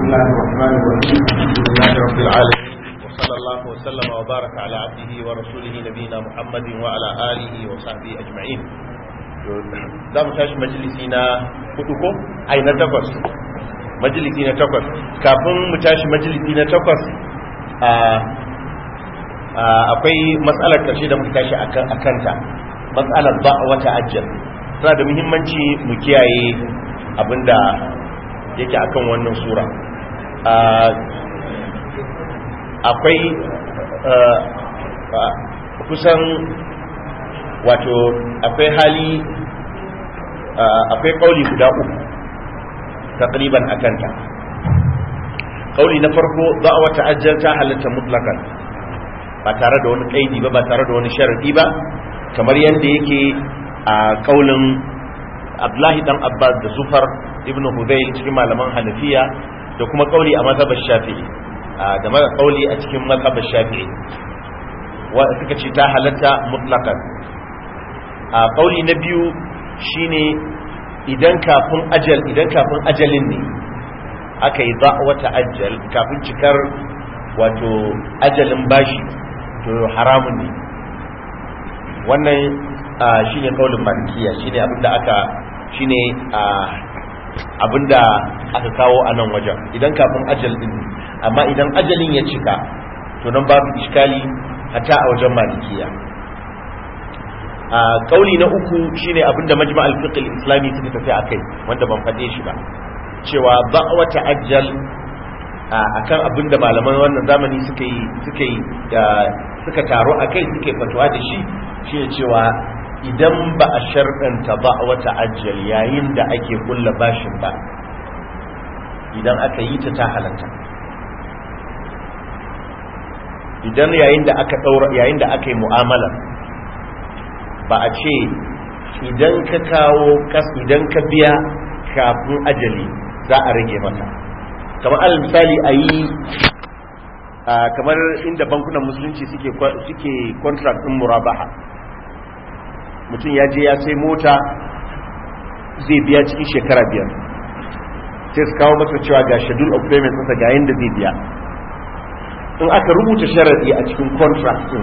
الله الرحمن الرحيم الحمد لله رب العالمين وصلى الله وسلم وبارك على عبده ورسوله نبينا محمد وعلى آله وصحبه أجمعين za mu tashi majalisi na hudu ko ai na takwas majalisi na takwas kafin mu tashi majalisi na takwas akwai matsalar ƙarshe da muka tashi a kanta matsalar ba wata ajiyar tana da muhimmanci mu kiyaye abinda yake akan wannan sura akwai kusan wato akwai hali akwai kauli guda uku takriban akanta kauli na farko za a wata ajiyar ta halatta mutlakan ba tare da wani kaidi ba ba tare da wani sharadi ba kamar yadda yake a kaulin abdullahi dan abbas da zufar ibn hudayl cikin malaman hanafiya da kuma kauli a mazhabar shafi'i da mara kauli a cikin mazhabar shafi'i wa suka ce ta halatta mutlaqan a kauli na biyu shine idan kafin ajal idan kafin ajalin ne aka yi wata ajal kafin cikar wato ajalin bashi to haramun ne wannan shine kaulin malikiya shine abinda aka shine abinda aka kawo a nan wajen idan kafin ajal din amma idan ajalin ya cika to nan babu iskali hatta a wajen malikiya a kauli na uku shine abinda majma'al fiqh al-islami suka tafi akai wanda ban fade shi ba cewa ba wata ajal akan abinda malaman wannan zamani suka yi suka yi suka taro akai suka yi fatuwa da shi shine cewa idan ba a sharɗanta ba wata ajal yayin da ake kulla bashin ba idan aka yi ta ta halatta idan yayin da aka ɗaura yayin da aka yi mu'amala ba a ce idan ka kawo kas idan ka biya kafin ajali za a rage masa kamar alal misali a yi kamar inda bankunan musulunci suke suke contract ɗin murabaha mutum ya je ya sai mota zai biya cikin shekara biyar sai su kawo masa cewa ga schedule of payment nasa ga yadda zai biya in aka rubuta sharadi a cikin contract din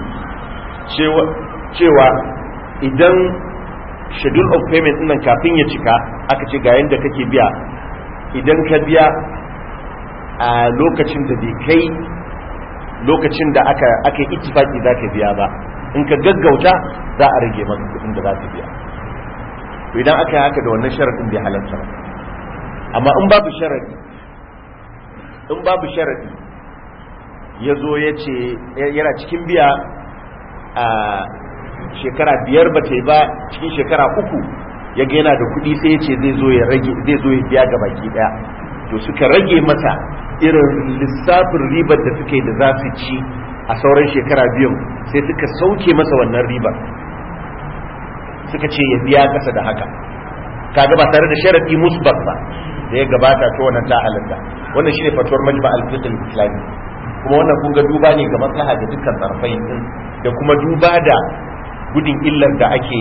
cewa idan schedule of payment nan kafin ya cika aka ce ga yadda kake biya idan ka biya a lokacin da bai kai lokacin da aka aka yi ittifaki za ka biya ba in ka gaggauta za a rage maka kudin da za ka biya to idan aka yi haka da wannan sharadin bai halarta ba amma in babu sharadi in babu sharadi ya zo ya ce yana cikin biya a shekara biyar ba ta yi ba cikin shekara uku ya ga yana da kudi sai ya ce zai zo ya rage zai zo ya biya ga baki daya to suka rage masa irin lissafin ribar da suke da za su ci a sauran shekara biyun sai suka sauke masa wannan ribar suka ce ya biya kasa da haka kaga ba tare da sharadi musbat ba da ya gabata to wannan ta halatta wannan shine fatuwar majma al-fiqh al-islami kuma wannan kun ga duba ne ga maslaha da dukkan tsarfain din da kuma duba da gudun illar da ake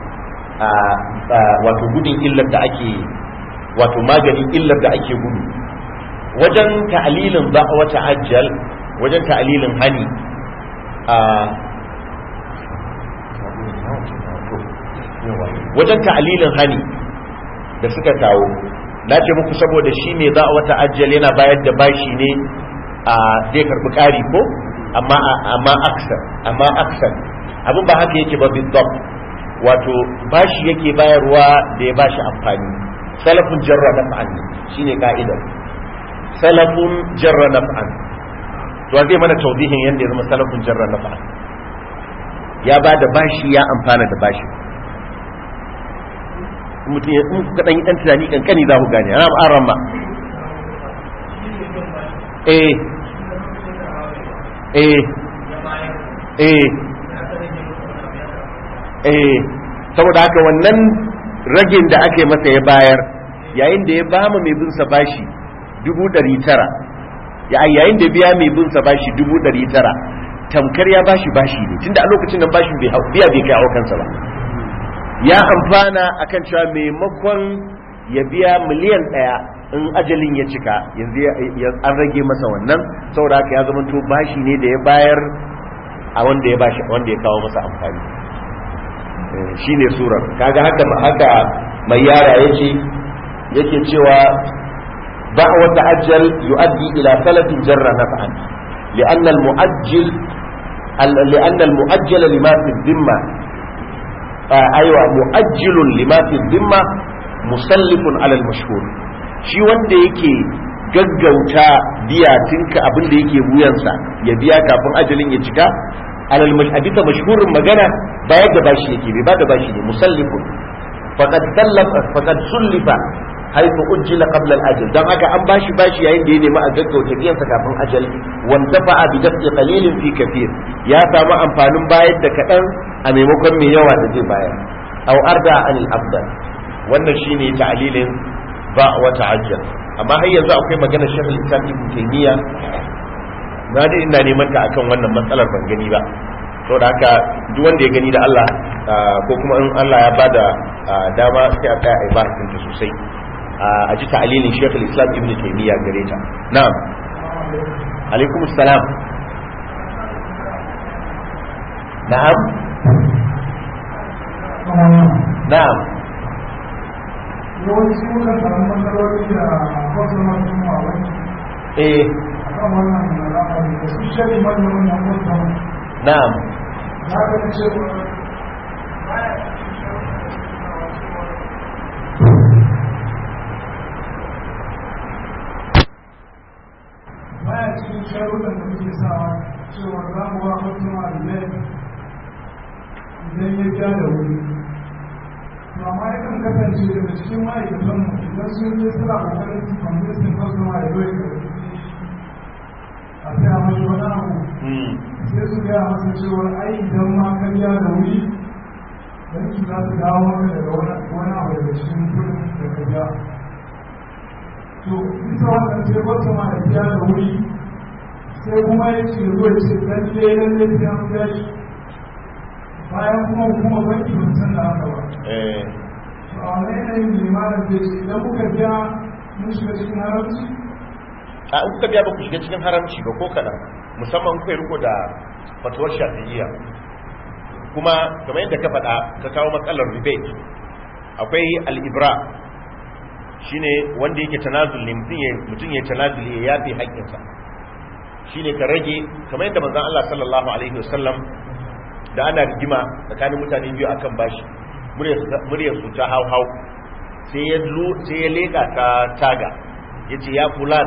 wato gudun illar da ake wato maganin illar da ake gudu wajen ta'alilin ba wata ajal wajen ta'alilin hani a wajen ta'alilin hani da suka kawo na ce muku saboda shi ne za a wata ajiyar yana bayar da bashi ne a zai karbi ƙari ko amma aksar amma aksar abin ba haka yake ba bizdom wato bashi yake bayarwa da ya bashi amfani salafin jarra naf'an shine ka'idar salafun jarra naf'an to zai mana taudihin yadda ya zama salafun jarra naf'an ya ba da bashi ya amfana da bashi mutum ya in kuka dan yi dan tunani kankani za ku gane ana aran ma eh eh eh eh saboda haka wannan ragin da aka yi masa ya bayar yayin da ya bama mai bin sa bashi dubu ɗari tara yayin da biya mai bin sa bashi dubu ɗari tara tamkar ya bashi bashi ne tunda a lokacin nan bashin bai biya bai kai kansa ba ya amfana akan cewa maimakon ya biya miliyan ɗaya in ajalin ya cika yanzu an rage masa wannan saboda haka ya zama to bashi ne da ya bayar a wanda ya bashi wanda ya kawo masa amfani shine surar kaga haka haka mai yara yace yake cewa da'wa ta'ajjal yuaddi ila salatin jarra naf'an li'anna al-mu'ajjil li'anna al-mu'ajjal lima fi dhimma aywa mu'ajjilun lima fi dhimma musallifun ala al-mashhur shi wanda yake gaggauta biya tinka abin da yake wuyansa ya biya kafin ajalin ya cika alal mashhadita mashhurin magana bayar da bashi yake bai ba da bashi ne musallifun faqad sallafa faqad sullifa haythu ujjila qabla al-ajal dan haka an bashi bashi yayin da ya nemi a gaggauta biyan sa kafin ajal wanda fa'a bi daf'i qalilin fi kathir ya samu amfanin bayar da kadan a maimakon mai yawa da zai bayar aw arda anil afdal wannan shine ta'lilin ba wa ta'ajjal amma har yanzu akwai maganar shekul islam ibn taymiya na da ina neman ta akan wannan matsalar ban gani ba saboda haka duk wanda ya gani da Allah ko kuma in Allah ya bada dama sai a tsaya a ba ta sosai a ji ta'alilin shekul islam ibn taymiya gare ta na'am alaikum assalam na'am na'am yawanci muka samu matsaloli da wasu masu mawai eh a kan wannan al'amari da su shari manyan manyan wasu na'am za ka ga cewa baya cikin sharuɗan da muke sawa cewa za mu wa wasu ma'alilai idan ya ja da wuri to amma yakan kasance daga cikin ma'aikatan mu idan sun je suna kokarin su kwamfutin kwastoma ya zoye ka a sai a mashi wani abu sai su gaya masa cewa ai idan ma ka biya da wuri banki za su dawo maka daga wani abu daga cikin kudin da ka biya to bisa wannan sai kwastoma ya biya da wuri sai kuma ya ce zo ya ce lalle lalle sai an biya shi bayan kuma hukumar banki ba san da haka ba eh a wani yanayin limanin da ce idan muka biya mun shiga cikin haramci a in kuka biya ba ku shiga cikin haramci ba ko kaɗan musamman kuka yi riko da fatuwar shafi'iyya kuma kamar yadda ka faɗa ka kawo matsalar rebate akwai al'ibra shine wanda yake tanazul ne mutum ya tanazul ya yafe haƙƙinsa shine ka rage kamar yadda manzon Allah sallallahu alaihi wasallam da ana rigima tsakanin mutane biyu akan bashi muryar su ta hau hau sai ya sai ya leka ta taga yace ya fulan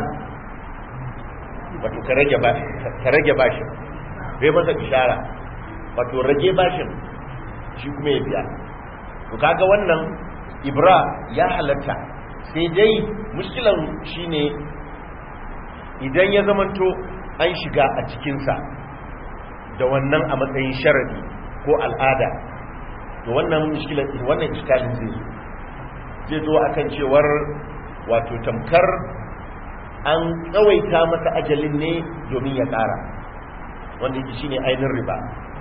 wato ka rage ba ka rage bashin bai masa ishara wato rage bashin shi kuma ya biya to kaga wannan ibra ya halatta sai dai mushkilan shine idan ya zamanto an shiga a cikinsa da wannan a matsayin sharadi ko al'ada to wannan mushkilan wannan iskalin zai zo zai zo akan cewar wato tamkar an tsawaita masa ajalin ne domin ya ƙara wanda yake shine ainihin riba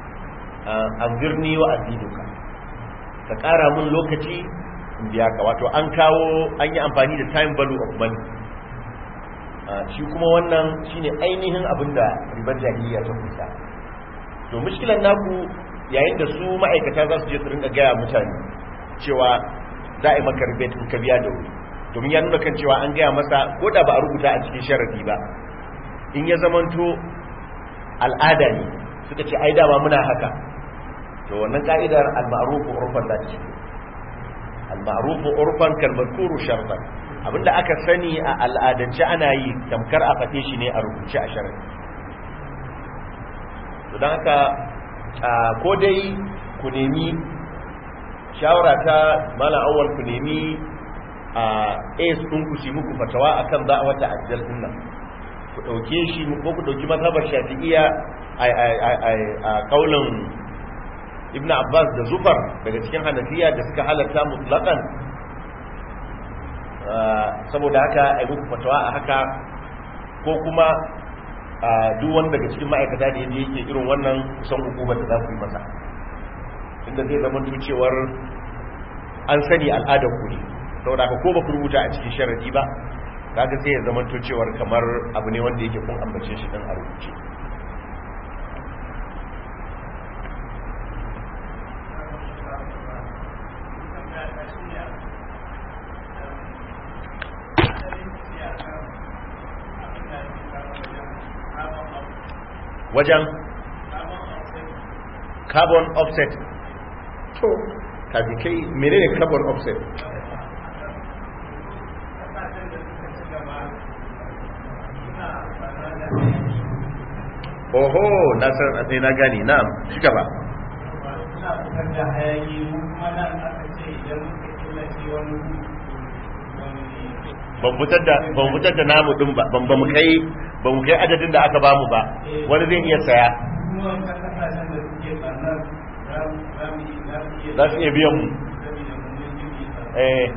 an birni wa aziduka ka ƙara mun lokaci in biya ka wato an kawo an yi amfani da time value of money shi kuma wannan shine ainihin abin da ribar jahiliya ta kusa to mushkilan naku yayin da su ma'aikata za su je su rinka gaya mutane cewa za a yi maka rebate in ka biya da wuri domin ya nuna kan cewa an gaya masa ko da ba a rubuta a cikin sharadi ba in ya zamanto al'ada ne suka ce ai dama muna haka to wannan ka'idar al-ma'ruf urfan da ce al-ma'ruf urfan kal mazkuru shartan abinda aka sani a al'adance ana yi tamkar a fate shi ne a rubuce a sharadi to dan haka ko dai ku nemi shawara ta malam awwal ku nemi a as ɗin ku shi muku fatawa akan za a wata ajal din nan ku ɗauke shi ko ku ɗauki mazhabar shafi'iyya a kaulin ibn abbas da zufar daga cikin hanafiya da suka halatta mutlaqan saboda haka ai muku fatawa a haka ko kuma duk wani daga cikin ma'aikata da yaje yake irin wannan kusan hukumar da za su yi masa inda zai zama cewar an sani al'adar ku ne saboda haka ko ba ku rubuta a cikin sharadi ba kaga sai ya zama to cewar kamar abu ne wanda yake kun ambace shi dan a rubuce wajen carbon offset to kaji kai menene carbon offset oho na san sai na gani na'am shi gaba suna fitar da hayaki mu kuma nan aka ce idan muka killace wani ban fitar da ban fitar da namu din ba ban ba mu kai ba mu kai adadin da aka bamu ba wani zai iya saya kuma wancan kasashen da suke tsannan za mu za mu iya za su iya biyan mu saboda mun yi jiki eh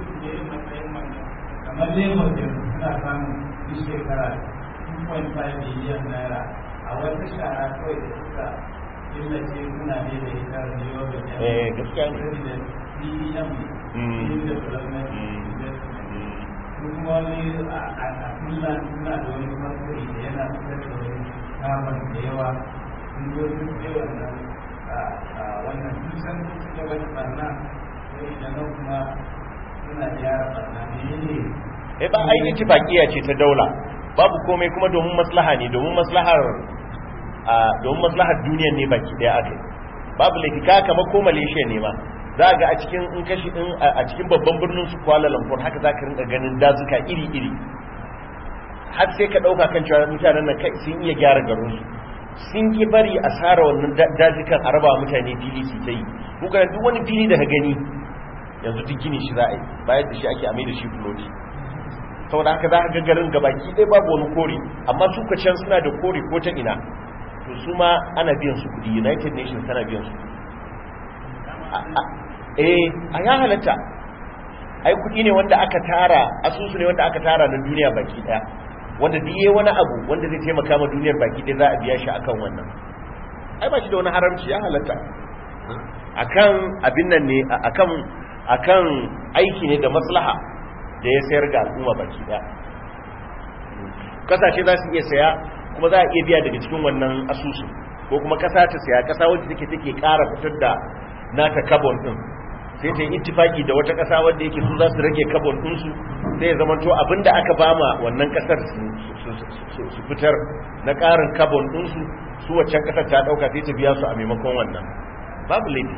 kamar lagos yanzu suna samun duk shekara 2.5 biliyan naira a wata shara kawai da suka killace suna ne da ita da yau da eh gaskiya ne da CEM Mm. Youth Development Mm. Investment kuma wani a a kullum suna da wani fasiri da yana fitar da wani kamar da yawa sun zo sun ce wannan a wannan dusan sun ci gaba da barna sai da nan kuma suna gyara barna ne ne eh ba ai ittifaqiya ce ta daula babu komai kuma domin maslaha ne domin maslahar a domin maslahar duniyar ne baki daya akai babu laifi ka kamar ko Malaysia ne ma za ga a cikin in kashi in a cikin babban birnin su Kuala Lumpur haka za ka rinka ganin dazuka iri iri har sai ka dauka kan cewa mutanen nan kai sun iya gyara garin su sun ki bari a sara wannan da- dazukan a raba mutane fili su ta yi kuka duk wani fili da ka gani yanzu duk gini shi za a yi bayan da shi ake amai da shi floti saboda haka za ka ga garin gabaki ɗaya babu wani kore amma su ka can suna da kore ko ta ina to su ma ana biyan su kudi united nations tana biyan su A- a- eh a ya halatta ai kudi ne wanda aka tara asusu ne wanda aka tara na duniya baki ɗaya wanda diye wani abu wanda zai taimaka ma duniyar baki ɗaya za a biya shi akan wannan ai ba shi da wani haramci ya halatta akan abin nan ne akan akan aiki ne da maslaha da ya sayar ga al'umma baki daya kasashe za su iya saya kuma za a iya biya daga cikin wannan asusu ko kuma kasa ta saya kasa wadda take take ƙara fitar da nata carbon din sai ta yi ittifaki da wata kasa wadda yake su za su rage carbon din su sai ya zama to abinda aka bama wannan kasar su fitar na ƙarin carbon din su su waccan kasar ta dauka sai ta biya su a maimakon wannan babu laifi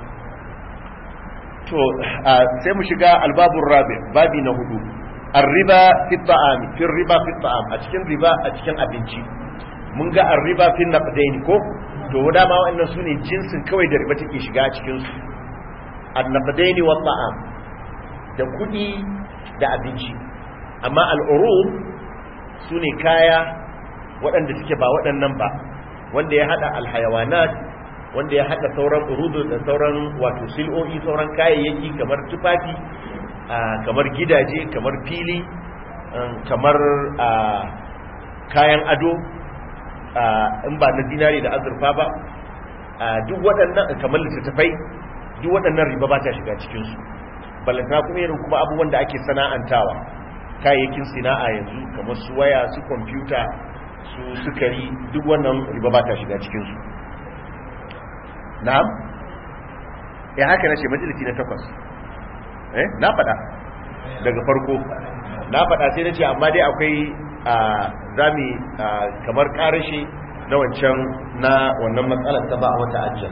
to sai mu shiga albabun rabi babi na hudu arriba fi ta'am fi riba fi ta'am a cikin riba a cikin abinci mun ga arriba fi naqdain ko to dama wannan sune jinsin kawai da riba take shiga a cikin su an-naqdain wa ta'am da kudi da abinci amma al-urub sune kaya waɗanda suke ba waɗannan ba wanda ya hada al-hayawanat wanda ya haɗa sauran urudu da sauran wato sil'o'i sauran kayayyaki kamar tufafi kamar gidaje kamar fili kamar kayan ado in ba na dinari da azurfa ba duk waɗannan kamar littattafai duk waɗannan riba ba ta shiga cikinsu balantana kuma irin kuma abubuwan da ake sana'antawa kayayyakin sina'a yanzu kamar su waya su kwamfuta su sukari duk wannan riba ba ta shiga cikinsu na'am ya haka nace majalisi na takwas eh na faɗa daga farko na faɗa sai nace amma dai akwai zami kamar karashe na wancan na wannan matsalar ta ba a wata ajiyar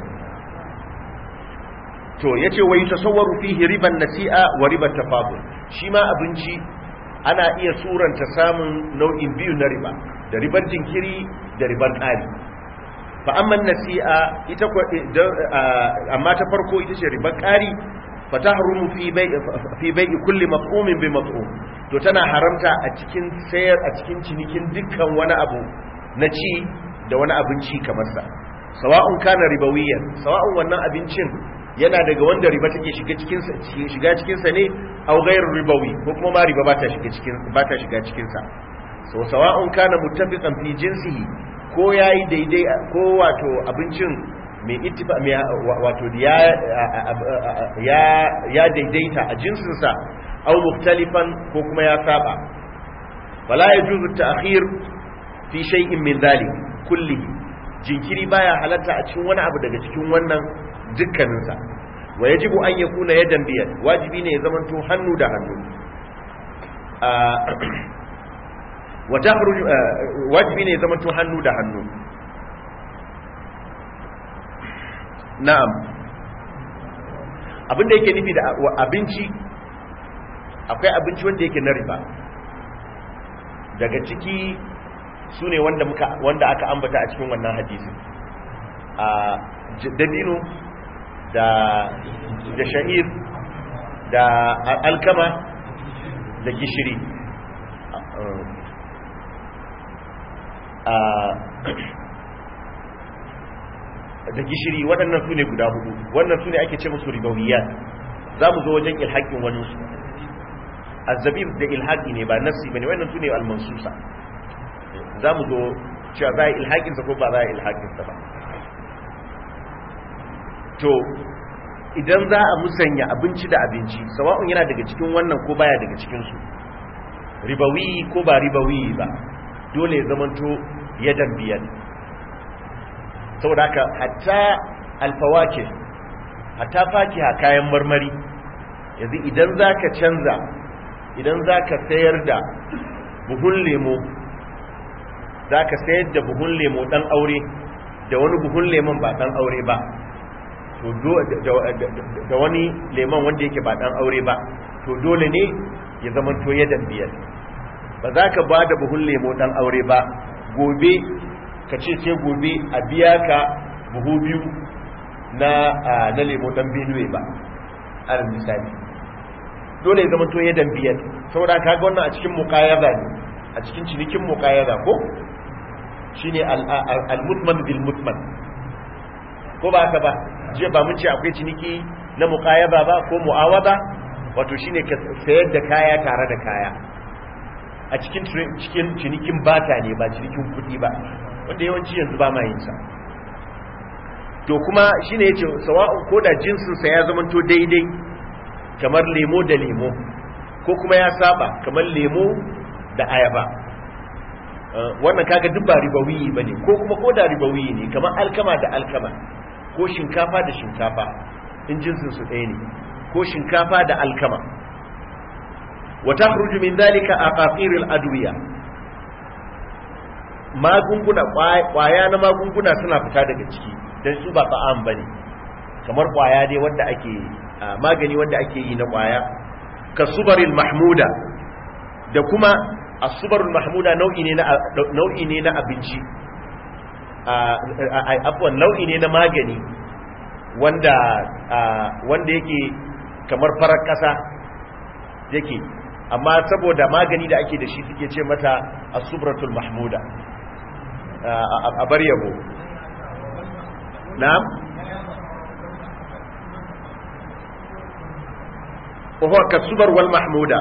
to yace wai tasawwaru fihi riban nasi'a wa riban tafadul shi ma abinci ana iya suranta samun nau'in biyu na riba da ribar jinkiri da ribar ƙari fa amma nasi'a ita amma ta farko ita ce ribar ƙari fa tahrumu fi bai fi bai kulli maf'umin bi maf'um to tana haramta a cikin sayar a cikin cinikin dukkan wani abu na ci da wani abinci kamar sa sawa'un kana ribawiyan sawa'un wannan abincin yana daga wanda riba take shiga cikin sa shiga cikin sa ne aw ghairu ribawi ko kuma ma riba ba ta shiga cikin ba ta shiga cikin sa so sawa'un kana muttafiqan fi jinsihi ko ya yi daidai ko wato abincin mai ittifa mai wato ya ya ya daidaita a jinsinsa au muftalifan ko kuma ya saba fala yajuzu ta'khir fi shay'in min dhalik kullihi jinkiri baya halatta a cikin wani abu daga cikin wannan dukkaninsa wa yajibu an yakuna yadan biyad wajibi ne ya zamanto hannu da hannu wa tahruj wajibi ne ya zamanto hannu da hannu na'am abin da yake nufi da abinci akwai abinci wanda yake na riba daga ciki su ne wanda, wanda aka ambata a cikin wannan hadisi a dabino da da sha'ir da alkama da gishiri da gishiri waɗannan su ne guda hudu wannan su ne ake ce musu ribawiyat za mu zo wajen ilhaƙin wani su azzabib da ilhaƙi ne ba nassi ba ne wannan su ne almansusa za mu zo cewa za a yi ilhaƙinsa ko ba za a yi ilhaƙinsa ba to idan za a musanya abinci da abinci sawa'un yana daga cikin wannan ko baya daga cikinsu ribawi ko ba ribawi ba dole ya zamanto yadan biyan saboda haka hatta alfawake hatta fakiha kayan marmari yanzu idan za ka canza idan za ka sayar da buhun lemo za ka sayar da buhun lemo ɗan aure da wani buhun lemon ba ɗan aure ba to da wani lemon wanda yake ba ɗan aure ba to dole ne ya zama to yadan biyar ba za ka ba da buhun lemo ɗan aure ba gobe ka ce sai gobe a biya ka buhu biyu na na lemo ɗan benue ba alal misali dole ya zama to yadan biyar saboda ka ga wannan a cikin muqayyada ne a cikin cinikin muqayyada ko shine al-mutman bil mutman ko ba haka ba jiya ba mun ce akwai ciniki na muqayyada ba ko mu'awada wato shine ka sayar da kaya tare da kaya a cikin cikin cinikin bata ne ba cinikin kuɗi ba wanda yawanci yanzu ba ma yin sa to kuma shine yace sawa'un ko da jinsin sa ya zamanto daidai kamar lemo da lemo ko kuma ya saba kamar lemo da ayaba wannan kaga duk ba ribawi bane ko kuma ko da ribawi ne kamar alkama da alkama ko shinkafa da shinkafa in jinsin su ɗaya ne ko shinkafa da alkama wa takhruju min dhalika aqaqirul adwiya magunguna kwaya na magunguna suna fita daga ciki dan su ba ta'am bane kamar kwaya dai wanda ake magani wanda ake yi na kwaya kasubaril mahmuda da kuma asubarul mahmuda nau'i ne na nau'i ne na abinci afwan nau'i ne na magani wanda wanda yake kamar farar kasa yake amma saboda magani da ake da shi suke ce mata asubratul mahmuda a bar yabo na'am وهو كالسبر والمحمودة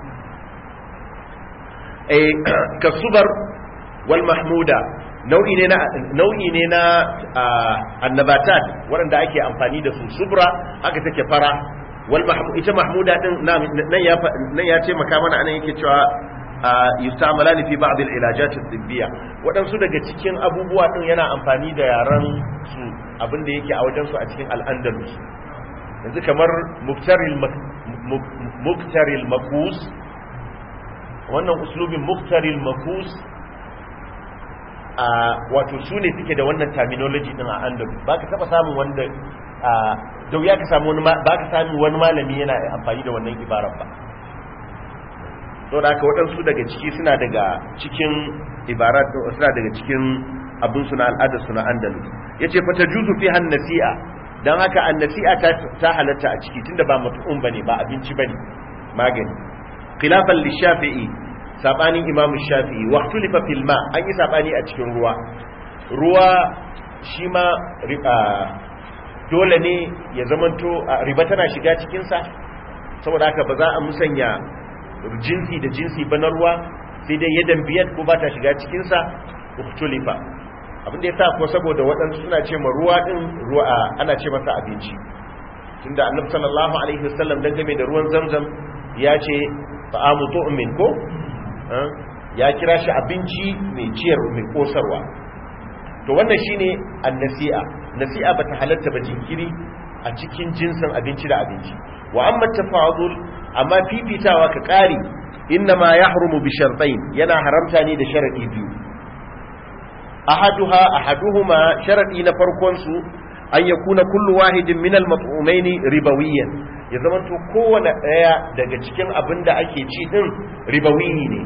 أي كالسبر والمحمودة nau'i ne na nau'i ne na annabatat waɗanda ake amfani da su subra haka take fara wal ita mahmuda din nan ya nan ya ce maka mana anan yake cewa yustamalani fi ba'd al ilajat al tibbiya waɗansu daga cikin abubuwa din yana amfani da yaran su abinda yake a wajen su a cikin al andalus yanzu kamar muktaril muktaril makus wannan uslubin muktaril makus a wato su ne suke da wannan terminology din a andalus ba ka taba samun wanda da wuya ka samu wani ba ka samu wani malami yana amfani da wannan ibarar ba to da haka waɗansu daga ciki suna daga cikin ibarat suna daga cikin abin suna al'adar suna andalus yace fa tajuzu fi han nasi'a dan haka annasi'a ta ta halatta a ciki tunda ba mat'um bane ba abinci bane magani khilafan lishafi'i sabanin imamu shafi'i wa ikhtulifa fil ma an yi sabani a cikin ruwa ruwa shi ma dole ne ya zamanto riba tana shiga cikin sa saboda haka ba za a musanya jinsi da jinsi ba na ruwa sai dai yadan biyar ko ba ta shiga cikin sa ikhtulifa abinda ya sa ko saboda waɗansu suna ce ma ruwa ɗin ruwa ana ce masa abinci tunda annabi sallallahu alaihi wasallam dan game da ruwan zamzam ya ce ta'amu tu'min ko ya kira shi abinci mai ciyar mai kosarwa to wannan shine annasi'a nasi'a bata halatta ba jinkiri a cikin jinsin abinci da abinci wa amma tafadul amma fifitawa ka kare inna ma yahrumu bi shartain yana haramta ne da sharadi biyu ahaduha ahaduhuma sharadi na farkon su an yakuna kullu wahidin min al-mat'umaini ribawiyan ya zamanto kowane daya daga cikin abin da ake ci din ribawiyi ne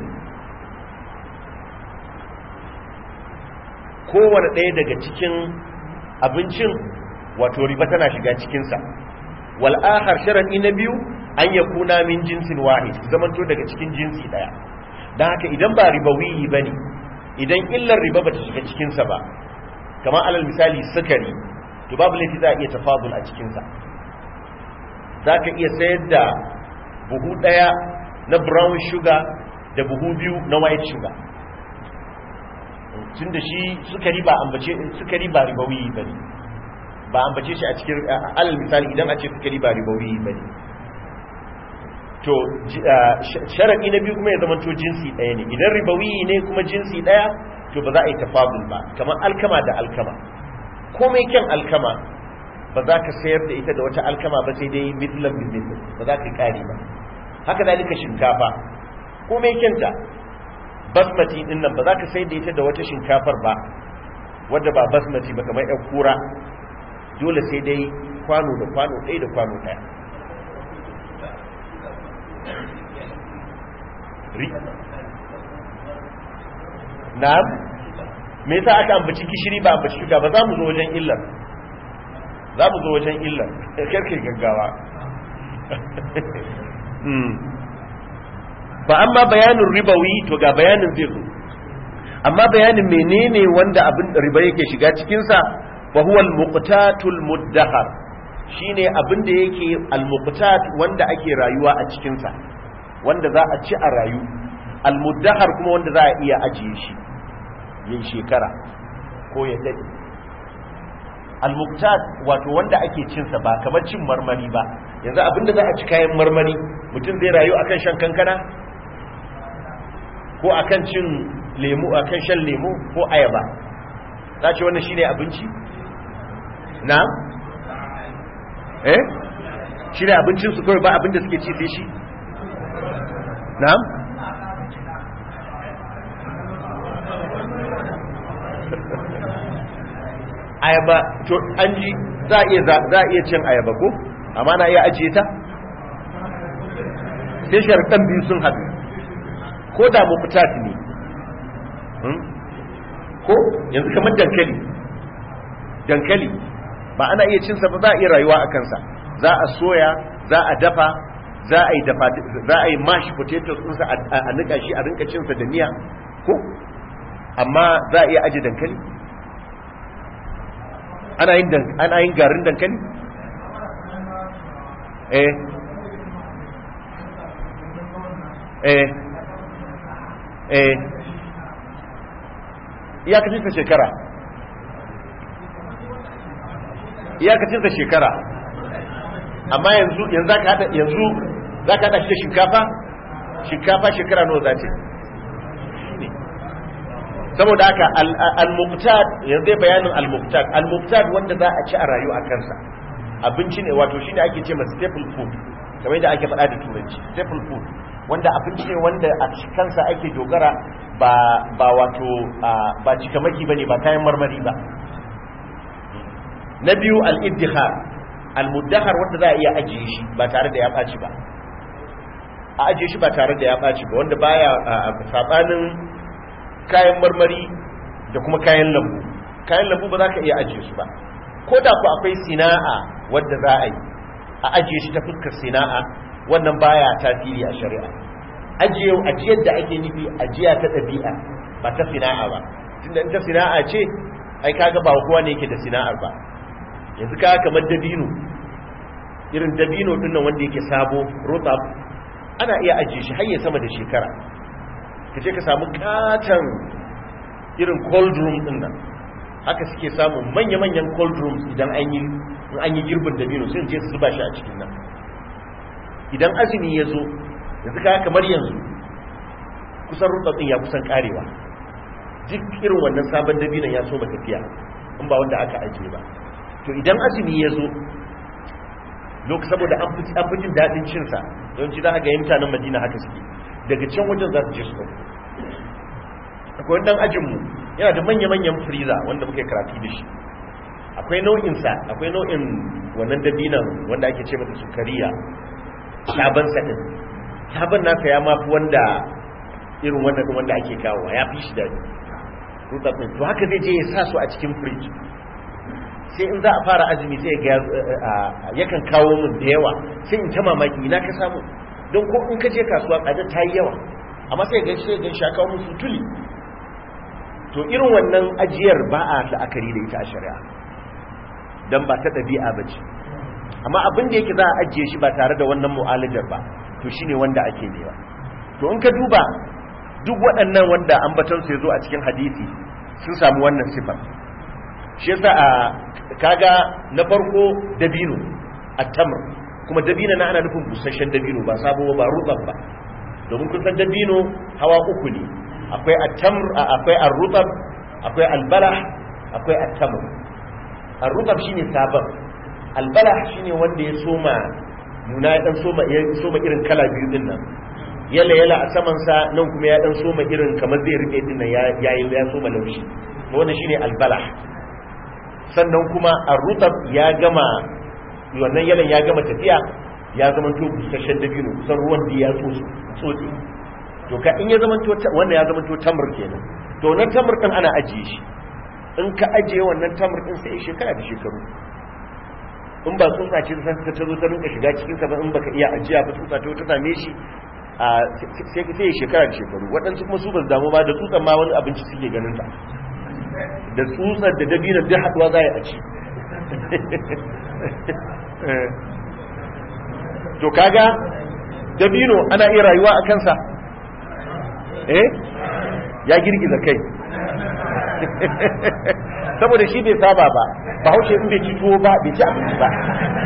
kowane daya daga cikin abincin wato riba tana shiga cikinsa wal akhar sharadi na biyu an yakuna min jinsin wahid zamanto daga cikin jinsi daya dan haka idan ba ribawiyi bane idan illar riba bata shiga cikinsa ba kamar alal misali sukari to babu laifi za a iya tafadul a cikinsa za ka iya sayar da buhu ɗaya na brown sugar da buhu biyu na white sugar tun da shi sukari ba ambace sukari ba ribawi ba ne ba ambace shi a cikin alal misali idan a ce sukari ba ribawi ba ne to sharaɗi na biyu kuma ya zama to jinsi ɗaya ne idan ribawi ne kuma jinsi ɗaya to ba za a yi tafadul ba kamar alkama da alkama komai kyan alkama ba za ka sayar da ita da wata alkama ba sai dai midlan midlan ba za ka kare ba haka zalika shinkafa komai kyanta basmati din nan ba za ka sayar da ita da wata shinkafar ba wadda ba basmati ba kamar yan kura dole sai dai kwano da kwano ɗaya da kwano ɗaya na'am me yasa aka ambaci gishiri ba ambaci shuga ba za mu zo wajen illar za mu zo wajen illar karkai gaggawa ba amma bayanin ribawi to ga bayanin zai zo amma bayanin menene wanda abin riba yake shiga cikinsa fa huwa al-muqtatul muddahar shine abin da yake al-muqtat wanda ake rayuwa a cikinsa wanda za a ci a rayu al-muddahar kuma wanda za a iya ajiye shi yin shekara ko ya daɗe al-muqtat wato wanda ake cinsa ba kamar cin marmari ba yanzu abinda za a ci kayan marmari mutum zai rayu akan shan kankana ko akan cin lemu akan shan lemu ko ayaba za ce wannan shine abinci na eh shine abincin su kawai ba abinda suke ci sai shi na'am ayaba to an ji za a iya za a iya cin ayaba ko amma na iya ajiye ta sai sharɗan biyu sun haɗu ko da mu fita ne ko yanzu kamar dankali dankali ba ana iya cinsa ba za a iya rayuwa a kansa za a soya za a dafa za a yi dafa za a yi mash potatoes ɗinsa a nika shi a rinka cinsa da miya ko amma za a iya aje dankali ana yin ana yin garin dankali eh eh eh iyakacin sa shekara iyakacin sa shekara amma yanzu yanzu zaka hada yanzu zaka hada shi da shinkafa shinkafa shekara nawa za ta saboda haka al-muqtad yanzu dai bayanin al-muqtad al-muqtad wanda za a ci a rayu a kansa abinci ne wato shine ake ce ma staple food kamar yadda ake faɗa da turanci staple food wanda abinci ne wanda a kansa ake dogara ba ba wato ba cikamaki bane ba kayan marmari ba na biyu al-iddihar al-muddahar wanda za a iya ajiye shi ba tare da ya ɓaci ba a ajiye shi ba tare da ya ɓaci ba wanda baya sabanin kayan marmari da kuma kayan lambu kayan lambu ba za ka iya ajiye su ba ko da ku akwai sina'a wadda za a yi a ajiye shi ta fuskar sina'a wannan baya tasiri a shari'a ajiye ajiyar da ake nufi ajiya ta ɗabi'a ba ta sina'a ba tunda in ta sina'a ce ai kaga ba kowa ne yake da sina'ar ba yanzu kaga kamar dabino irin dabino din nan wanda yake sabo rotab ana iya ajiye shi har ya sama da shekara ka je ka samu katon irin cold room din nan haka suke samun manya-manyan cold rooms idan an yi an yi girbin dabino sai je su zuba shi a cikin nan idan azumi ya zo yanzu ka kamar yanzu kusan rutsatsin ya kusan karewa duk irin wannan sabon dabinan ya so tafiya in ba wanda aka ajiye ba to idan azumi ya zo lokacin saboda an fi jin daɗin cinsa yawanci za a ga mutanen madina haka suke daga can wajen za su je su ɗauko akwai ɗan ajinmu yana da manya-manyan freezer wanda muke karatu da shi akwai nau'insa akwai nau'in wannan dabinan wanda ake ce mata sukariya sabon sadin sabon nasa ya mafi wanda irin wannan wanda ake kawo ya fi shi daɗi rutsatsin to haka zai je ya sa su a cikin fridge sai in za a fara azumi sai ga yakan kawo min da yawa sai in ta mamaki ina ka samu don ko in ka je kasuwa tsada ta yi yawa amma sai ga shi ga shi kawo musu tuli to irin wannan ajiyar ba a la'akari da ita a shari'a dan ba ta ɗabi'a ba ce amma abin da yake za a ajiye shi ba tare da wannan mu'alajar ba to shine wanda ake nema to in ka duba duk waɗannan wanda ambatonsu ya zo a cikin hadisi sun samu wannan sifar shi yasa a kaga na farko dabino at-tamr kuma dabino na ana nufin busasshen dabino ba sabo ba rutab ba domin kun san dabino hawa uku ne akwai at-tamr akwai ar-rutab akwai al-balah akwai at-tamr ar-rutab shine sabon al-balah shine wanda ya soma nuna ya dan soma ya soma irin kala biyu din nan yala yala a saman sa nan kuma ya dan soma irin kamar zai rike din nan ya ya soma laushi to wannan shine al-balah sannan kuma ar-rutab ya gama wannan yalan ya gama tafiya ya zama to busasshen dabino kusan ruwan da ya tsotsi tsotsi to ka in ya zama to wannan ya zama to tamr kenan to wannan tamr din ana ajiye shi in ka ajiye wannan tamr din sai shekara da shekaru in ba tsutsa ce ta ta zo ta rinka shiga cikin sa ba in baka iya ajiya ba tsutsa ta ta same shi a sai sai shekara da shekaru waɗansu kuma su ba su damu ba da tsutsan ma wani abinci suke ganin ta da tsutsar da dabino duk haduwa za a ci to kaga dabino ana iya rayuwa a kansa eh ya girgiza kai saboda shi bai saba ba ba haushe in bai ci tuwo ba bai ci abinci ba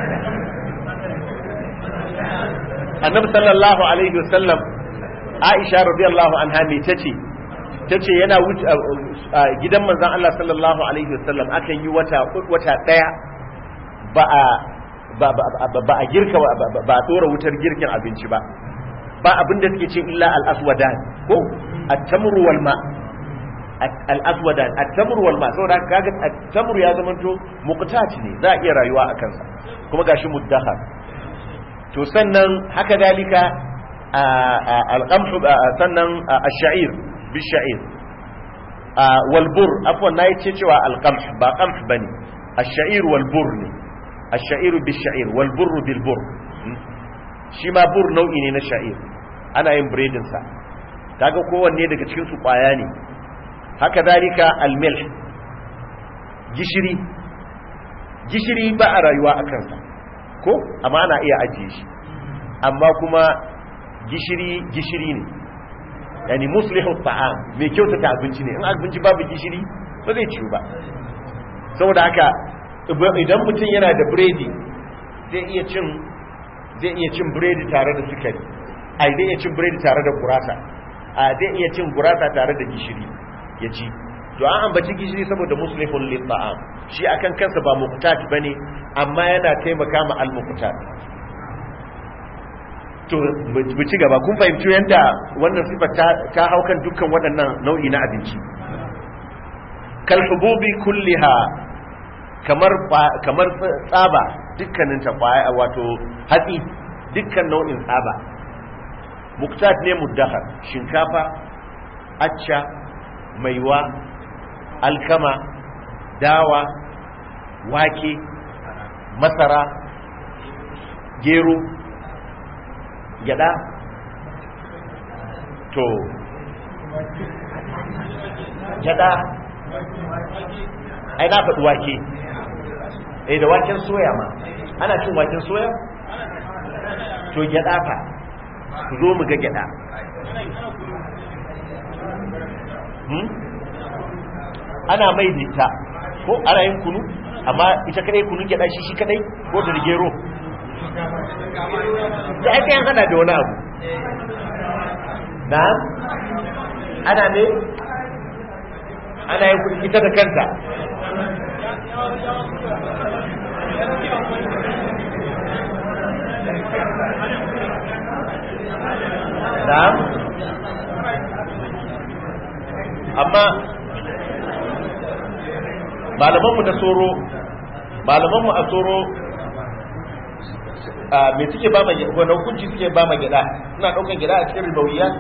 annabi sallallahu alaihi wasallam aisha radiyallahu anha me tace tace yana wuce gidan manzon Allah sallallahu alaihi wasallam akan yi wata wata daya ba a ba a girka ba a tsora wutar girkin abinci ba ba abin da suke ce illa al-aswadan ko at-tamru wal ma al-aswadan at-tamru wal ma saboda kaga at-tamru ya zamanto muqtat ne za a iya rayuwa a kansa kuma gashi muddahar to sannan haka dalika al-qamh sannan ash-sha'ir bish-sha'ir wal bur afwan nayi ce cewa al-qamh ba qamh bane ash-sha'ir wal bur ne الشعير بالشعير والبر بالبر shi ma bur nau'i ne na sha'ir ana yin biredin sa kaga kowanne daga cikin su kwaya ne haka zalika almilh gishiri gishiri ba a rayuwa a kansa ko amma ana iya ajiye shi amma kuma gishiri gishiri ne yani muslihu ta'am mai kyautata abinci ne in abinci babu gishiri ba zai ciwu ba saboda haka idan mutum yana da biredi zai iya cin zai iya cin biredi tare da sukari ai zai iya cin biredi tare da gurasa a zai iya cin gurasa tare da gishiri ya ci to an ambaci gishiri saboda muslihun lil ta'am shi akan kansa ba muqtat bane amma yana taimaka ma al muqtat to mu ci gaba kun fahimci yanda wannan sifar ta ta haukan dukkan waɗannan nau'i na abinci kal hububi kulliha kamar kamar tsaba dukkanin ta kwaya wato hatsi dukkan nau'in tsaba muktat ne muddahar shinkafa acca maiwa alkama dawa wake masara gero gyada to gyada ai na faɗi wake eh da waken soya ma ana cin waken soya to gyada fa ku zo mu ga gyada hmm? ana mai dita ko ana yin kunu amma ita kadai kunu gyada shi shi kadai ko da gero da aka yin hana da wani abu na ana ne ana yin kuɗi ita da kanta na'am amma malamanmu na soro malamanmu a soro me suke ba ma wani hukunci suke ba ma gida suna ɗaukan gida a cikin ribawiya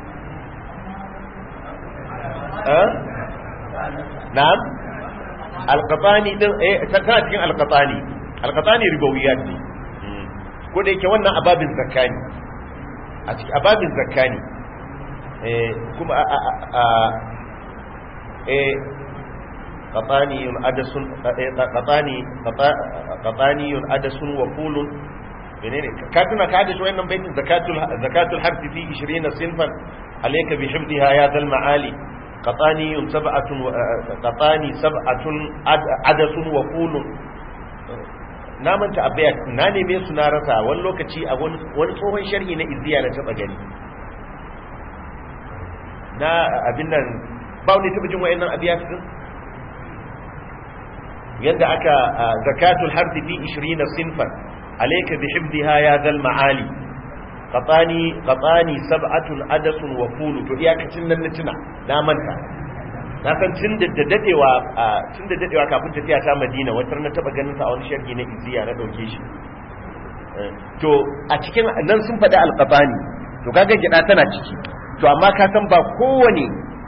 na'am alqatani din eh tana cikin alqatani alqatani ribawiyat ne ko da yake wannan ababin zakani a cikin ababin zakani eh kuma a a eh qatani adasun qatani qatani adasun wa qulun menene ka tuna ka da shi wannan baitin zakatul zakatul harfi fi 20 sinfan alayka bi hifdha ya dal maali qatani sab'atun qatani sab'atun adasun wa qulun na manta abayat na neme su na rasa wani lokaci a wani tsohon sharhi na izziya na taba gani na abin nan ba wani taba jin wayannan abiyat din yadda aka zakatul harfi fi 20 sinfan alayka bi hifdha ya dal maali qatani qatani sab'atun adasun wa fulu to iyakacin nan na tuna na manta na san tun da dadewa tun da dadewa kafin tafiya ta Madina wata na taba ganin sa a wani sharhi na Izziya na dauke shi to a cikin nan sun faɗi alqabani to kaga gida tana ciki to amma ka san ba kowane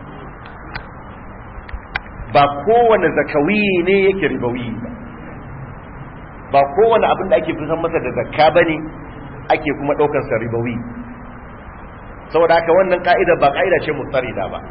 ba kowane zakawi ne yake ribawi ba ba kowane abin da ake fitan masa da zakka bane ake kuma daukar sa ribawi saboda haka wannan ka'ida ba ka'ida ce mutsarida ba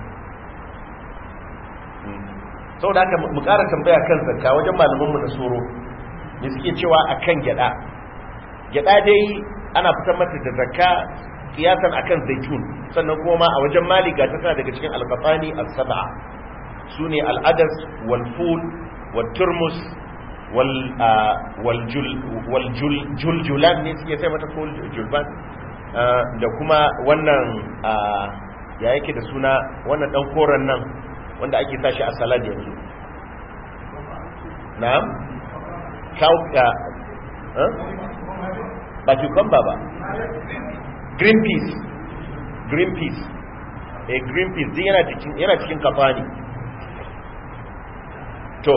saboda haka mu ƙara tambaya kan zakka wajen malaman mu na soro ne suke cewa akan gyada gyada dai ana fitar mata da zakka kiyasan akan zaitun sannan kuma ma a wajen maliga ta tana daga cikin alqatani as-sab'a sune al-adas wal ful wal turmus wal wal jul wal jul juljulan ne suke sai mata ful julban da kuma wannan ya yake da suna wannan dan koren nan wanda ake tashi a salad yanzu na'am kauka ba cucumber ba green peas green peas eh green peas din yana cikin yana cikin kafani to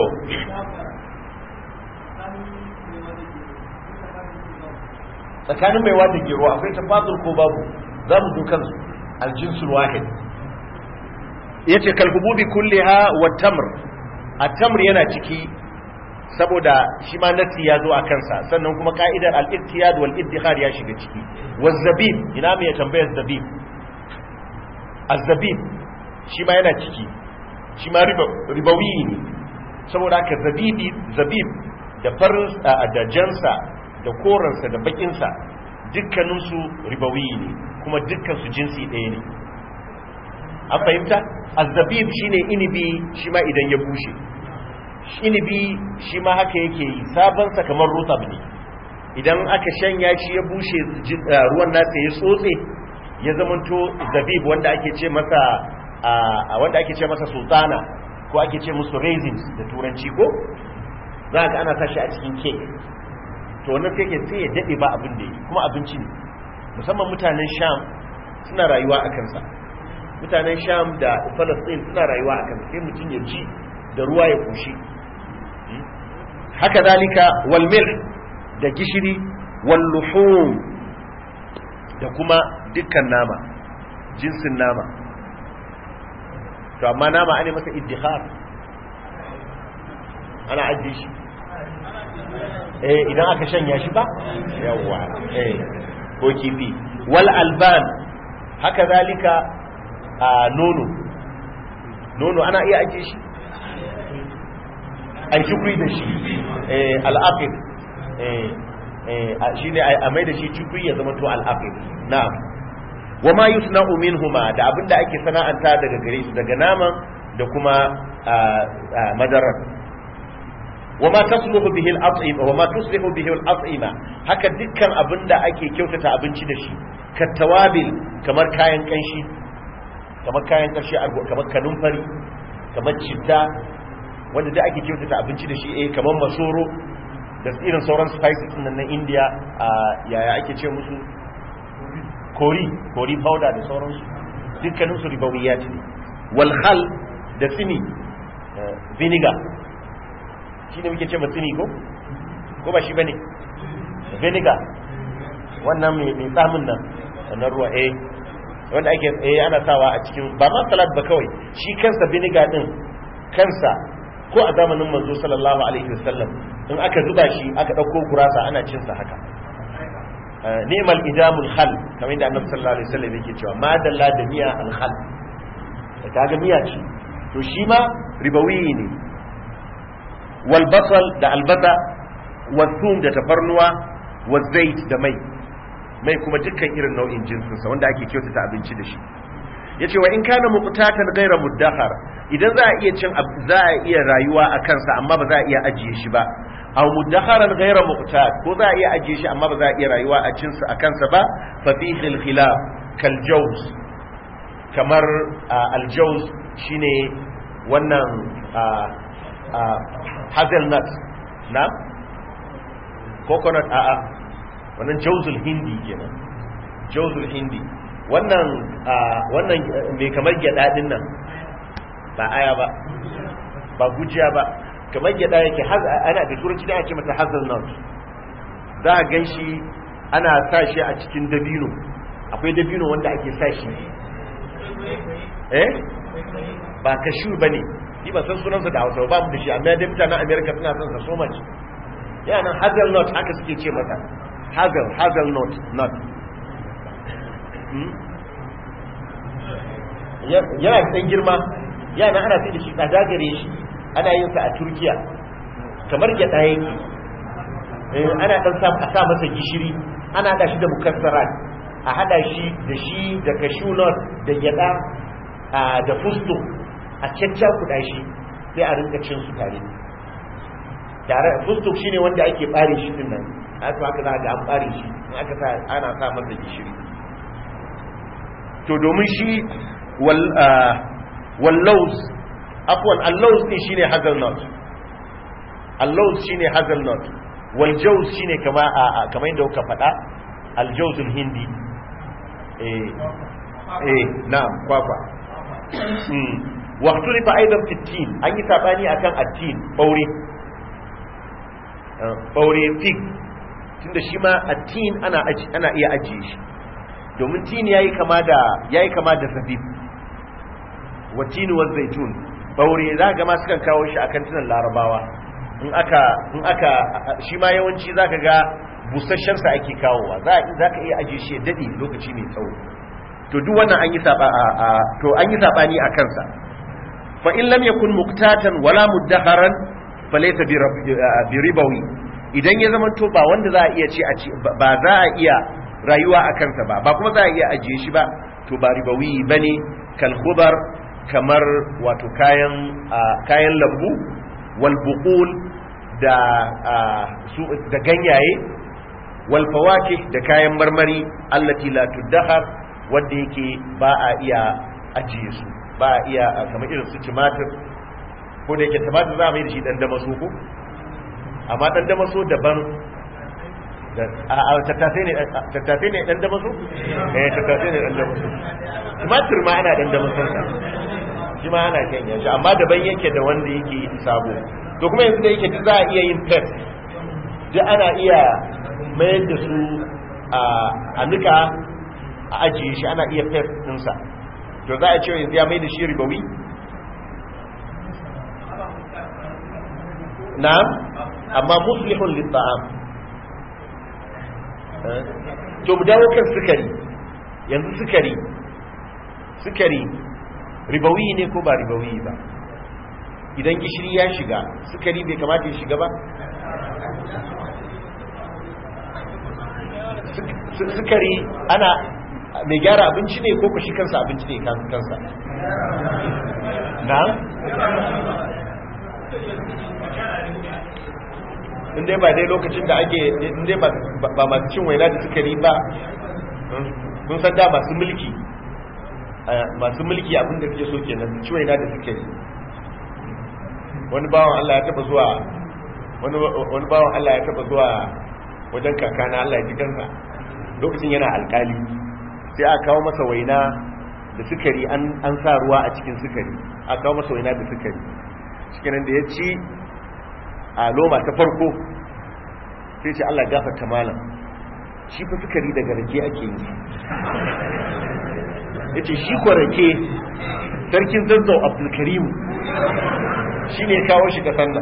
tsakanin mai wata gero akwai tafadul ko babu za mu zo kansu aljinsul wahid yace kalhububi kulliha wa tamr at-tamr yana ciki saboda shi ma nasi ya zo a kansa sannan kuma ka'idar al-ittiyad wal iddikhar ya shiga ciki wa zabib ina mai tambayar zabib az-zabib shi ma yana ciki shi ma ribawi ne saboda haka zabibi zabib da farin da jansa da koransa da bakinsa dukkaninsu ribawi ne kuma dukkansu jinsi ɗaya ne an fahimta azzabib shine inibi shi ma idan ya bushe inibi shi ma haka yake yi sabonsa kamar rutab ne idan aka shanya shi ya bushe ruwan nasa ya tsotse ya zamanto zabib wanda ake ce masa wanda ake ce masa sultana ko ake ce musu raisins da turanci ko za ka ana sashi a cikin cake to wannan sai ke sai ya dade ba abin da yi kuma abinci ne musamman mutanen sham suna rayuwa a kansa mutanen sham da falastin suna rayuwa a kansa sai mutum ya ci da ruwa ya kushi haka zalika wal milh da gishiri wal luhum da kuma dukkan nama jinsin nama to amma nama ane masa iddihar ana ajiye shi eh idan aka shanya shi ba yawa eh ko kifi wal alban haka zalika a nono nono ana iya ajiye shi ai shukri da shi eh al-aqid eh eh shine a mai da shi shukri ya zama to al-aqid na'am wa ma yusna'u minhuma da abinda ake sana'anta daga gare su daga naman da kuma madarar wa ma tasluhu bihi al-at'ima wa ma tuslihu bihi al-at'ima haka dukkan abinda ake kyautata abinci da shi katawabil kamar kayan kanshi kamar kayan karshe kamar kanumfari kamar citta wanda da ake kyautata abinci da shi eh kamar masoro da irin sauran spices nan na India a yaya ake ce musu kori kori powder da sauransu dukkanin su ribawiyat ne wal khal da sini vinegar shi ne muke ce matsini ko ko ba shi bane vinegar wannan mai tsamin nan wannan ruwa eh wanda ake eh ana sawa a cikin ba ma salad ba kawai shi kansa vinegar din kansa ko a zamanin manzo sallallahu alaihi wasallam in aka zuba shi aka dauko gurasa ana cin sa haka ni'mal idamul khal kamar inda annabi sallallahu alaihi wasallam yake cewa ma dalla da miya al khal kaga miya ce to shi ma ribawi ne wal basal da albasa wal thum da tafarnuwa wal zait da mai mai kuma dukkan irin nau'in jinsinsa wanda ake kyautata abinci da shi yace wa in kana muqtatan ghayra muddahar idan za a iya cin za a iya rayuwa a kansa amma ba za a iya ajiye shi ba aw mudakharan ghayra muqtat ko za a iya ajiye shi amma ba za a iya rayuwa a cin sa a kansa ba fa fihi al-khilaf kal jaws kamar al jaws shine wannan hazelnut na coconut a a wannan jawzul hindi kenan jawzul hindi wannan wannan mai kamar gyada din nan ba aya ba ba gujiya ba kamar gyada yake ana da turanci da ake mata hazelnut za a gan shi ana sa shi a cikin dabino akwai dabino wanda ake sa shi eh ba kashu ba ne ni ba san sunansa da hausa ba mu da shi amma da mutanen america suna son sa so much yana hazelnut haka suke ce mata hazel hazelnut nut yana da girma yana ana sai da shi tsada gare shi ana yin sa a turkiya kamar gyada yake ana dan sa a sa masa gishiri ana hada shi da mukassarat a hada shi da shi da cashew nut da gyada da fusto a cacca kuɗa shi sai a rinka cin su tare tare fusto shine wanda ake bare shi din nan haka haka za ga an bare shi in aka sa ana sa masa gishiri to domin shi wal wallaus afwan allaus ne shine hazelnut allaus shine hazelnut wal jaws shine kama kamar yadda kuka faɗa al jawzul hindi eh eh na'am kwakwa wa ikhtalifa aidan fi tin an yi sabani akan at-tin baure baure fig tunda shi ma at-tin ana ana iya ajiye shi domin tin yayi kama da yayi kama da zabib wa tin wa zaitun baure za ga ma sukan kawo shi akan tunan larabawa in aka in aka shi ma yawanci zaka ga busasshen sa ake kawowa za ka iya ajiye shi dadi lokaci mai tsawo to duk wannan an yi saba to an yi sabani a kansa fa in lam yakun muqtatan wala muddaharan falaysa bi ribawi idan ya zama to ba wanda za a iya ce a ce ba za a iya rayuwa a kansa ba ba kuma za a iya ajiye shi ba to ba ribawi bane kal khubar kamar wato kayan kayan lambu wal buqul da su da ganyaye wal fawakih da kayan marmari allati la tuddahar wanda yake ba a iya ajiye su ba a iya kamar irin su tumatir ko da yake tumatir za a mai da shi dan damaso ko amma dan damaso daban a tattasai ne tattasai ne dan damaso eh tattasai ne dan damaso tumatir ma ana dan damason sa shi ma ana kan yanzu amma daban yake da wanda yake sabo to kuma yanzu da yake duk za a iya yin pet duk ana iya mayar da su a nika a ajiye shi ana iya pet ɗinsa to za a ce yanzu ya mai da shi ribawi na amma muslihun litta'am to mu dawo kan sukari yanzu sukari sukari ribawi ne ko ba ribawi ba idan gishiri ya shiga sukari bai kamata ya shiga ba sukari ana mai gyara abinci ne ko shi kansa abinci ne kansa na inda ba dai lokacin da ake inda ba masu cin waina da sukari ba kun san da masu mulki masu mulki abinda suke so kenan su ciwaina da suke yi wani bawan Allah ya taba zuwa wani bawan Allah ya taba zuwa wajen kakana Allah ya ji kansa lokacin yana alkali sai aka kawo masa waina da sukari an sa ruwa a cikin sukari aka kawo masa waina da sukari cikin da ya ci a loma ta farko sai ce Allah gafarta malam shi fa sukari daga rake ake yi ya ce shi kwa rake sarkin zazzau abdulkarimu shi ne kawo shi ka sannan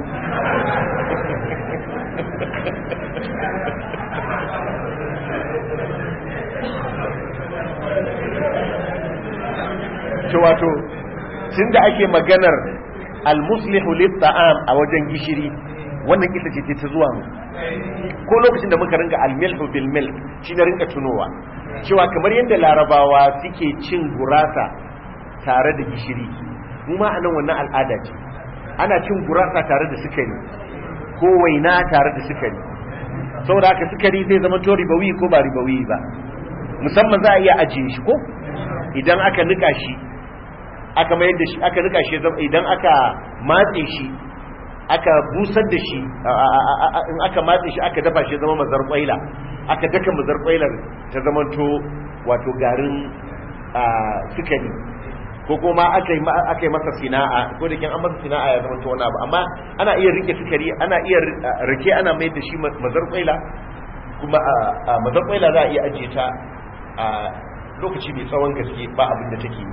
ce wato tun da ake maganar al-muslihu lit-ta'am a wajen gishiri wannan ita ce ta zuwa mu ko lokacin da muka ringa al-milhu bil milk shi na ringa tunowa cewa kamar yadda larabawa suke cin gurasa tare da gishiri mu ma anan wannan al'ada ce ana cin gurasa tare da sukari ko waina tare da sukari saboda haka sukari zai zama to ribawi ko ba ribawi ba musamman za a iya ajiye shi ko idan aka nika shi aka mayar da shi aka nika shi idan aka matse shi aka busar da shi in aka matse shi aka dafa shi zama mazar kwaila aka daka mazar kwailar ta zamanto wato garin sukari ko kuma aka yi masa sina'a ko da kin an masa sina'a ya zamanto wani abu amma ana iya rike sukari ana iya rike ana mai da shi mazar kwaila kuma mazar kwaila za a iya ajiye ta a lokaci mai tsawon gaske ba abin da take yi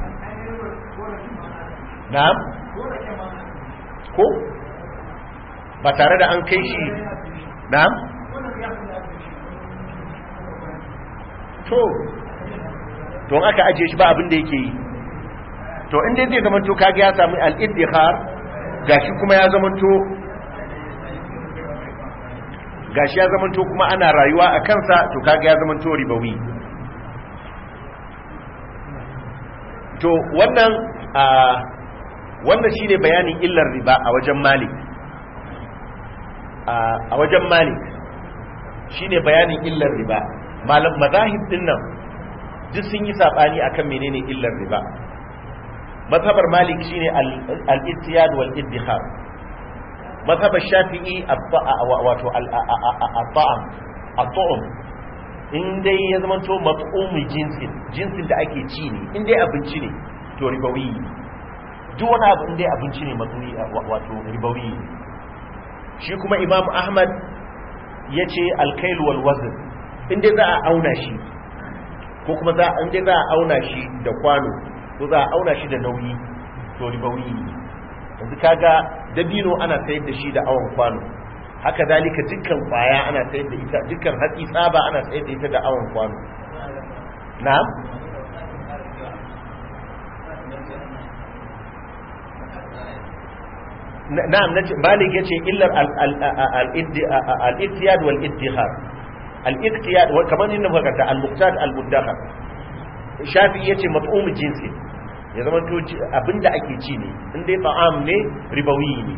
na'am ko ba tare da an kai shi na'am to to aka ajiye shi ba abin da yake yi to inda zai zama to kage ya samu al-iddikhar gashi kuma ya zama to gashi ya zama to kuma ana rayuwa a kansa to kage ya zama to ribawi to wannan a wannan shine bayanin illar riba a wajen malik a wajen malik shine bayanin illar riba malam mazahib din nan duk sun yi sabani akan menene illar riba mazhabar malik shine al-ittiyad wal iddikhar mazhabar shafi'i wato al-ta'am at-ta'am in dai ya zama to mat'umi jinsin jinsin da ake ci ne in dai abinci ne to ribawi duk wani abu in dai abinci ne mat'umi wato ribawi shi kuma imam ahmad ya ce alkail wal wazn in dai za a auna shi ko kuma za in dai za a auna shi da kwano ko za a auna shi da nauyi to ribawi yanzu kaga dabino ana sayar da shi da awon kwano haka zalika dukkan kwaya ana sayar da ita dukkan hatsi tsaba ana sayar da ita da awon kwano na'am na'am nace malik yace illar al-ittiyad wal ittihar al-ittiyad kamar inda muka kanta al-muqtad al-mudakhar shafi yace mat'um jinsi ya zama to abinda ake ci ne in dai ta'am ne ribawi ne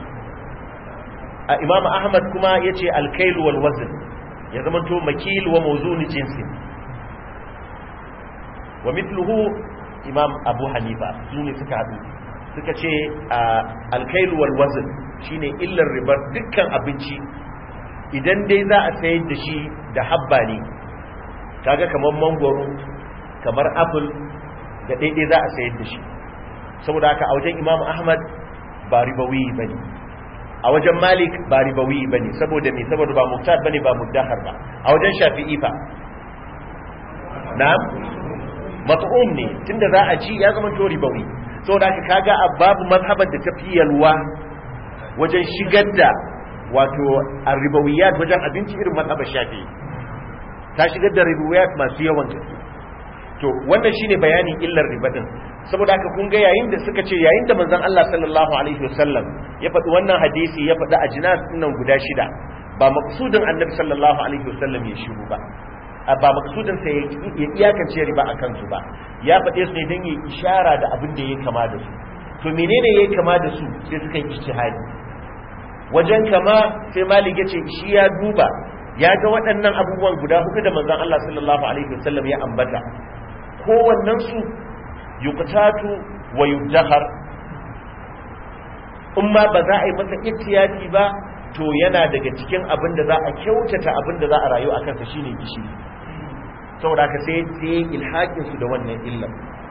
a imam ahmad kuma yace al-kail wal wazn ya zama to makil wa mawzun jinsi wa mithluhu imam abu hanifa su ne suka hadu suka ce alkailu wal wazn shine illar ribar dukkan abinci idan dai za a sayar da shi da habba ne kaga kamar mangoro kamar apple da daidai za a sayar da shi saboda haka a wajen imam ahmad ba ribawi bane a wajen malik ba ribawi bane saboda me saboda ba muktar bane ba muddahar ba a wajen shafi'i fa na'am mat'um ne tunda za a ci ya zama to ribawi saboda haka kaga babu mazhabar da tafi yalwa wajen shigar da wato arribawiyat wajen abinci irin mazhabar shafi ta shigar da ribawiyat masu yawan gaske to wannan shine bayanin illar riba din saboda haka kun ga yayin da suka ce yayin da manzon Allah sallallahu alaihi wasallam ya faɗi wannan hadisi ya faɗi ajnas nan guda shida ba maqsudin annabi sallallahu alaihi wasallam ya shiru ba ba maksudin sa ya iyakance riba a kansu ba ya faɗe su ne don yi ishara da abin da ya kama da su to menene ya kama da su sai suka yi ijtihadi wajen kama sai malik ya ce shi ya duba ya ga waɗannan abubuwan guda hudu da manzon Allah sallallahu alaihi wasallam ya ambata kowannen su yuqtatu wa yudahar in ma ba za a yi masa ihtiyati ba to yana daga cikin abin da za a kyautata abin da za a rayu a kansa shine gishiri saboda haka sai sai ilhakin su da wannan illar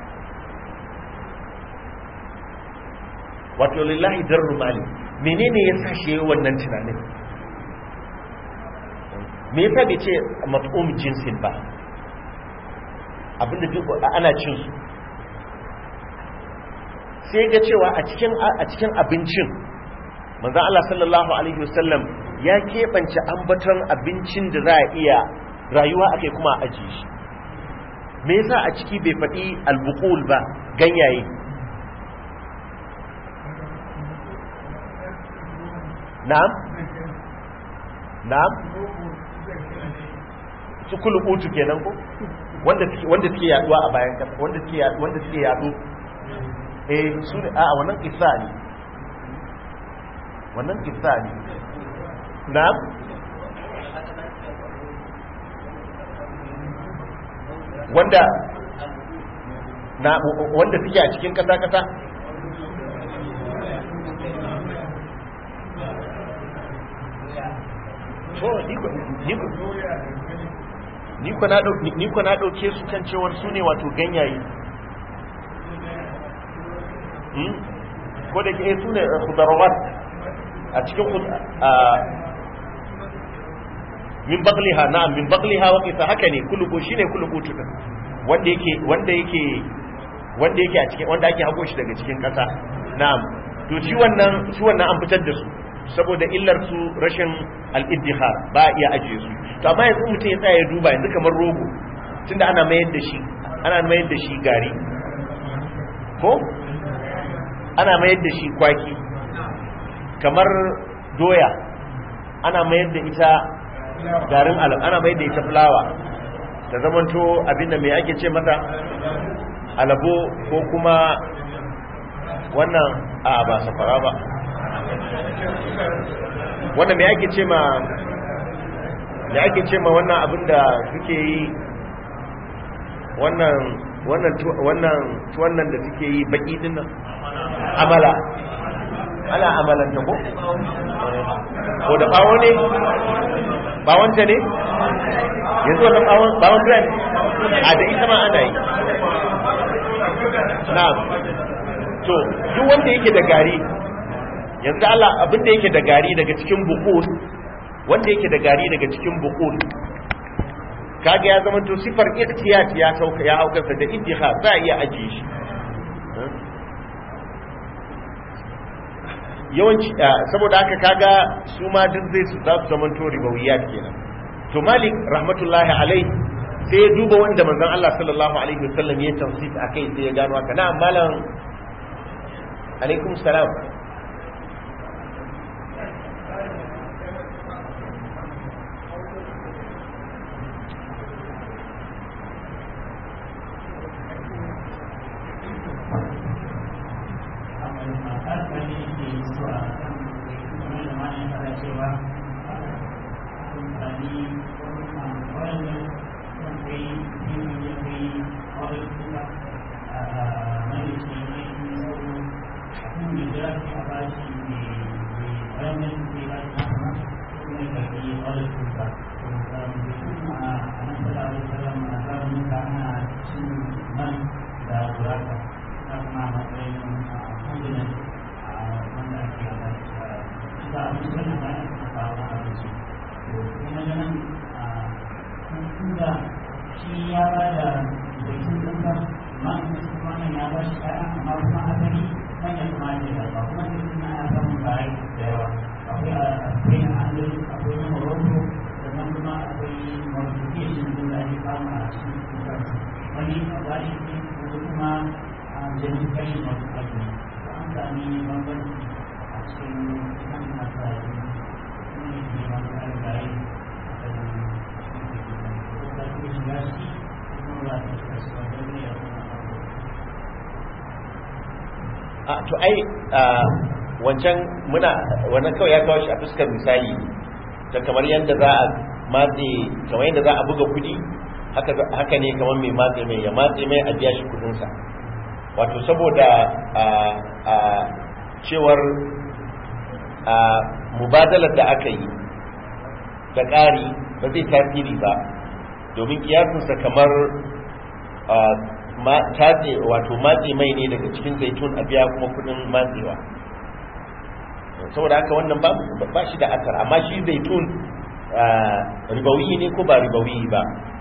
wato lillahi darru mali menene ya sa shi wannan tunanin me yasa bai ce mat'um jinsin ba abinda duk ana cin su sai ga cewa a cikin a cikin abincin manzon Allah sallallahu alaihi wasallam ya keɓance ambaton abincin da za a iya rayuwa akai kuma a ajiye shi me yasa a ciki bai faɗi albuqul ba ganyaye na'am na'am su kulubutu kenan ko wanda suke wanda suke yaduwa a bayan kasa wanda suke wanda suke yadu eh su ne a wannan kissa ne wannan kissa ne na'am wanda na wanda suke a cikin kasa kasa to ni ko na ɗauke su kan cewar su ne wato ganyaye ko da ke su ne khudarawat a cikin min bakliha na'am min bakliha wa qisa haka ne kulubu shine kulubu tuka wanda yake wanda yake wanda yake a cikin wanda ake hago shi daga cikin kasa na'am to shi wannan shi wannan an fitar da su saboda illar su rashin al-iddihar ba iya ajiye su to amma yanzu mutum ya tsaya ya duba yanzu kamar rogo tunda ana mayar da shi ana mayar da shi gari ko ana mayar da shi kwaki kamar doya ana mayar da ita garin alam ana mayar da ita fulawa ta zamanto abinda mai ake ce mata alabo ko kuma wannan a ba safara ba wannan mai ake ce ma da ake ce ma wannan abin da suke yi wannan wannan wannan wannan da suke yi baki din nan amala ana amalan ta ko ko da bawo ne bawon ta ne yanzu wannan bawon bawon brand a da ita ma ana yi na'am to duk wanda yake da gari yanzu Allah abin da yake da gari daga cikin bukul wanda yake da gari daga cikin bukul kaga ya zama to sifar ihtiyat ya sauka ya haukarsa da iddiha za a iya ajiye shi yawanci saboda haka kaga su ma duk zai su za su zama to ribawiyat kenan to malik rahmatullahi alaihi sai ya duba wanda manzon Allah sallallahu alaihi wasallam ya tafsir akai sai ya gano haka na malam alaikum salam to ai wancan muna wannan kawai ya kawo shi a fuskar misali ta kamar yadda za a matse kamar yadda za a buga kudi haka ne kamar mai matse mai ya matse mai a biya shi kudinsa wato saboda a cewar a mubadalar da aka yi da ƙari ba zai tasiri ba domin kiyasinsa kamar tatse wato matse mai ne daga cikin zaitun a biya kuma kudin matsewa saboda haka wannan ba shi da asar amma shi zaitun ribawi ne ko ba ribawi ba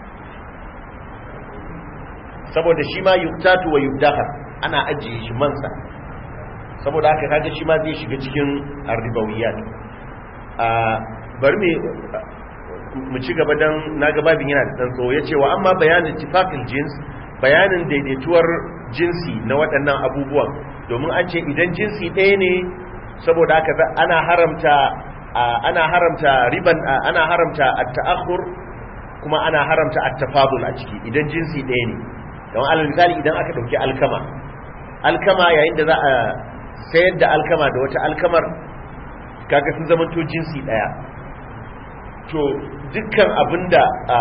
saboda shi ma yuktatu wa yudahar ana ajiye shi mansa saboda haka kaga shi ma zai shiga cikin arribawiyat a bari me mu ci gaba dan naga babin yana da dan tsawo yace wa amma bayanin tifaqil jins bayanin daidaituwar jinsi na waɗannan abubuwan domin an ce idan jinsi ɗaya ne saboda haka ana haramta ana haramta riban ana haramta at-ta'akhur kuma ana haramta at-tafadul a ciki idan jinsi ɗaya ne don alal misali idan aka dauki alkama alkama yayin da za a sayar da alkama da wata alkamar kaga sun zamanto jinsi ɗaya to dukkan abinda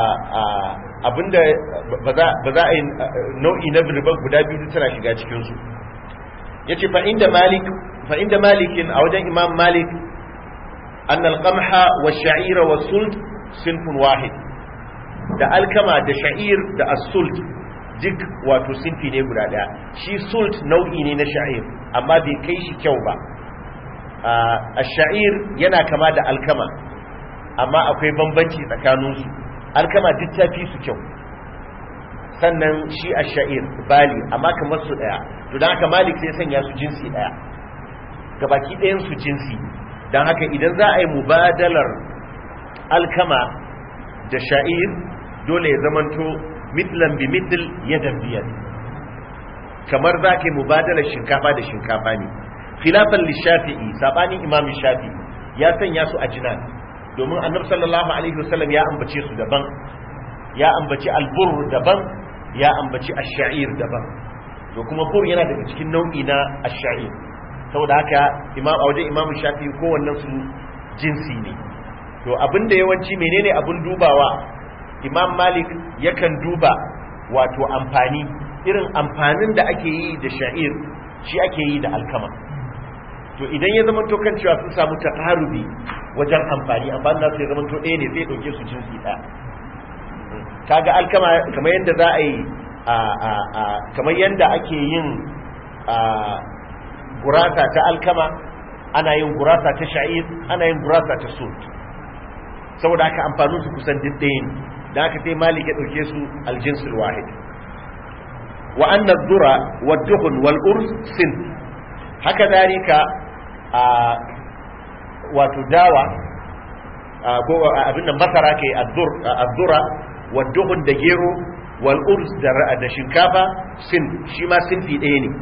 abinda ba za a yi nau'i na riba guda biyu tana shiga cikinsu ya ce fa'inda malik fa'inda malikin a wajen imam malik an alƙamha wa sha'ira wa sult sinfun wahid da alkama da sha'ir da asult duk wato sinfi ne guda daya shi sult nau'i ne na sha'ir amma bai kai shi kyau ba a sha'ir yana kama da alkama amma akwai bambanci tsakaninsu alkama duk ta fi su kyau sannan shi a sha'ir bali amma kamar su daya to don haka malik sai sanya su jinsi daya gabaki ɗayan su jinsi don haka idan za a yi mubadalar alkama da sha'ir dole ya zamanto mitlan bi mitl yadan biyar kamar za ka yi mubadalar shinkafa da shinkafa ne khilafan lishafi'i sabanin imam shafi'i ya sanya su a jinan domin annabi sallallahu alaihi wasallam ya ambace su daban ya ambaci albur daban ya ambaci ash-sha'ir daban to kuma bur yana daga cikin nau'i na ash-sha'ir saboda haka imam a wajen imam shafi'i kowannen su jinsi ne to abinda yawanci menene abin dubawa imam malik yakan duba wato amfani irin amfanin da ake yi da sha'ir shi ake yi da alkama to idan ya zama to kan cewa sun samu taqarubi wajen amfani amfani da su ya zama to ɗaya ne zai ɗauke su jinsi ɗaya kaga alkama kamar yadda za a yi kamar yadda ake yin gurasa ta alkama ana yin gurasa ta sha'ir ana yin gurasa ta sult saboda haka amfanin su kusan duk ɗaya ne da aka sai malik ya ɗauke su aljinsul wahid wa anna dhura wa dukhun wal urs sin haka dalika a wato dawa ko abin nan masara kai azzura wa dukhun da gero wal urs da shinkafa sin shi ma sinfi ɗaya ne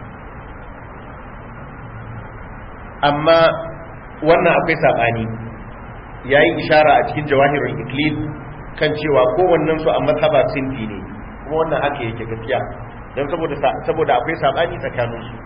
amma wannan akwai sabani yayi ishara a cikin jawahirul iklil kan cewa kowannen su a mazhaba sinfi ne kuma wannan haka yake gaskiya don saboda saboda akwai sabani tsakanin su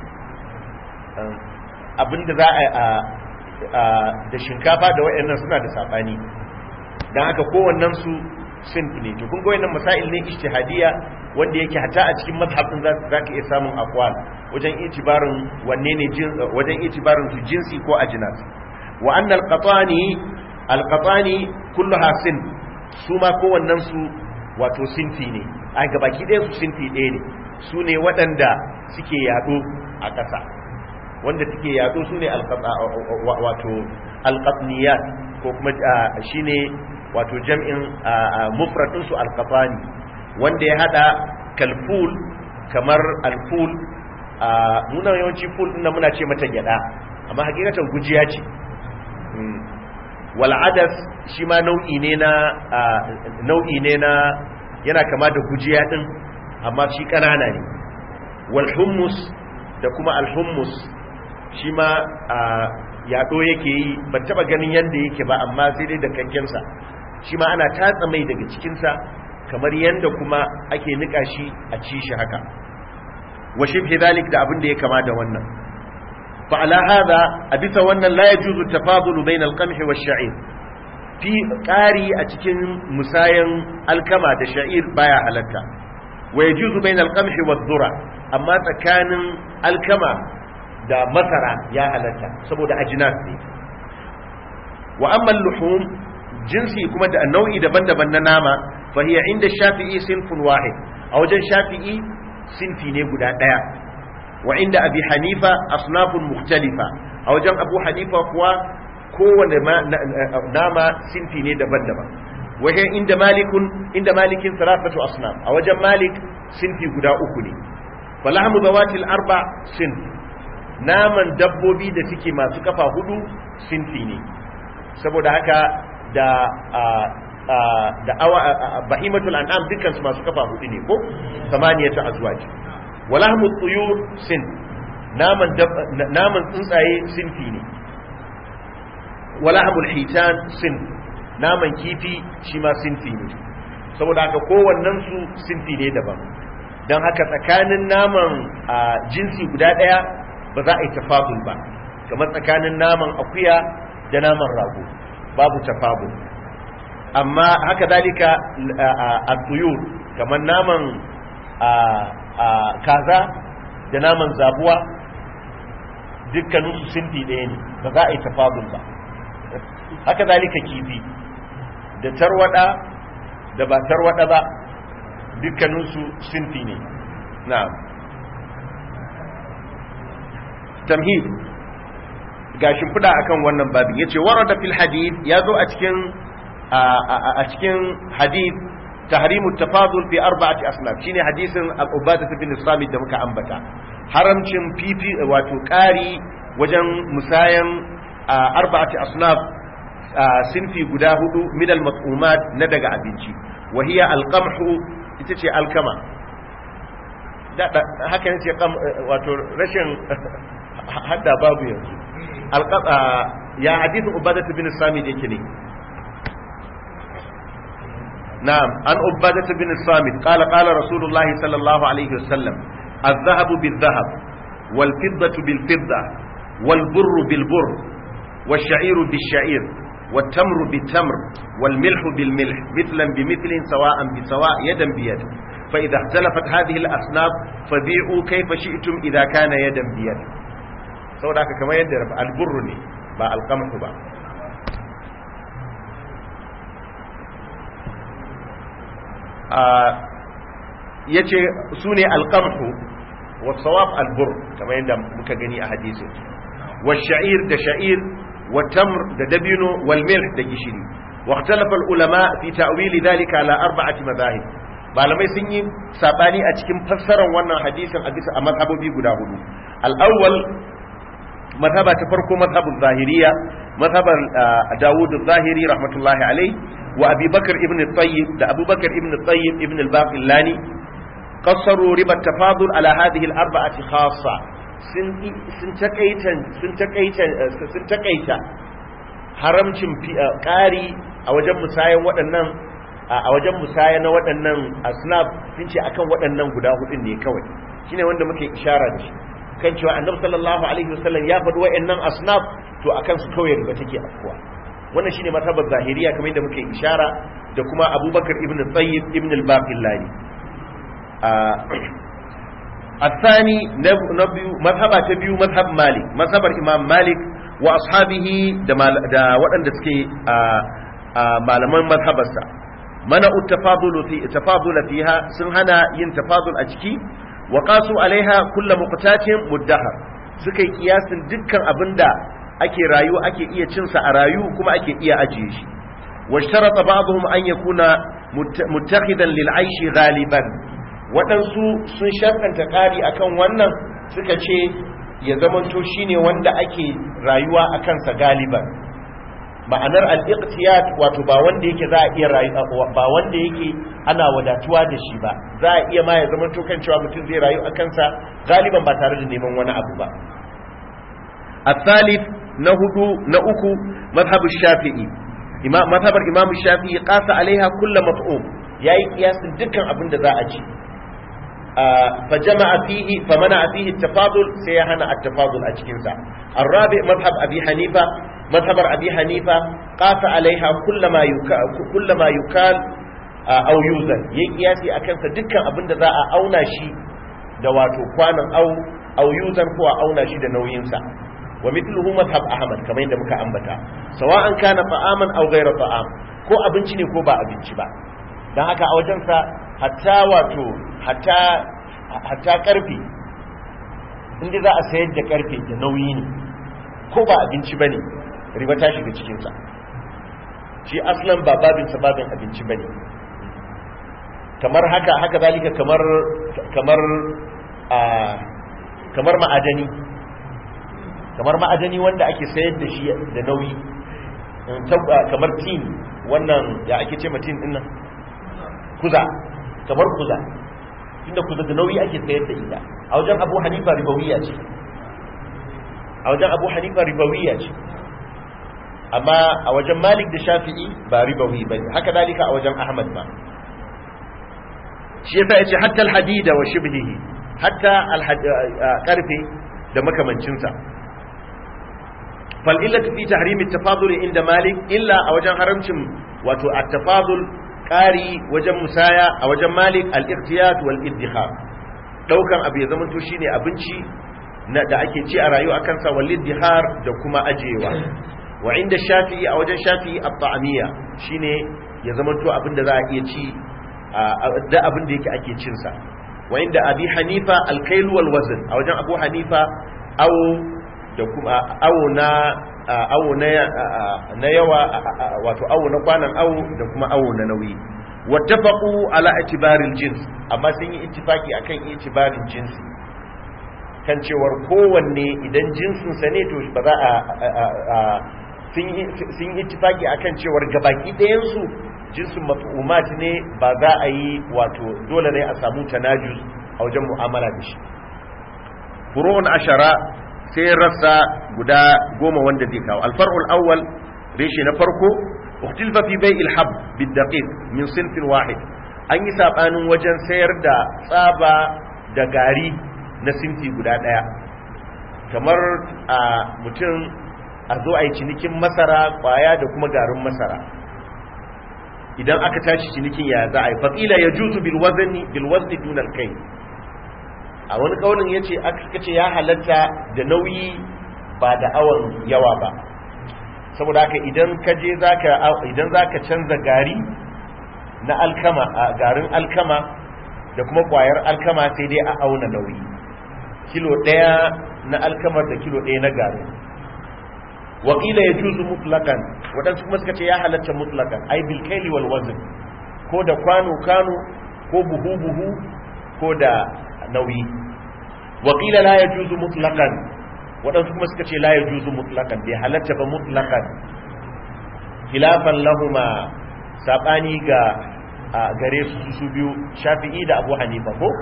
abinda za a da shinkafa da wayannan suna da sabani dan haka kowannen su sinfi ne to kun ga wayannan masail ne ijtihadiyya wanda yake hata a cikin mazhabin za ka iya samun aqwal wajen itibarin wanne ne wajen itibarin su jinsi ko ajnas wa anna al-qatani al-qatani kulluha sin su ma kowannen su wato sinfi ne a gabaki ɗaya su sinfi ɗaya ne su ne waɗanda suke yaɗo a ƙasa wanda suke yaɗo su ne wato alƙafniyat ko kuma shi ne wato jam'in mufratinsu alƙafani wanda ya haɗa kalful kamar alful muna yawanci ful ɗin muna ce mata gyaɗa amma hakikatan gujiya ce wal'adas shi ma nau'i ne na nau'i ne na yana kama da gujiya din amma shi kanana ne wal hummus da kuma al hummus shi ma yaɗo yake yi ban taba ganin yanda yake ba amma sai dai da kankensa shi ma ana tatsa mai daga cikinsa kamar yanda kuma ake nika shi a ci shi haka wa shibhi dhalik da abin da ya kama da wannan فعلى هذا أبث وأن لا يجوز التفاضل بين القمح والشعير في قاري أتكن مسايا الكما دا شعير بايا حلتا wa yajuzu bainal qamhi wad dhura amma tsakanin alkama da masara ya halatta saboda ajinas ne wa amma luhum jinsi kuma da nau'i daban-daban na nama fa hiya inda shafi'i sinfun wahid a wajen shafi'i sinfi ne guda daya wa inda abi hanifa asnafun mukhtalifa a wajen abu hanifa kuwa kowane nama sinfi ne daban-daban wajen inda malikun inda malikin sarafatu asnaf a wajen malik sinfi guda uku ne falahmu zawatil arba sin naman dabbobi da suke masu kafa hudu sinfi ne saboda haka da da awa bahimatul an'am dukkan su masu kafa hudu ne ko samaniyatu azwaj walahmu tuyur sin naman naman tsuntsaye sinfi ne walahmul hitan sin naman kifi shi ma sinfi ne saboda haka kowannen su sinfi ne daban don haka tsakanin naman jinsi guda daya ba za a yi tafadul ba kamar tsakanin naman akuya da naman rago babu tafadul amma haka dalika a tuyur kamar naman kaza da naman zabuwa dukkaninsu sinfi ɗaya ne ba za a yi tafadul ba haka zalika kifi da tarwada da ba tarwada ba dukkaninsu sinfi ne na'am tamhid ga shimfiɗa akan wannan babin yace warada fil hadith yazo a cikin a cikin hadith tahrimu tafadul fi arba'ati asnaf shine hadisin al-ubadah bin samit da muka ambata haramcin fifi wato ƙari wajen musayan arba'ati asnaf sinfi guda hudu min al-mat'umat na daga abinci wa hiya al-qamhu ita ce alkama haka ne ce wato rashin hadda babu yanzu ya hadithin ubadat bin samid yake ne na'am an ubadat bin samid qala qala rasulullah sallallahu alaihi wasallam الذهب بالذهب والفضة بالفضة والبر بالبر والشعير بالشعير والتمر بالتمر والملح بالملح مثلا بمثل سواء بسواء يدا بيد فإذا اختلفت هذه الأصناف فبيعوا كيف شئتم إذا كان يدا بيد سو ذاك كما يد البر ne ba القمح ba yace su ne alqamhu wa sawab albur kamar yadda muka gani a hadisin wa sha'ir da sha'ir wa tamr da dabino wal milh da gishiri wa ikhtalafa al ulama fi ta'wil dhalika ala arba'ati madahib malamai sun yi sabani a cikin fassarar wannan hadisin a bisa a mazhabobi guda hudu al awwal mazhaba ta farko mazhabul zahiriya mazhabar Dawud az-Zahiri rahmatullahi alayhi wa Abi Bakar ibn Tayyib da Abu Bakar ibn Tayyib ibn al-Baqillani qassaru riba tafadul ala hadhihi al-arba'ati khassa sun sun takaita sun takaita sun takaita haramcin ƙari a wajen musayan waɗannan a wajen musaya na waɗannan asnaf sun ce akan waɗannan guda hudun ne kawai shine wanda muke ishara da shi kan cewa annabi sallallahu alaihi wasallam ya faɗi waɗannan asnaf to akan su kawai riba take afkuwa wannan shine matabar zahiriya kamar yadda muke ishara da kuma abubakar ibn tsayyib ibn al-baqillani الثاني نبي مذهب تبيو مذهب مالك مذهب الإمام مالك وأصحابه دا وأن دسكي malaman mazhabarsa mana tafadulu fi tafadul fiha sun hana yin tafadul a ciki wa qasu alaiha kullu muqtatin muddahar suka yi kiyasin dukkan abinda ake rayu ake iya cin sa a rayu kuma ake iya ajiye shi washtarata ba'dhum an yakuna muttakhidan lil aishi ghaliban waɗansu sun sharkanta ƙari akan wannan suka ce ya zamanto shine wanda ake rayuwa a kansa galiban ma'anar al-iqtiyat wato ba wanda yake za a iya ba wanda yake ana wadatuwa da shi ba za a iya ma ya zama to kan cewa mutum zai rayu a kansa galiban ba tare da neman wani abu ba الثالث نهدو نأكو مذهب الشافعي إمام مذهب الإمام الشافعي قاس عليها كل مطعوم yayi kiyasin dukkan abin da za a ci fa jama'a fihi fa mana fihi tafadul sai ya hana at-tafadul a cikin sa arabi madhhab abi hanifa madhhabar abi hanifa qasa alaiha kullama yukal kullama yukal au yuzan yayi kiyasi akan sa dukkan abin da za a auna shi da wato kwanan au au yuzan ko a auna shi da nauyin sa wa mithluhu madhhab ahmad kamar yadda muka ambata sawa'an kana ta'aman aw ghayra ta'am ko abinci ne ko ba abinci ba dan haka a wajen sa hatta wato hatta hatta karfe inda za a sayar da karfe da nauyi ne ko ba abinci bane riba ta shiga cikin sa shi aslan ba babin sa babin abinci bane kamar haka haka zalika kamar kamar a kamar ma'adani kamar ma'adani wanda ake sayar da shi da nauyi kamar tin wannan ya ake ce tin din nan kuza kamar kuza inda kuza da nauyi ake sayar da ita a wajen abu hanifa ribawiya ce a wajen abu hanifa ribawiya ce amma a wajen malik da shafi'i ba ribawi ba haka dalika a wajen ahmad ba shi yasa yace hatta alhadida wa shibhihi hatta karfe da makamancinsa fal illatu fi tahrim at-tafadul inda malik illa a wajen haramcin wato at-tafadul qari wajen musaya a wajen malik al-iqtiyat wal iddikhar daukan abu ya zamanto shine abinci na da ake ci a rayu akan sa wal iddihar da kuma ajewa wa inda shafi'i a wajen shafi'i at-ta'amiyya shine ya zamanto abin da za a iya ci da abin da yake ake cin sa wa inda abi hanifa al-kayl wal wazn a wajen abu hanifa aw da kuma awo na awo na yawa wato awo na kwanan awo da kuma awo na nauyi wattafaqu ala itibaril jins amma sun yi ittifaki akan itibarin jinsi kan cewar kowanne idan jinsin sa ne to ba za a sun yi ittifaki akan cewar gabaki ɗayan su jinsin maf'umat ne ba za a yi wato dole ne a samu tanajus a wajen mu'amala da shi furu'un ashara sai rassa guda goma wanda zai kawo alfar'ul awwal reshe na farko ukhtilfa fi bai'il hab bid daqiq min sinfin wahid an yi sabanin wajen sayar da tsaba da gari na sinfi guda daya kamar a mutum a zo a yi cinikin masara kwaya da kuma garin masara idan aka tashi cinikin ya za a yi faƙila ya juzu bilwazni bilwazni dunar kai a wani kaunin ya ce aka ce ya halatta da nauyi ba da awon yawa ba saboda haka idan ka je idan za ka canza gari na alkama a garin alkama da kuma kwayar alkama sai dai a auna nauyi kilo ɗaya na alkamar da kilo ɗaya na garin wakila ya juzu mutlakan waɗansu kuma suka ce ya halatta mutlakan ai bilkaili wal wazin ko da kwano kwano ko buhu buhu ko da nauyi wakila la ya juzu mutlakan waɗansu kuma suka ce la ya juzu mutlakan bai halatta ba mutlakan khilafan lahuma saɓani ga gare su su biyu shafi'i da abu hanifa ko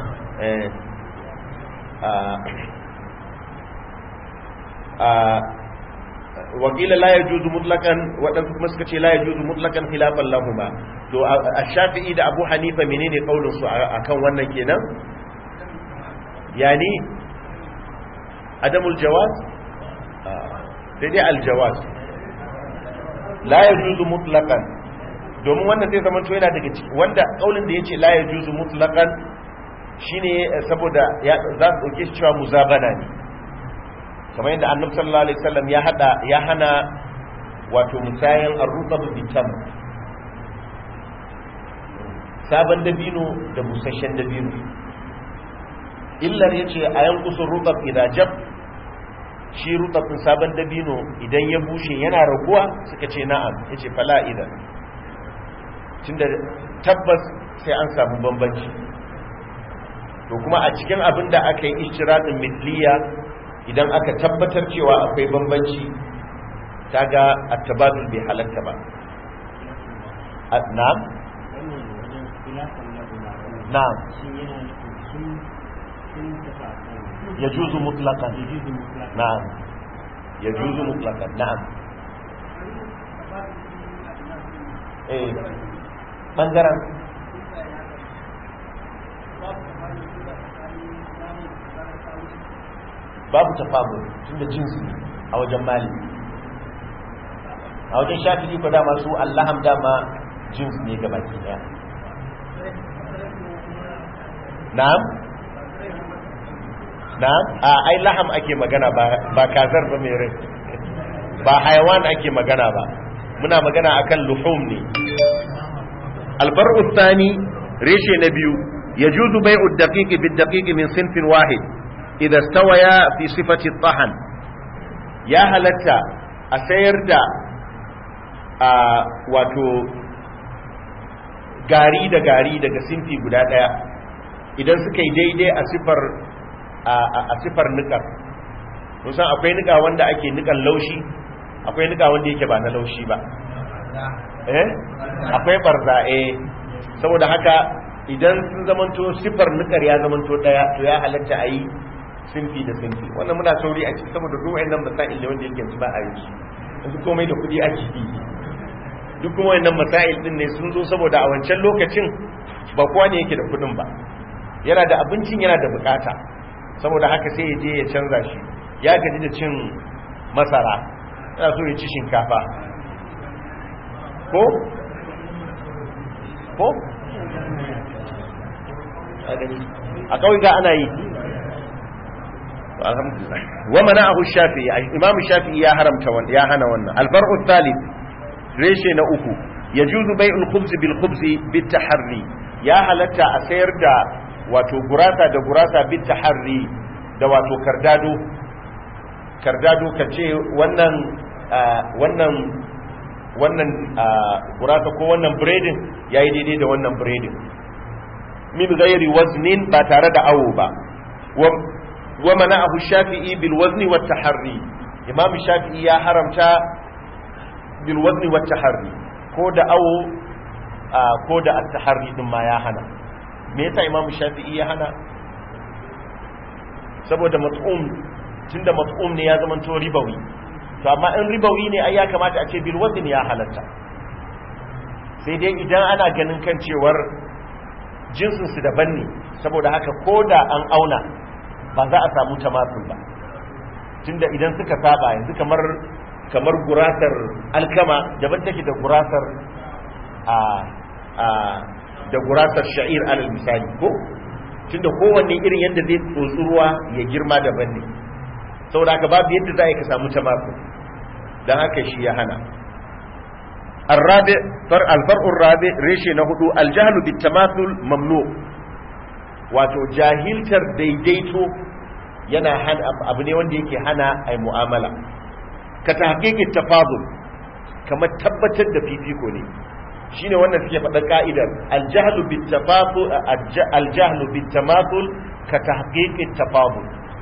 wakila la ya juzu mutlakan waɗansu kuma suka ce la ya juzu mutlakan khilafan lahuma to a shafi'i da abu hanifa menene kaulinsu akan wannan kenan yani adamul jawaz sai dai aljawaz la yajuzu mutlaqan domin wannan zai zama to yana daga ciki wanda kaulin da yace la yajuzu mutlaqan shine saboda ya za su dauke shi cewa muzabana ne kamar yadda annabi sallallahu alaihi wasallam ya hada ya hana wato musayan ar-rutab bitam sabon dabino da busasshen dabino illar ya ce a yankusun rutab idajab shi rutabin sabon dabino idan ya bushe yana raguwa suka ce na'am ya ce fala idan tunda tabbas sai an samu bambanci to kuma a cikin abin da aka yi ishtiradin mitliya idan aka tabbatar cewa akwai bambanci kaga attabadul bai halatta ba na'am na'am يجوز مطلقا نعم يجوز مطلقا نعم eh bangaren babu tafamul tunda jinsi a wajen mali a wajen shafi'i ko dama su allaham dama jins ne ga baki daya na'am na'am a ai laham ake magana ba ba kazar ba mai rai ba hayawan ake magana ba muna magana akan luhum ne albar'u thani reshe na biyu yajuzu bai'u ad-daqiqi bid-daqiqi min sinfin wahid idza stawaya fi sifati at-tahan ya halatta a sayar da a wato gari da gari daga sinfi guda daya idan suka yi daidai a sifar a sifar nikar musan akwai nika wanda ake nikan laushi akwai nika wanda yake ba na laushi ba eh akwai barza eh saboda haka idan sun zamanto sifar nikar ya zamanto daya to ya halatta a yi sinfi da sinfi wannan muna sauri a ciki saboda duk wayannan masail da wanda yake ba a yi yanzu komai da kudi ake yi duk kuma wayannan masail din ne sun zo saboda a wancan lokacin ba kowa ne yake da kudin ba yana da abincin yana da bukata saboda haka sai ya je ya canza shi ya gaji da cin masara yana so ya ci shinkafa ko ko a kawai ga ana yi alhamdulillah wa mana'ahu shafi'i imam shafi'i ya haramta wannan ya hana wannan alfar'u thalith reshe na uku yajuzu bai'ul khubz bil khubz bit taharri ya halatta a sayar da wato gurasa da gurasa bit taharri da wato kardado kardado kace wannan wannan wannan gurasa ko wannan breading yayi daidai da wannan breading min ghairi waznin ba tare da awo ba wa mana'ahu shafi'i bil wazni wat taharri imam shafi'i ya haramta bil wazni wat taharri ko da awo ko da at taharri din ma ya hana me yasa imam shafi'i ya hana saboda mat'um tunda mat'um ne ya zama to ribawi to amma in ribawi ne ai ya kamata a ce bil wazni ya halatta sai dai idan ana ganin kan cewar jinsin su daban ne saboda haka ko da an auna ba za a samu tamasul ba tunda idan suka saba yanzu kamar kamar gurasar alkama daban take da gurasar a a da gurasar sha'ir alal misali ko tunda kowanne irin yadda zai tsotsi ruwa ya girma daban ne saboda haka babu yadda za a ka samu tamasul dan haka shi ya hana الرابع فر الفرع الرابع ريشي نهدو الجهل بالتماثل ممنوع wato jahiltar daidaito yana hana abu ne wanda yake hana ai mu'amala ka tahqiqi tafadul kamar tabbatar da fifiko ne shine wannan suke faɗa ka'idar aljahlu bit tafadul aljahlu bit tamathul ka tahqiqi tafadul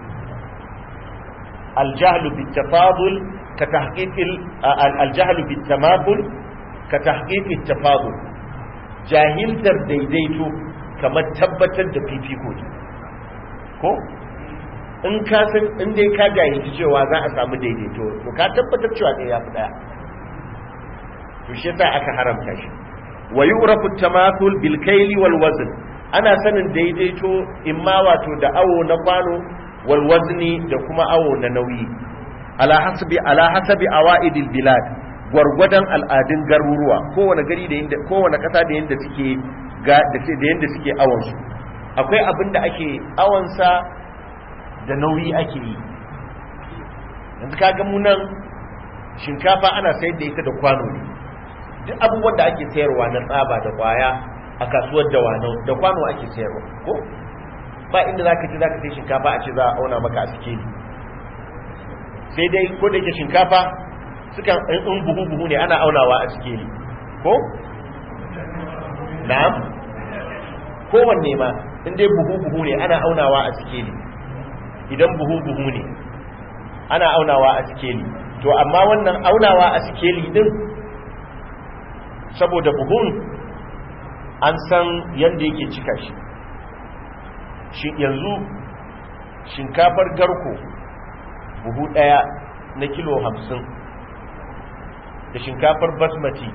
aljahlu bit tafadul ka tahqiqi aljahlu bit tamathul ka tahqiqi tafadul jahiltar daidaito kamar tabbatar da fifiko ne ko in ka san in dai ka jahilci cewa za a samu daidaito to ka tabbatar cewa ɗaya ya fi ɗaya to shi yasa aka haramta shi wa yu'rafu tamathul bil kayli wal wazn ana sanin daidaito imma wato da awo na kwano wal wazni da kuma awo na nauyi ala hasbi ala hasabi awaidil bilad gwargwadon al'adun garuruwa kowane gari da yanda kowane kasa da yanda suke ga da yanda suke awon su akwai abin da ake awonsa da nauyi ake yi yanzu kaga mu nan shinkafa ana sayar da ita da kwano ne duk abubuwan da ake sayarwa na tsaba da kwaya a kasuwar da wano da kwano ake sayarwa ko ba inda za ka ce za ka sai shinkafa a ce za a auna maka a sikeli sai dai ko da yake shinkafa sukan in buhu buhu ne ana aunawa a sikeli ko na'am kowanne ma in dai buhu buhu ne ana aunawa a sikeli idan buhu buhu ne ana aunawa a sikeli to amma wannan aunawa a sikeli din saboda buhun an san yadda yake cika shi shi yanzu shinkafar garko buhu daya na kilo hamsin da shinkafar basmati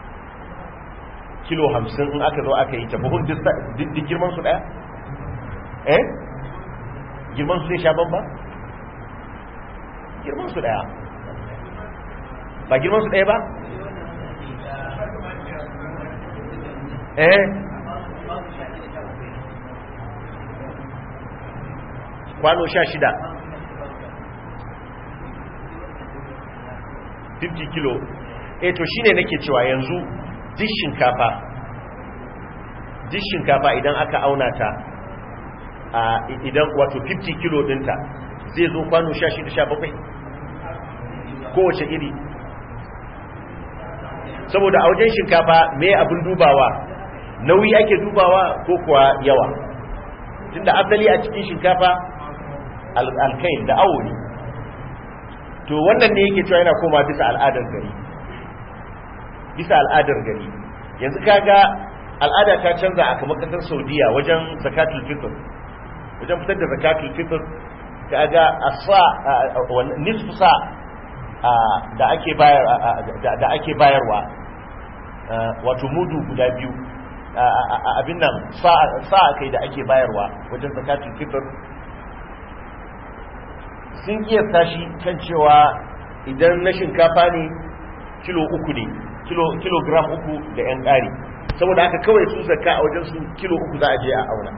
kilo hamsin in aka zo aka yi ta buhun duk girman su daya eh girman su zai sha ban ba girman su daya ba girman su daya ba eh kwano sha shida 50 kilo eh to shine nake cewa yanzu duk shinkafa duk shinkafa idan aka auna ta a idan wato 50 kilo dinta zai zo kwano 16 17 kowace iri saboda a wajen shinkafa me abin dubawa nauyi ake dubawa ko kuwa yawa tunda asali a cikin shinkafa alkain da awo ne to wannan ne yake cewa yana koma bisa al'adar gari bisa al'adar gari yanzu kaga al'ada ta canza a kamar kasar saudiya wajen zakatul fitr wajen fitar da zakatul fitr kaga asa nisfu sa da ake bayar da ake bayarwa wato mudu guda biyu abin nan sa kai da ake bayarwa wajen zakatul fitr sun kiyasta shi kan cewa idan na shinkafa ne kilo uku ne kilogram uku da yan ƙari saboda haka kawai su zakka a wajen su kilo uku za a je a auna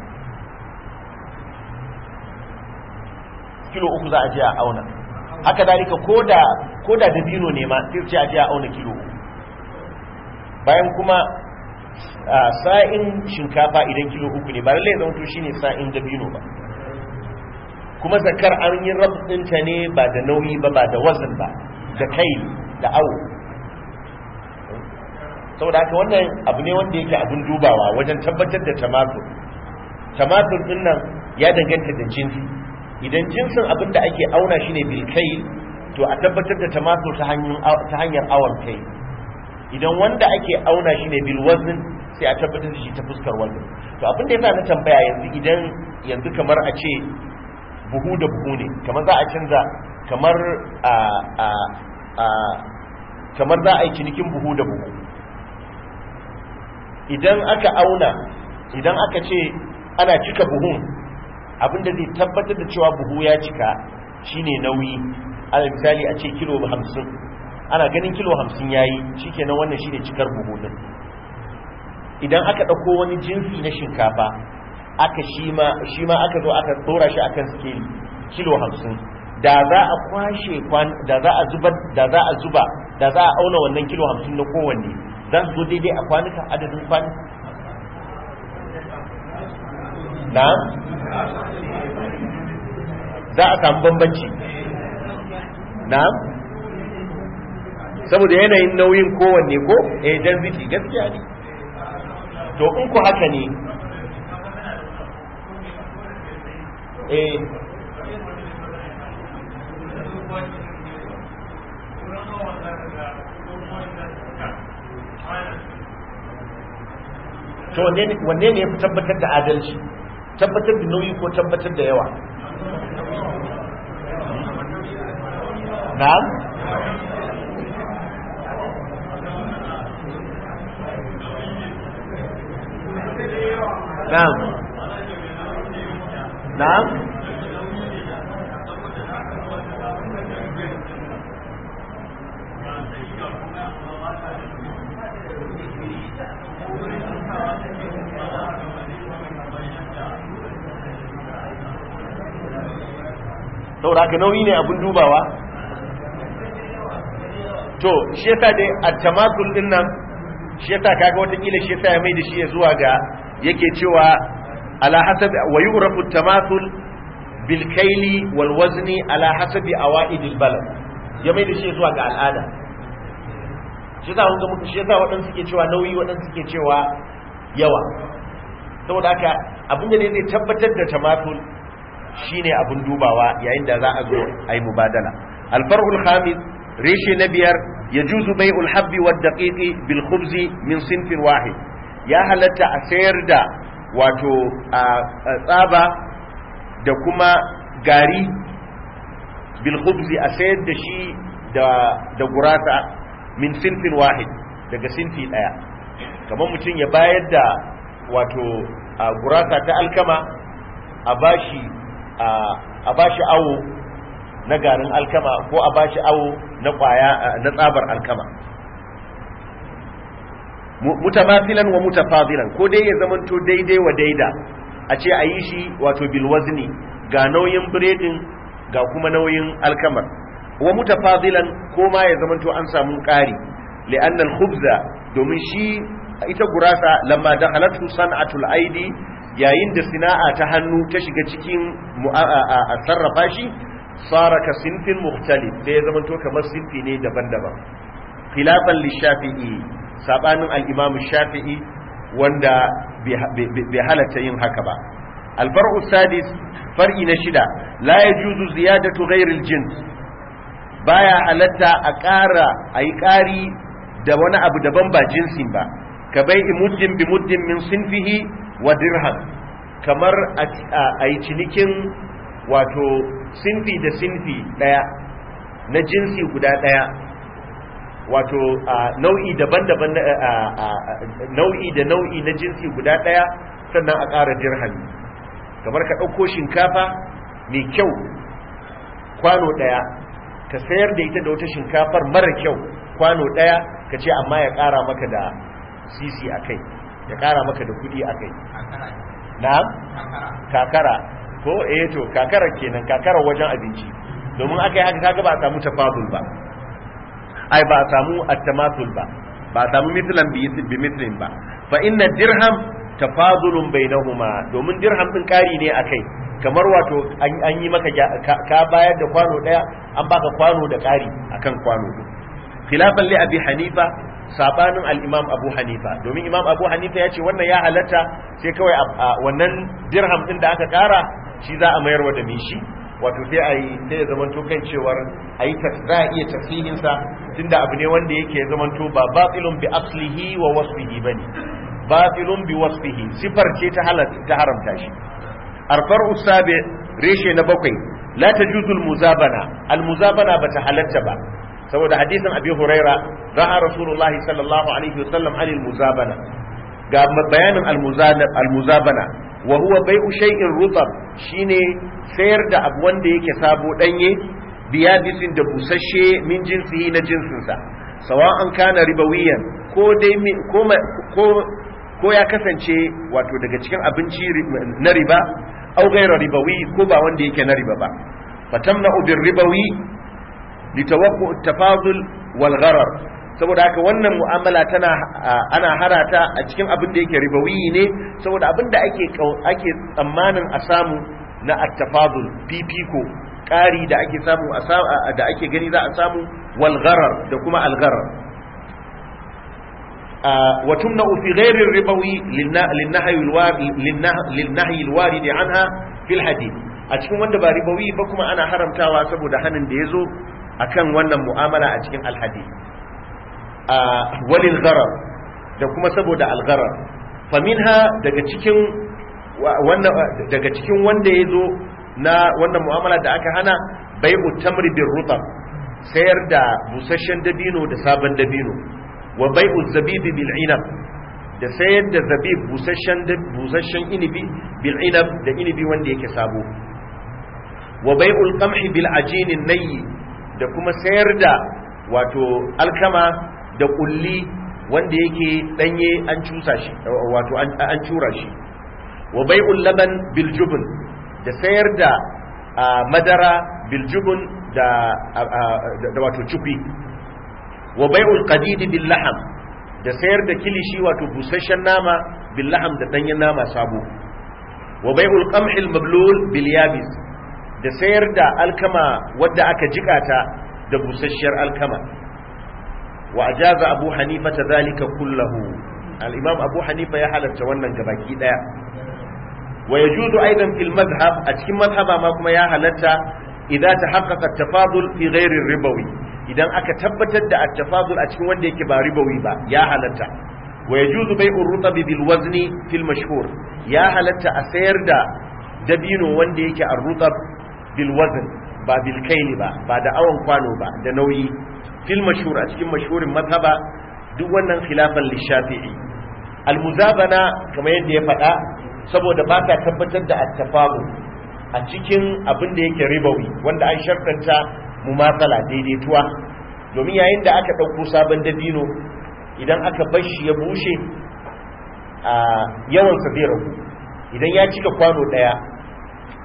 kilo uku za a je a auna haka dalika koda koda dabino ne ma sai ce a je a auna kilo uku bayan kuma sa'in shinkafa idan kilo uku ne ba lallai zama to shine sa'in dabino ba kuma zakar an yi rabinta ne ba da nauyi ba ba da wazin ba da kai da awo saboda haka wannan abu ne wanda yake abin dubawa wajen tabbatar da tamatur tamatur din nan ya danganta da jinsi idan jinsin abin da ake auna shi ne bilkai to a tabbatar da tamatur ta hanyar awon kai idan wanda ake auna shi ne bilwazin sai a tabbatar da shi ta fuskar wazin to abin da yasa na tambaya yanzu idan yanzu kamar a ce buhu da buhu ne kamar za a canza kamar a a a kamar za a yi cinikin buhu da buhu idan aka auna idan aka ce ana cika buhun abinda zai tabbatar da cewa buhu ya cika shine nauyi ala misali a ce kilo hamsin ana ganin kilo hamsin ya yi shi kenan wannan shine cikar buhu din idan aka ɗauko wani jinsi na shinkafa aka shi ma aka zo aka tsora shi akan skeli kilo hamsin da za a kwashe da za a zuba da za a zuba da za a auna wannan kilo hamsin na kowanne za su zo daidai a kwanuka adadin kwanuka na za a samu bambanci na saboda yanayin nauyin kowanne ko eh density gaskiya ne to in ku haka ne eh to wanne ne ya fi tabbatar da adalci tabbatar da nauyi ko tabbatar da yawa na'am na'am na'am saboda haka nauyi ne abin dubawa to shi yasa dai at-tamatul din nan shi yasa kaga watakila shi yasa ya mai da shi ya zuwa ga yake cewa ala hasabi wa yu'rafu at-tamathul bil kayli wal wazni ala hasabi awaid al balad ya mai da shi zuwa ga al'ada shi yasa wanda muka shi yasa waɗansu suke cewa nauyi waɗansu suke cewa yawa saboda haka abin da ne zai tabbatar da tamathul shine abin dubawa yayin da za a zo a yi mubadala alfarhul khamis reshe na biyar ya juzu bai ulhabbi wa daƙiƙi bil khubzi min sinfin wahid ya halatta a sayar da wato a tsaba da kuma gari bil khubzi a sayar da shi da gurasa min sinfin wahid daga sinfi ɗaya kamar mutum ya bayar da wato gurasa ta alkama a bashi a bashi awo na garin alkama ko a bashi awo na kwaya na tsabar alkama mutamathilan wa mutafadilan ko dai ya zamanto daidai wa daida a ce a yi shi wato bil wazni ga nauyin biredin ga kuma nauyin alkamar wa mutafadilan ko ma ya zamanto an samu ƙari li'anna al-khubza domin shi ita gurasa lamma dakhalatu san'atul aidi yayin da sina'a ta hannu ta shiga cikin a sarrafa shi sara ka sinfin mukhtalif da ya zamanto kamar sinfi ne daban-daban khilafan lishafi'i sabanin al-imam shafi'i wanda bai halatta yin haka ba alfar'u sadis far'i na shida la yajuzu ziyadatu ghairil jins baya halatta a ƙara a yi ƙari da wani abu daban ba jinsin ba ka bai muddin bi muddin min sinfihi wa dirham kamar a yi cinikin wato sinfi da sinfi ɗaya na jinsi guda ɗaya wato nau'i daban-daban nau'i da nau'i na jinsi guda ɗaya sannan a ƙara dirhami kamar ka ɗauko shinkafa mai kyau kwano ɗaya ka sayar da ita da wata shinkafar mara kyau kwano ɗaya ka ce amma ya ƙara maka da sisi a kai ya ƙara maka da kuɗi a kai na kakara ko eh to kakara kenan kakara wajen abinci domin aka yi haka kaga ba a samu tafadul ba ai ba a samu attamatul ba ba a samu mitlan bi mitlin ba fa inna dirham tafadulun bainahuma domin dirham din kari ne akai kamar wato an yi maka ka bayar da kwano daya an baka kwano da kari akan kwano din khilafan li abi hanifa sabanin al-imam abu hanifa domin imam abu hanifa ya ce wannan ya halatta sai kawai wannan dirham din da aka kara shi za a mayar wa da mishi wato sai a yi sai ya zamanto kan cewar a yi za a iya tasirinsa tunda abu ne wanda yake zamanto ba batilun bi aslihi wa wasfihi bane batilun bi wasfihi sifar ce ta halatta ta haramta shi arfar usabe reshe na bakwai la tajuzul muzabana al muzabana bata halatta ba saboda hadisin abi huraira ra'a rasulullahi sallallahu alaihi wasallam anil muzabana ga bayanin al muzabana wa huwa bai'u shay'in rutab shine sayar da abu wanda yake sabo danye biya bisin da busasshe min jinsihi na jinsinsa sawa'an kana ribawiyan ko dai ko ko ko ya kasance wato daga cikin abinci na riba au gaira ribawi ko ba wanda yake na riba ba fatamna bir ribawi litawaqu tafadul wal gharar saboda haka wannan mu'amala tana ana harata a cikin abin da yake ribawi ne saboda abin da ake ake tsammanin a samu na at-tafadul fifiko ƙari da ake samu da ake gani za a samu wal gharar da kuma al gharar wa tumna fi ghairi ribawi lin-nahyi al-warid anha fil hadith a cikin wanda ba ribawi ba kuma ana haramtawa saboda hanin da yazo akan wannan mu'amala a cikin al-hadith walil gharar da kuma saboda al-gharar faminha daga cikin wannan daga cikin wanda yazo na wannan mu'amala da aka hana bai'u tamri bir rutab sayar da busasshen dabino da sabon dabino wa bai'u zabibi bil inab da sayar da zabib busasshen busasshen inibi bil inab da inibi wanda yake sabo wa bai'ul qamhi bil ajinin nayyi da kuma sayar da wato alkama da kulli wanda yake danye an cusa shi wato an cura shi wa bai'ul laban bil jubn da sayar da madara bil jubn da da wato cufi wa bai'ul qadid bil laham da sayar da kilishi wato busasshen nama bil laham da danyen nama sabo wa bai'ul qamh al mablul bil yabis da sayar da alkama wadda aka jikata da busasshiyar alkama wa ajaza abu hanifa ta zalika kullahu al-imam abu hanifa ya halarta wannan gabaki daya wa yajuzu aidan fil madhhab a cikin madhhaba ma kuma ya halarta idza tahaqqaqa at-tafadul fi ghairi ribawi idan aka tabbatar da at-tafadul a cikin wanda yake ba ribawi ba ya halarta wa yajuzu bai'u rutab bil wazni fil mashhur ya halarta a sayar da dabino wanda yake ar-rutab bil wazn ba bil kaili ba ba da awon kwano ba da nauyi fil mashhur a cikin mashhurin madhaba duk wannan khilafan lishafi'i almuzabana kamar yadda ya faɗa saboda ba ta tabbatar da attafabu a cikin abin da yake ribawi wanda an shartanta mumatsala daidaituwa domin yayin da aka ɗauko sabon dabino idan aka bar shi ya bushe a yawansa zai ragu idan ya cika kwano ɗaya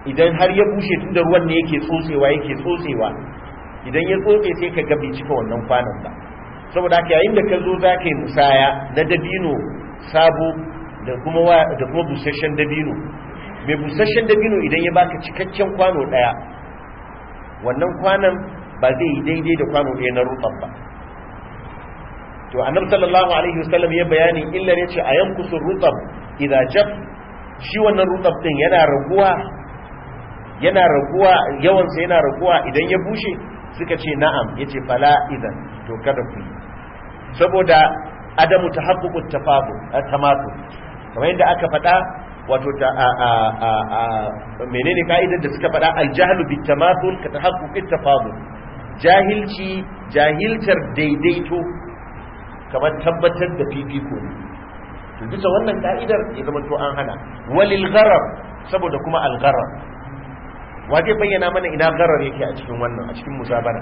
idan har ya bushe tun da ruwan ne yake tsotsewa yake tsotsewa idan ya tsotse sai ka ga bai cika wannan kwanan ba saboda haka yayin da ka zo za ka yi musaya na dabino sabo da kuma da kuma busasshen dabino mai busasshen dabino idan ya baka cikakken kwano daya wannan kwanan ba zai yi daidai da kwano ɗaya na rutsar ba to annabi sallallahu alaihi wasallam ya bayani illar yace a yankusu rutsab idza jaf shi wannan rutsab din yana raguwa yana raguwa yawan sa yana raguwa idan ya bushe suka ce na'am yace fala idan to kada ku yi saboda adamu tahaqququt tafadul tamatu kamar yadda aka faɗa wato ta a a a, a menene ka'idar da suka faɗa aljahlu bit tamathul ka tahaqquqit tafadul jahilci jahiltar daidaito kamar tabbatar da fifiko ne to bisa wannan ka'idar ya zama to an hana walil gharar saboda kuma al gharar wa zai bayyana mana ina gharar yake a cikin wannan a cikin musabara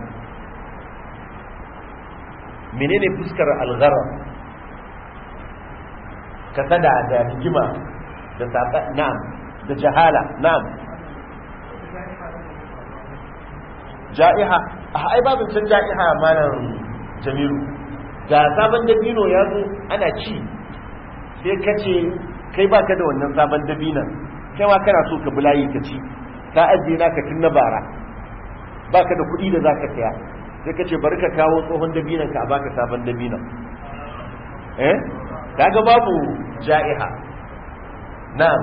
menene fuskar al gharar kasada da rigima da saka na'am da jahala na'am ja'iha a ai babin can ja'iha malam jamilu ga sabon dabino ya zo ana ci sai ka ce kai baka da wannan sabon dabinan kai ma kana so ka bulayi ka ci ka ajiye naka tun na bara baka da kuɗi da zaka saya sai ka ce bari ka kawo tsohon dabinan ka a baka sabon dabinan eh kaga babu ja'iha na'am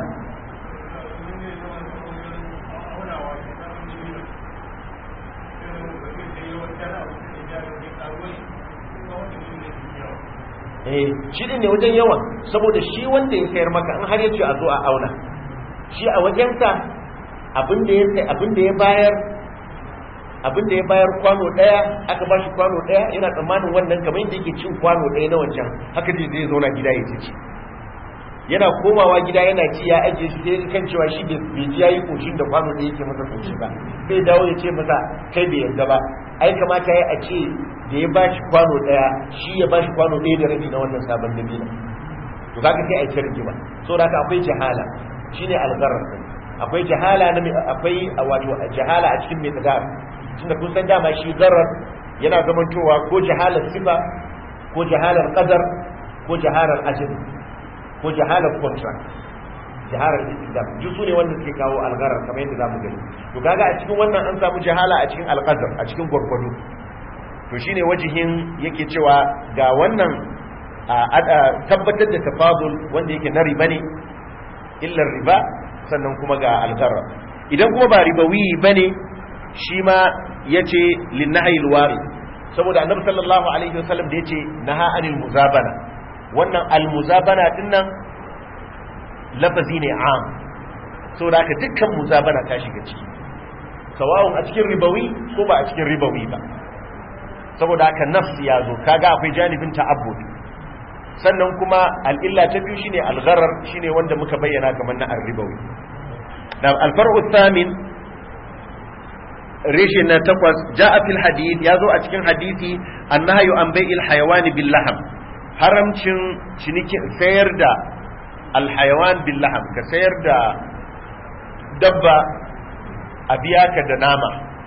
eh shi ne wajen yawan saboda shi wanda ya sayar maka in har ya ce a zo a auna shi a wajensa abin da ya sai abin da ya bayar abin da ya bayar kwano daya aka ba shi kwano daya yana tsammanin wannan kamar yadda yake cin kwano daya na wancan haka zai zai zauna gida ya ci yana komawa gida yana ci ya ajiye shi sai kan cewa shi bai ji yayi koshin da kwano da yake masa koshi ba sai dawo ya ce masa kai bai yarda ba ai kamata ya a ce da ya ba shi kwano daya shi ya ba shi kwano daya da rabi na wannan sabon dabila to kaga sai a yi rigima so da akwai jahala shine algarar akwai jahala na akwai wato jahala a cikin mai tsadar tunda kun san dama shi garar yana zamantowa ko jahalar sifa ko jahalar qadar ko jahalar ajali ko jahalar contract jahalar istidam duk su ne wanda suke kawo algarar kamar yadda zamu gani to kaga a cikin wannan an samu jahala a cikin alqadar a cikin gwargwado to shine wajihin yake cewa ga wannan tabbatar da tafadul wanda yake na riba ne illar riba sannan kuma ga algarar idan kuma ba ribawi bane shi ma yace linnahi alwari saboda annabi sallallahu alaihi wasallam da yace naha anil muzabana wannan almuzabana din nan lafazi ne am saboda haka dukkan muzabana ta shiga ciki sawa'un a cikin ribawi ko ba a cikin ribawi ba saboda haka nafs ya zo kaga akwai janibin ta'abbud sannan kuma al'illa ta biyu shine al-gharar shine wanda muka bayyana kamar na ar-ribawi dan al-far'u thamin reshe na takwas ja'a fil hadith ya zo a cikin hadisi annahyu an bai'il hayawani bil laham haramcin cinikin sayar da alhayawan billaham ka sayar da dabba a biya ka da nama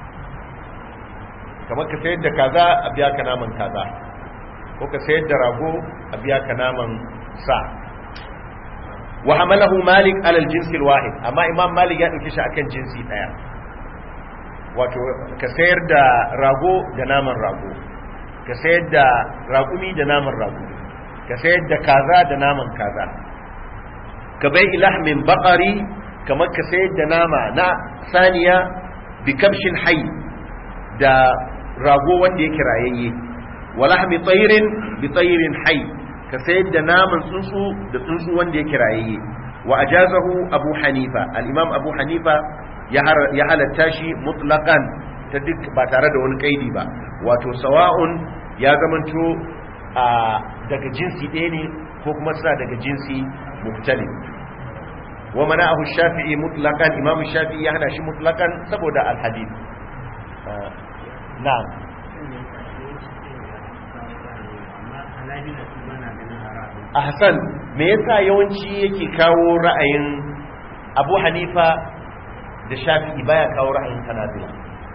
kamar ka sayar da kaza a biya ka naman kaza ko ka sayar da rago a biya ka naman sa wa hamalahu malik alal jinsi wahid amma imam malik ya dauke shi akan jinsi daya wato ka sayar da rago da naman rago ka sayar da ragumi da naman rago ka sayar da kaza da naman kaza ka bai ilahmin bakari kamar ka sayar da nama na saniya bi kamshin hai da rago wanda yake rayayye walahmi tsayirin bi tsayirin hai ka sayar da naman tsuntsu da tsuntsu wanda yake rayayye wa ajazahu abu hanifa al-imam abu hanifa ya halatta shi mutlaqan ta duk ba tare da wani kaidi ba wato sawa'un ya zamanto a daga jinsi ɗaya ne ko kuma suna daga jinsi muktali wa mana'ahu shafi'i mutlaqan imam shafi'i ya hana shi mutlaqan saboda alhadith na'am ahsan me yasa yawanci yake kawo ra'ayin abu hanifa da shafi'i baya kawo ra'ayin hanabila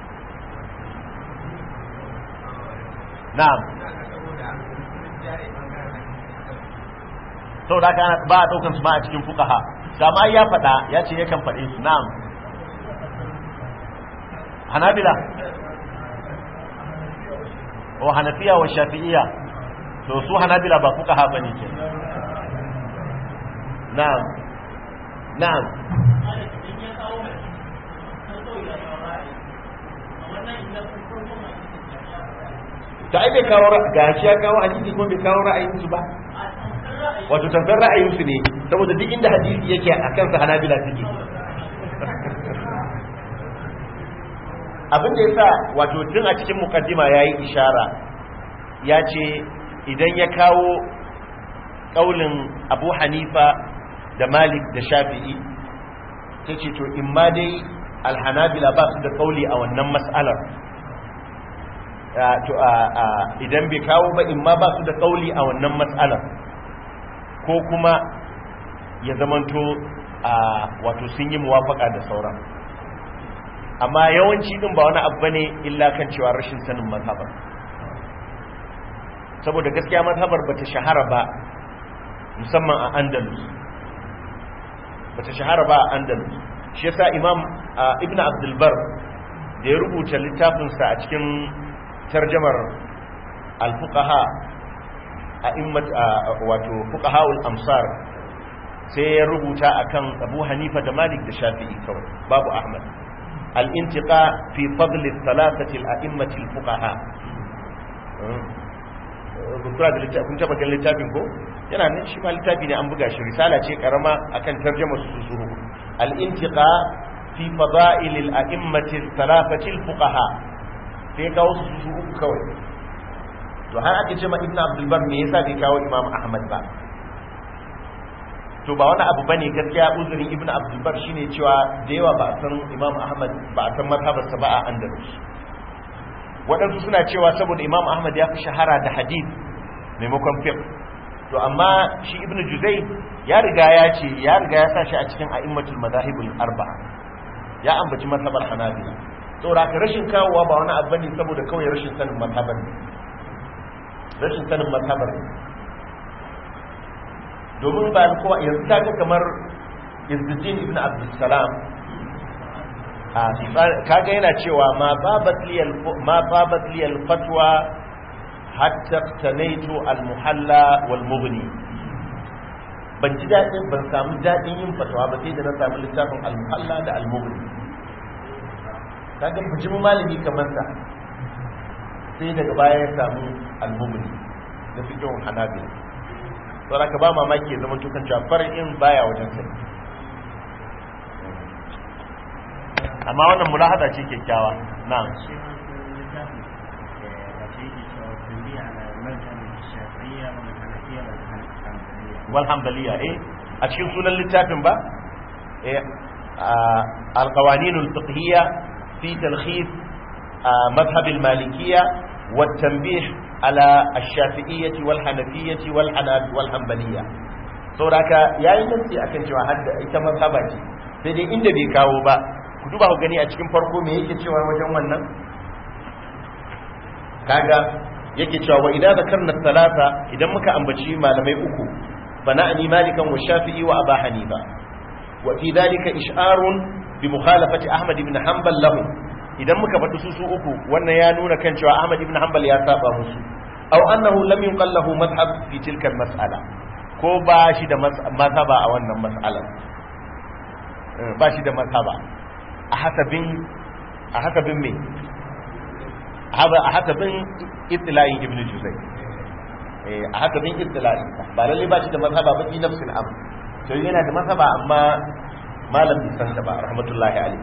na'am saboda haka ba a daukan su ba a cikin fuqaha sama ya faɗa ya ce yakan faɗe su na'am hanabila o hanafiya wa shafi'iyya to su hanabila ba fuqaha bane ke na'am na'am ta ai bai kawo ga shi ya kawo hadisi kuma bai kawo ra'ayin su ba wato tambayar ra'ayin su ne saboda duk inda hadisi yake a kansa hanabila suke abin da yasa wato tun a cikin mukaddima yayi ishara ya ce idan ya kawo kaulin Abu Hanifa da Malik da Shafi'i sai ce to in ma dai alhanabila ba su da kauli a wannan mas'alar idan bai kawo ba in ma ba su da kauli a wannan matsalar ko kuma ya zamanto a wato sun yi muwafaka da sauran amma yawanci din ba wani abu bane illa kan cewa rashin sanin mazhabar saboda gaskiya mazhabar bata shahara ba musamman a andalus bata shahara ba a andalus shi yasa imam ibn abdulbar da ya rubuta littafinsa a cikin tarjamar al-fuqaha a immat wato fuqahaul amsar sai ya rubuta akan Abu Hanifa da Malik da Shafi'i kawai babu Ahmad al-intiqa fi fadl thalathati al-a'immati al-fuqaha Bukura da littafin taba kan littafin ko yana nan shi ma littafi ne an buga shi risala ce karama akan tarjamar su su al-intiqa fi fadail al-a'immati al-thalathati al-fuqaha sai ya kawo su su uku kawai to har ake ce ma ibn abdulbar me yasa bai kawo imam ahmad ba to ba wani abu bane gaskiya uzurin ibn abdulbar shine cewa da yawa ba a san imam ahmad ba a san mazhabarsa ba a andalus waɗansu suna cewa saboda imam ahmad ya fi shahara da hadith maimakon fiqh to amma shi ibn juzai ya riga ya ce ya riga ya sa shi a cikin a'immatul madahibul arba'a ya ambaci mazhabar hanabila saboda ka rashin kawowa ba wani abu ne saboda kawai rashin sanin mazhabar ne rashin sanin mazhabar ne domin ba kowa yanzu ta ga kamar izzuddin ibn abdussalam a kaga yana cewa ma babat liyal ma babat liyal fatwa hatta tanaitu al muhalla wal mughni ban ji dadin ban samu dadin yin fatwa ba sai da na samu littafin al muhalla da al mughni kaga bijimin malami kamar sa sai daga baya ya samu al-mumni da fikin hanabi saboda ka ba mamaki ya zama tukan cewa far'in baya wajen sai amma wannan mulahada ce kyakkyawa na'am wal hanbaliya eh a cikin sunan littafin ba eh al-qawaninul fiqhiyya في تلخيص مذهب المالكية والتنبيه على الشافعية والحنفية والحنبلية sauraka yayin nasi akan cewa hadda ita mazhaba ce sai dai inda bai kawo ba ku duba ku gani a cikin farko me yake cewa wajen wannan kaga yake cewa wa idan zakarna talata idan muka ambaci malamai uku fa na'ani malikan wa shafi'i wa aba hanifa wa fi dhalika ish'arun bi mukhalafati Ahmad ibn Hanbal lahu idan muka faɗi su su uku wannan ya nuna kan cewa Ahmad ibn Hanbal ya saba musu aw annahu lam yunqal lahu madhhab fi tilka mas'ala ko ba shi da mazhaba a wannan mas'alar ba shi da mazhaba a hasabin a hasabin me a hasabin ittila'i ibn Juzay a hasabin ittila'i ba lalle ba shi da mazhaba ba fi nafsin am to yana da mazhaba amma malam bai san ba rahmatullahi alaihi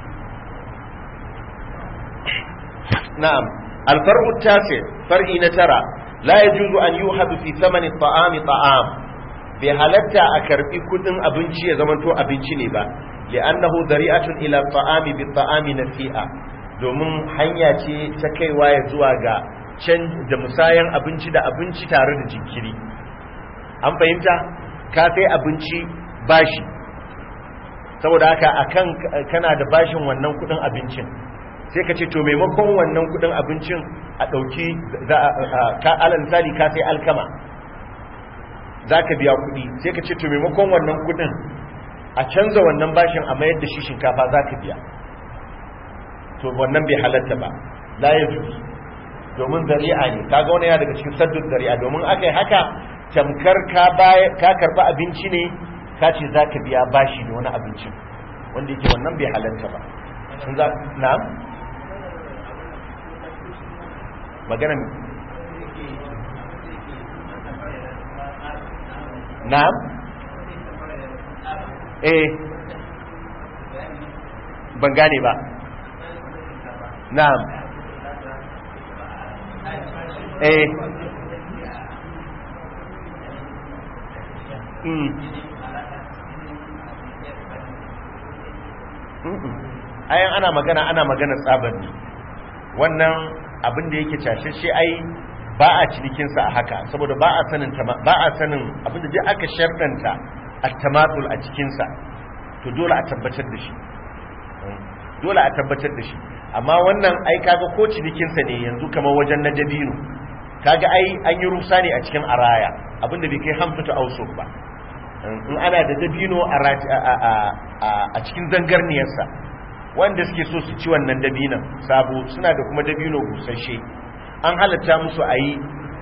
na'am alfar'u tasi far'i na tara la yajuzu an yuhadu fi thamani at'ami ta'am bai halatta a karbi kudin abinci ya zamanto abinci ne ba li'annahu dari'atun ila ta'ami bi ta'ami nasi'a domin hanya ce ta kaiwa ya zuwa ga can da musayan abinci da abinci tare da jinkiri an fahimta ka sai abinci bashi saboda haka akan kana da bashin wannan kudin abincin sai ka ce to maimakon wannan kudin abincin a dauki ka alal misali ka sai alkama zaka biya kudi sai ka ce to maimakon wannan kudin a canza wannan bashin a mayar da shi shinkafa zaka biya to wannan bai halatta ba la yajuz domin zari'a ne kaga wani ya daga cikin saddun zari'a domin akai haka tamkar ka ka karba abinci ne ka ce za ka biya bashi da wani abincin wanda yake wannan bai halarta ba sun za na'am magana na'am eh ban gane ba na'am eh mm ayan ana magana ana magana tsabar ne wannan abin da yake cashashe ai ba a cinikinsa a haka saboda ba a sanin ba a sanin abin da dai aka shartanta at-tamatul a cikinsa to dole a tabbatar da shi dole a tabbatar da shi amma wannan ai kaga ko cinikinsa ne yanzu kamar wajen na dabino kaga ai an yi rusa ne a cikin araya abin da bai kai hamsatu ausuf ba in ana da dabino a cikin zangarniyarsa wanda suke so su ci wannan dabinan sabo suna da kuma dabino busasshe an halatta musu a yi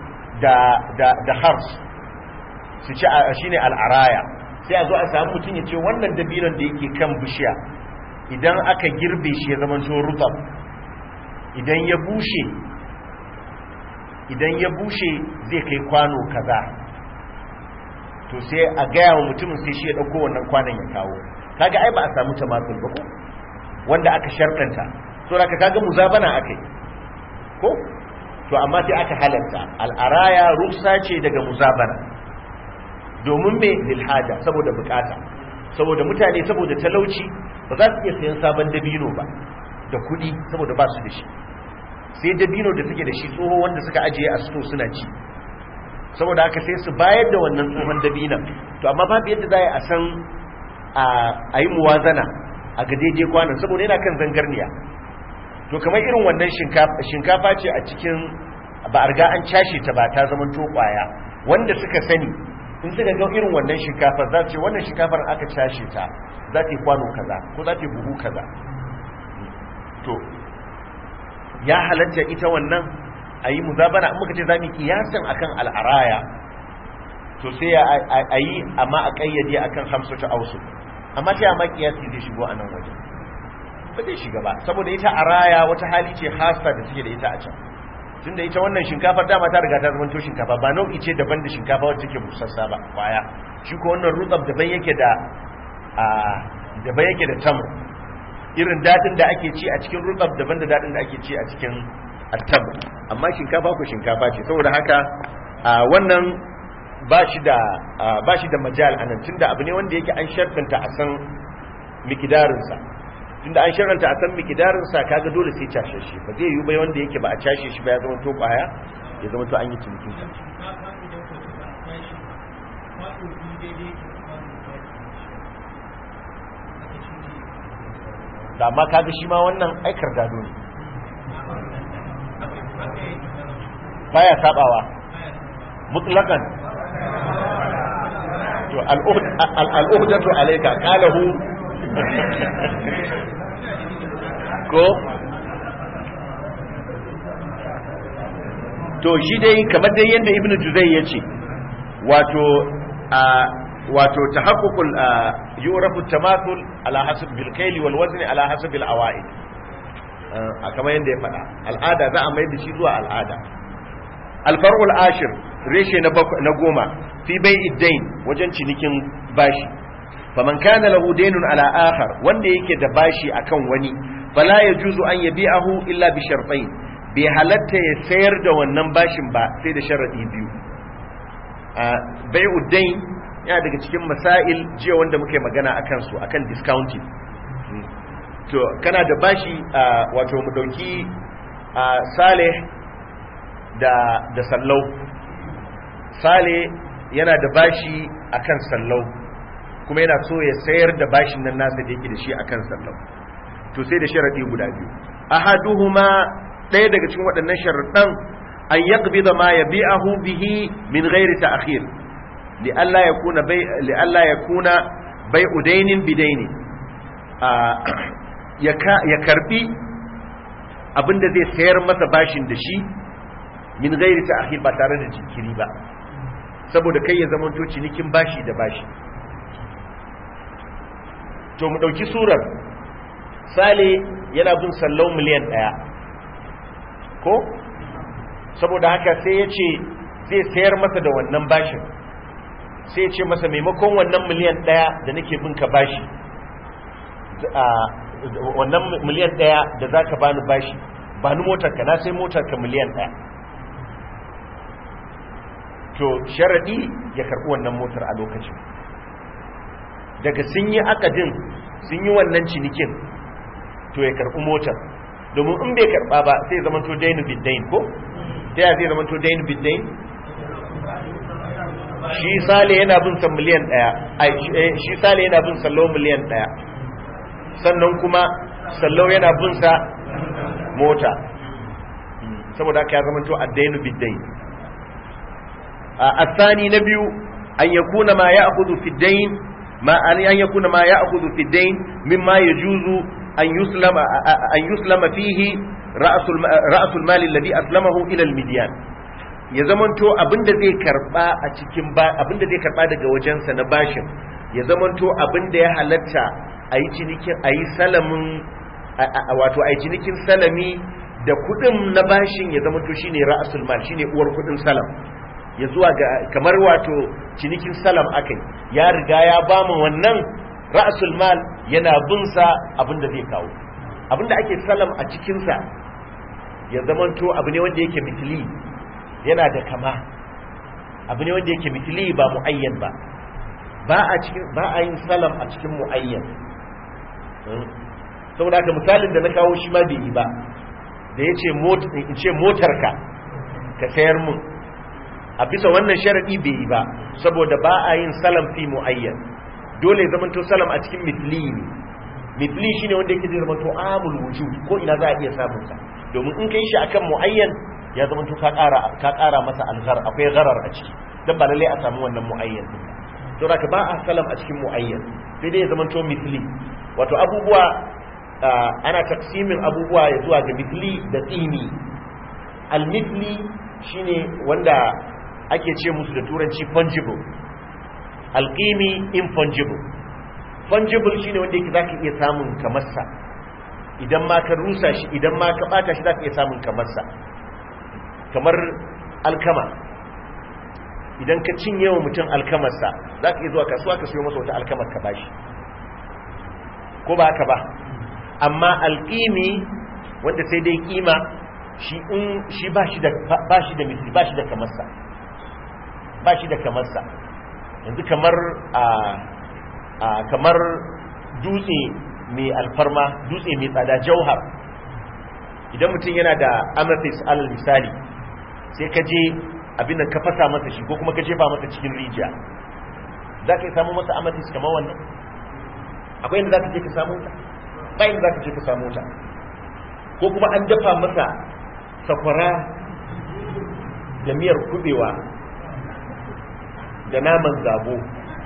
da hars su ci shi ne al'araya sai a zo a samu mutum ya ce wannan dabinon da yake kan bishiya idan aka girbe shi ya zama to rutab idan ya bushe idan ya bushe zai kai kwano kaza to sai a gaya wa mutumin sai shi ya ɗauko wannan kwanan ya kawo kaga ai ba a samu tamatul ba ko wanda aka sharɗanta so da kaga muzabana akai ko to amma sai aka halarta al'araya rufsa ce daga muzabana domin me lilhaja saboda bukata saboda mutane saboda talauci ba za su iya sayan sabon dabino ba da kuɗi saboda ba su da shi sai dabino da suke da shi tsoho wanda suka ajiye a sto suna ci saboda haka sai su bayar da wannan tsohon dabinan to amma babu yadda za a san a yi muwazana a ga daidai kwanan saboda yana kan zangarniya to kamar irin wannan shinkafa ce a cikin ba a riga an cashe ta ba ta zama to kwaya wanda suka sani in suka ga irin wannan shinkafar za ce wannan shinkafar aka cashe ta za ta yi kwano kaza ko za ta yi buhu kaza to ya halatta ita wannan a yi muzabana an muka ce za mu kiyasan akan al'araya to sai a yi amma a kayyade akan hamsu ta ausu amma ta yamma kiyasi zai shigo a nan waje ba zai shiga ba saboda ita araya wata hali ce hasa da suke da ita a can tunda ita wannan shinkafar dama ta riga ta zama to shinkafa ba nau'i ce daban da shinkafa wacce take busassa ba kwaya shi ko wannan rutsab daban yake da a daban yake da tamr irin dadin da ake ci a cikin rutsab daban da dadin da ake ci a cikin attab amma shinkafa ko shinkafa ce saboda haka wannan ba shi da ba shi da majal anan tunda abu ne wanda yake an shartanta a san mikidarinsa tunda an shartanta a san mikidarinsa kaga dole sai cashe shi ba zai yi bai wanda yake ba a cashe shi ba ya zama to kwaya ya zama to an yi cinikin sa da amma kaga shi ma wannan aikar gado ne baya sabawa mutlaqan to al'uhdatu alayka qalahu ko to shi dai kamar dai yanda ibnu juzay yace wato a wato tahaqququl yurafu tamathul ala hasab bil kayli wal wazn ala hasab al awaid a kamar yanda ya faɗa al'ada za a mai da shi zuwa al'ada alfar'ul ashir reshe na goma fi bai iddain wajen cinikin bashi faman kana lahu daynun ala akhar wanda yake da bashi akan wani fala yajuzu an yabi'ahu illa bi shartain bai halatta ya sayar da wannan bashin ba sai da sharadi biyu bai uddain yana daga cikin masail jiya wanda muka yi magana akan su akan discounting to kana da bashi wato mu dauki saleh da da sallau sale yana da bashi akan sallau kuma yana so ya sayar da bashin nan nasa da yake da shi akan sallam to sai da sharadi guda biyu ahaduhuma ɗaya daga cikin waɗannan sharaɗan an yaqbida ma yabi'ahu bihi min ghairi ta'khir li alla yakuna bai li alla yakuna bai'u dainin bidaini ya karbi abinda zai sayar masa bashin da shi min ghairi ta'khir ba tare da jinkiri ba saboda kai ya zama to cinikin bashi da bashi to mu dauki surar sale yana bin sallau miliyan daya ko saboda haka sai ya ce zai sayar masa da wannan bashin sai ya ce masa maimakon wannan miliyan daya da nake bin ka bashi wannan miliyan daya da za ka bani bashi ba ni motarka na sai motarka miliyan daya to sharaɗi ya karɓi wannan motar a lokacin daga sun yi akadin sun yi wannan cinikin to ya karɓi motar domin in bai karɓa ba sai zama to dainu biddain ko ta ya zai zama to dainu biddain shi sale yana bin sa miliyan ɗaya shi sale yana bin sallo miliyan ɗaya sannan kuma sallau yana bin sa mota saboda haka ya zama to addainu biddain الثاني نبي أن يكون ما يأخذ في الدين ما أن يكون ما يأخذ في الدين مما يجوز أن يسلم أن يسلم فيه رأس رأس المال الذي أسلمه إلى المديان ya zamanto abinda zai karba a cikin ba abinda zai karba daga wajensa na bashin ya zamanto abinda ya halatta a yi cinikin a yi salamin wato a yi cinikin salami da kudin na bashin ya zamanto shine ra'asul mal shine uwar kudin salam ya zuwa ga kamar wato cinikin salam akai ya riga ya ba mu wannan ra'asul mal yana bin sa abinda zai kawo abinda ake salam a cikin sa ya zamanto abu ne wanda yake mitili yana da kama abu ne wanda yake mitili ba muayyan ba ba a cikin ba a yin salam a cikin muayyan saboda haka misalin da na kawo shi ma bai yi ba da yace mota in ce motarka ka sayar mun a bisa wannan sharadi bai yi ba saboda ba a yin salam fi muayyan dole zaman to salam a cikin mithli ne mithli shine wanda yake zama to amul wujud ko ina za a iya samun sa domin in kai shi akan muayyan ya zama to ka ƙara ka ƙara masa alghar akwai gharar a ciki dan ba lalle a samu wannan muayyan din to haka ba a salam a cikin muayyan sai dai ya zama to mithli wato abubuwa ana taksimin abubuwa ya zuwa ga mithli da tsini al-mithli shine wanda ake ce musu da turanci fungible alqimi infungible fungible shine wanda yake zaka iya samun kamarsa idan ma ka rusa shi idan ma ka bata shi zaka iya samun kamarsa kamar alkama idan ka cinye wa mutum alkamarsa zaka iya zuwa kasuwa ka siyo masa wata alkamar ka bashi ko ba haka ba amma alqimi wanda sai dai kima shi in shi ba shi da ba shi da misli ba shi da kamarsa ba shi da kamarsa yanzu kamar a a kamar dutse mai alfarma dutse mai tsada jauhar idan mutum yana da amethyst alal misali sai ka je abin da ka fasa masa shi ko kuma ka jefa masa cikin rijiya za ka yi samu masa amethyst kamar wannan akwai inda za ka je ka samu ta ba inda za ka je ka samu ta ko kuma an dafa masa sakwara da miyar kubewa da naman zabo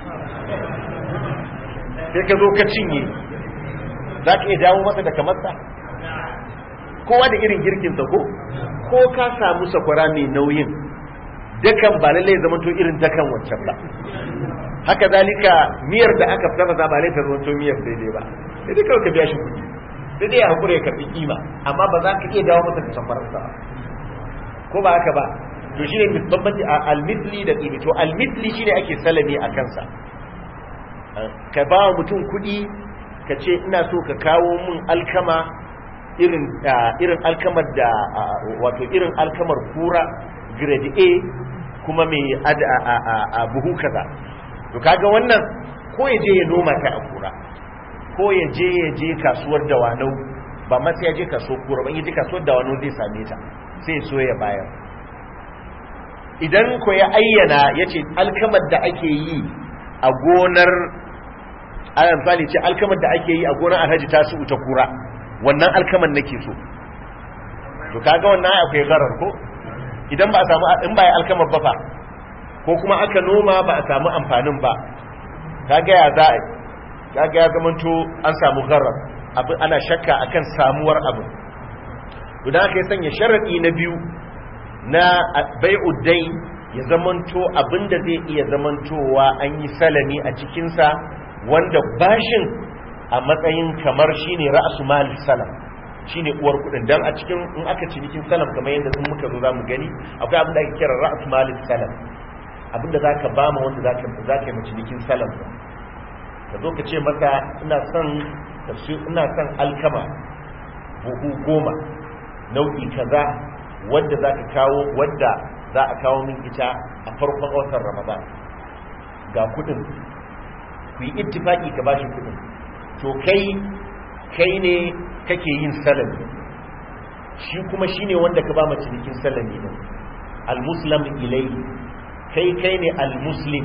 sai ka zo ka cinye za ka iya dawo masa da kamarsa kowa da irin girkinsa ko ko ka samu sakwara mai nauyin dakan ba lallai zama to irin dakan wancan ba haka zalika miyar da aka fita ba lallai ta zama to miyar daidai ba sai dai kawai ka biya shi kuɗi sai dai ya hakura ya karɓi kima amma ba za ka iya dawo masa da sakwararsa ba ko ba haka ba to shine bambanci a almithli da qimi to almithli shine ake salami a kansa ka ba mutum kuɗi ka ce ina so ka kawo mun alkama irin irin alkamar da wato irin alkamar kura grade A kuma mai a buhu kaza to kaga wannan ko ya je ya noma ta a kura ko ya je ya je kasuwar dawanau ba ma sai ya je kasuwar kura ba ya je kasuwar dawanau zai same ta sai ya so ya bayar idan ko ya ayyana ya ce alkamar da ake yi a gonar ana misali ce alkamar da ake yi a gonar alhaji ta su ta kura wannan alkamar nake so to kaga wannan akwai garar ko idan ba a samu in ba ya alkamar ba fa ko kuma aka noma ba a samu amfanin ba kaga ya za a kaga ya zamanto an samu garar abin ana shakka akan samuwar abin to dan aka yi sanya sharadi na biyu na bai'ud dain ya zamanto abinda zai iya zamantowa an yi salami a cikinsa wanda bashin a matsayin kamar shine ra'su mal salam shine uwar kudin dan a cikin in aka cinikin salam kamar yadda sun muka zo zamu gani akwai abin da ake kira ra'su mal salam abinda zaka ba ma wanda zaka zaka yi cinikin salam ka zo ka ce masa ina son ina son alkama buhu goma nau'i kaza wadda zaka kawo wadda za a kawo min ita a farkon watan ramadan ga kudin ku yi ittifaki ka bashi kudin to kai kai ne kake yin salami shi kuma shine wanda ka ba mu cinikin salami din almuslim ilayhi kai kai ne almuslim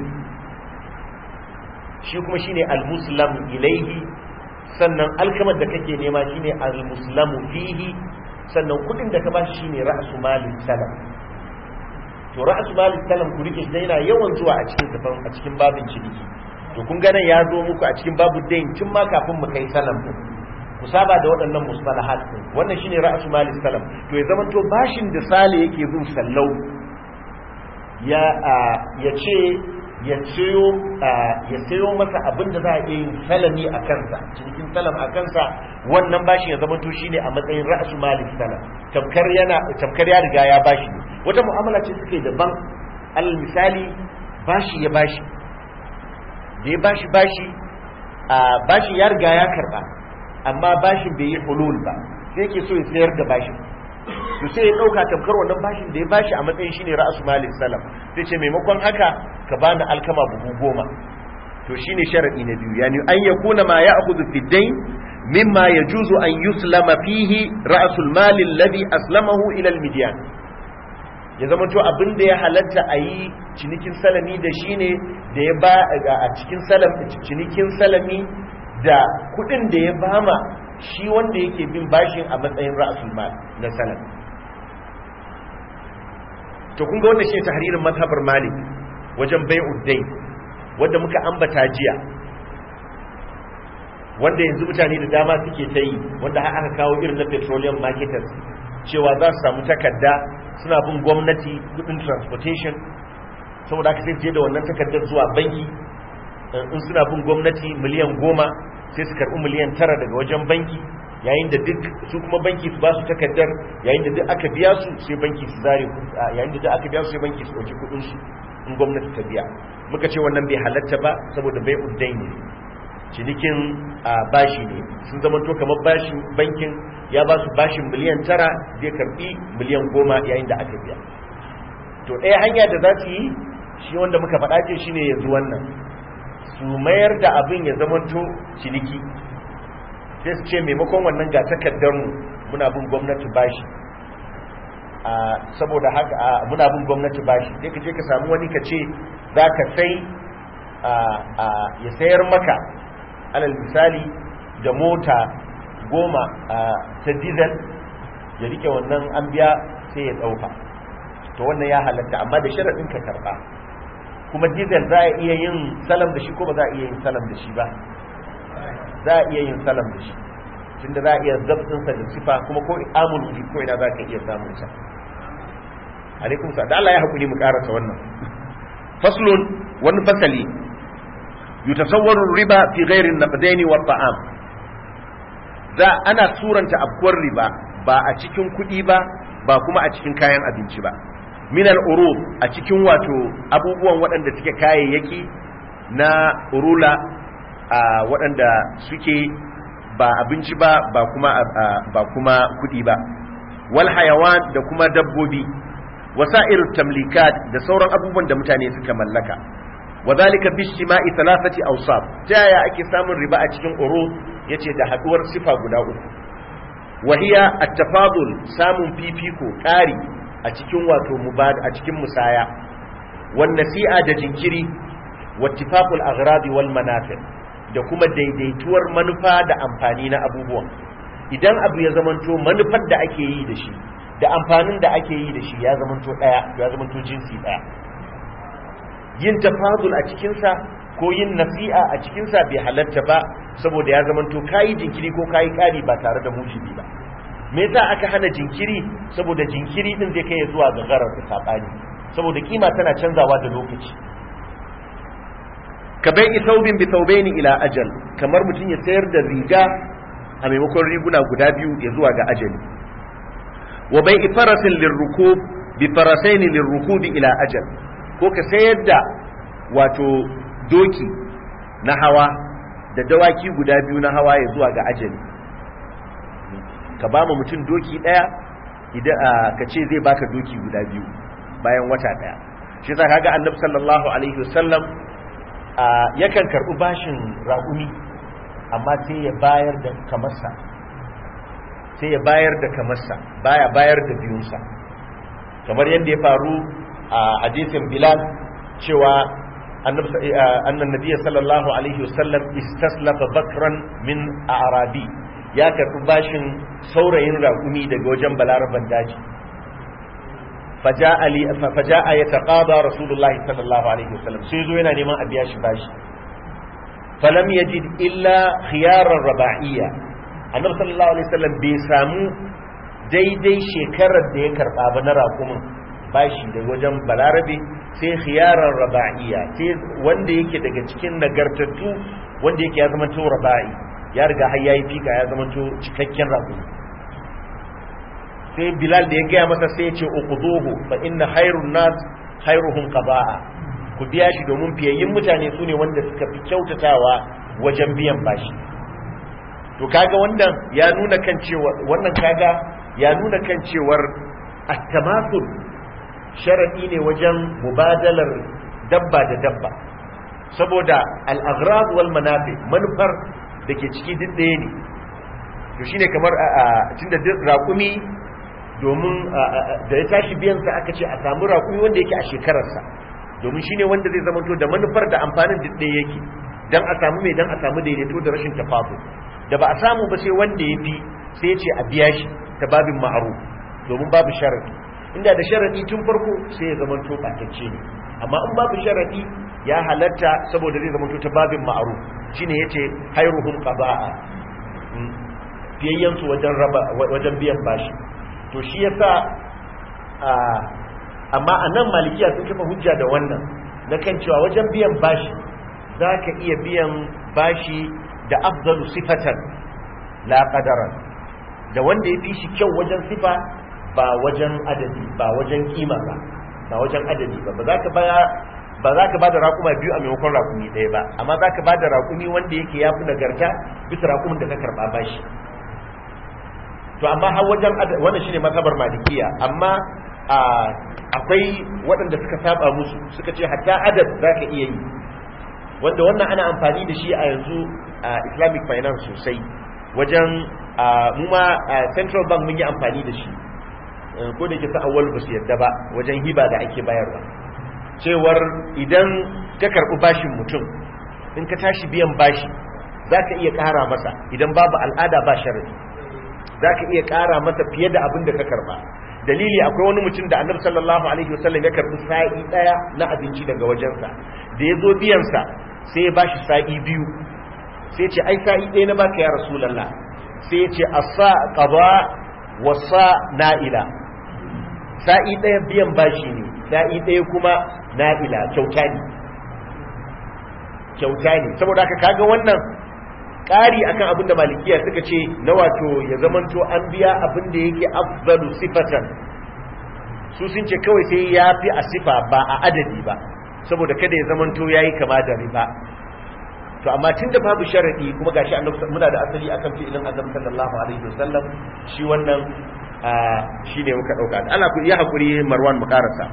shi kuma shine almuslim ilayhi sannan alkamar da kake nema shine almuslamu fihi sannan kudin da ka bashi shine ra'su malin salam to ra'su malin salam ku rike shi yana yawan zuwa a cikin tafan a cikin babin ciniki to kun ga nan ya zo muku a cikin babu dain tun ma kafin mu kai salam din ku saba da waɗannan mustalahat din wannan shine ra'su malin salam to ya zama to bashin da sale yake bin sallau ya ya ce ya sayo ya sayo masa abin da za a iya yin salami a kansa cikin salam a kansa wannan bashin ya zama to shine a matsayin ra'su malik salam tamkar yana tamkar ya riga ya bashi wata mu'amala ce suke daban alal misali bashi ya bashi da ya bashi bashi a bashi ya riga ya karba amma bashin bai yi hulul ba sai yake so ya sayar da bashin to sai ya dauka tamkar wannan bashin da ya bashi a matsayin shine ra'su malik salam sai ce maimakon haka ka bani alkama buhu goma to shine sharadi na biyu yani an yakuna ma ya'khudhu fi dayn mimma yajuzu an yuslama fihi ra'sul mal alladhi aslamahu ila al-midyan ya zama to abin da ya halatta a yi cinikin salami da shi ne da ya ba a cikin cinikin salami da kudin da ya bama shi wanda yake bin bashin a matsayin ra'sul mal na salam to kun ga wannan shi tahririn mazhabar malik wajen bai'ud dayn wanda muka ambata jiya wanda yanzu mutane da dama suke ta yi wanda har aka kawo irin na petroleum marketers cewa za su samu takarda suna bin gwamnati kudin transportation saboda aka sai je da wannan takardar zuwa banki in suna bin gwamnati miliyan goma sai su karɓi miliyan tara daga wajen banki yayin da duk su kuma banki su ba su takardar yayin da duk aka biya su sai banki su zare yayin da duk aka biya su sai banki su ɗauki kuɗin su in gwamnati ta biya muka ce wannan bai halatta ba saboda bai uddai ne cinikin bashi ne sun zama to kamar bashin bankin ya ba su bashin miliyan tara zai karbi miliyan goma yayin da aka biya to ɗaya hanya da za su yi shi wanda muka faɗa ce shine yanzu wannan su mayar da abin ya zama to ciniki sai su ce maimakon wannan ga takardar mu muna bin gwamnati bashi saboda haka muna bin gwamnati bashi sai ka je ka samu wani ka ce za ka sai ya sayar maka alal misali da mota goma ta diesel ya rike wannan an biya sai ya ɗauka to wannan ya halatta amma da sharaɗin ka karɓa kuma diesel za a iya yin salam da shi ko ba za a iya yin salam da shi ba za a iya yin salam da shi tunda za a iya zabtinsa da sifa kuma ko amul ko ina za ka iya samun sa alaikum sa da Allah ya hakuri mu karasa wannan faslun wani fasali yutasawwaru riba fi ghairi an-naqdain wa taam za ana suranta afkuwar riba ba a cikin kuɗi ba ba kuma a cikin kayan abinci ba min al-urub a cikin wato abubuwan waɗanda suke kayayyaki na urula a waɗanda suke ba abinci ba ba kuma ba kuma kuɗi ba wal hayawan da kuma dabbobi wasa'ir tamlikat da sauran abubuwan da mutane suka mallaka wadhalika bi istima'i thalathati awsaf ta yaya ake samun riba a cikin urud yace da haduwar sifa guda uku wahiya at-tafadul samun fifiko ƙari a cikin wato mubad a cikin musaya wan nasi'a da jinkiri wattifaqul aghradi wal manafi da kuma daidaituwar manufa da amfani na abubuwan idan abu ya zamanto manufar da ake yi da shi da amfanin da ake yi da shi ya zamanto daya ya zamanto jinsi daya yin tafadul a cikinsa ko yin nasi'a a cikinsa bai halatta ba saboda ya zamanto kayi jinkiri ko kayi kari ba tare da mujibi ba me yasa aka hana jinkiri saboda jinkiri din zai kai zuwa ga garar da sabani saboda kima tana canzawa da lokaci ka bai thawbin bi thawbaini ila ajal kamar mutum ya sayar da riga a maimakon riguna guda biyu ya zuwa ga ajali wa bai farasin lirrukub bi farasaini lirrukubi ila ajal ko ka sayar da wato doki na hawa da dawaki guda biyu na hawa ya zuwa ga ajali ka ba mu mutum doki daya idan ka ce zai baka doki guda biyu bayan wata daya shi yasa kaga annabi sallallahu alaihi wasallam yakan karbi bashin raƙumi amma sai ya bayar da kamarsa sai ya bayar da kamarsa baya bayar da biyunsa kamar yadda ya faru a hadisin bilal cewa annan nabiya sallallahu alaihi wasallam istaslafa bakran min arabi ya karɓi bashin saurayin raƙumi daga wajen balaraban daji faja'a ya taƙaba rasulullahi sallallahu alaihi wasallam sai zo yana neman a biya shi bashi falam yajid illa khiyarar raba'iyya annabi sallallahu alaihi wasallam bai samu daidai shekarar da ya karɓa ba na raƙumin bashi da wajen balarabe sai khiyarar raba'iyya sai wanda yake daga cikin nagartattu wanda yake ya zama to raba'i ya riga har yayi fika ya zama to cikakken rago sai bilal da ya gaya masa sai ya ce uquduhu fa inna khairun nas khairuhum qada'a ku biya shi domin fiyayyin mutane su ne wanda suka fi kyautatawa wajen biyan bashi to kaga wannan ya nuna kan cewa wannan kaga ya nuna kan cewar at-tamathul sharadi ne wajen mubadalar dabba da dabba saboda al-aghrad wal manafi manufar da ke ciki duk ɗaya ne to shine kamar tunda raƙumi domin da ya tashi biyansa aka ce a samu raƙumi wanda yake a shekararsa domin shine wanda zai zamanto da manufar da amfanin duk ɗaya yake dan a samu mai dan a samu daidaito da rashin tafafu da ba a samu ba sai wanda ya fi sai ya ce a biya shi ta babin ma'aru domin babu sharadi inda da sharadi tun farko sai ya zamanto ɓatacce ne amma in babu sharadi ya halatta saboda zai zamanto ta babin ma'aru shine yace khairuhum qada'a fiyayyansu wajen raba wajen biyan bashi to shi yasa amma anan malikiya sun kafa hujja da wannan na kan cewa wajen biyan bashi zaka iya biyan bashi da afdalu sifatan la qadaran da wanda ya fi shi kyau wajen sifa ba wajen adadi ba wajen kima ba ba wajen adadi ba ba za ka baya ba za ka ba da raƙuma biyu a maimakon raƙumi ɗaya ba amma za ka ba da raƙumi wanda yake ya fi nagarta bisa raƙumin da ka karɓa bashi to amma har wajen wannan shine mazhabar malikiya amma akwai waɗanda suka saba musu suka ce hatta adad za ka iya yi wanda wannan ana amfani da shi a yanzu a islamic finance sosai wajen mu ma central bank mun yi amfani da shi ko da ke sa awwal ba su yadda ba wajen hiba da ake bayarwa cewar idan ka karɓi bashin mutum in ka tashi biyan bashi za ka iya ƙara masa idan babu al'ada ba sharadi za ka iya ƙara masa fiye da abin da ka karɓa dalili akwai wani mutum da annabi sallallahu alaihi wasallam ya karɓi sa'i ɗaya na abinci daga wajensa da ya zo biyansa sai ya bashi sa'i biyu sai ce ai sa'i ɗaya na baka ya rasulallah sai ya ce asa qada wa sa na'ila sa'i ɗaya biyan bashi ne sa'i ɗaya kuma na'ila kyauta ne kyauta ne saboda haka kaga wannan ƙari akan abin da malikiya suka ce na wato ya zamanto an biya abin da yake afdalu sifatan su sun ce kawai sai ya fi a sifa ba a adadi ba saboda kada ya zamanto ya yi kama da riba to amma tun da babu sharadi kuma gashi annabi muna da asali akan fi'ilin annabi sallallahu alaihi wasallam shi wannan shine muka dauka Allah ku iya hakuri Marwan mu karasa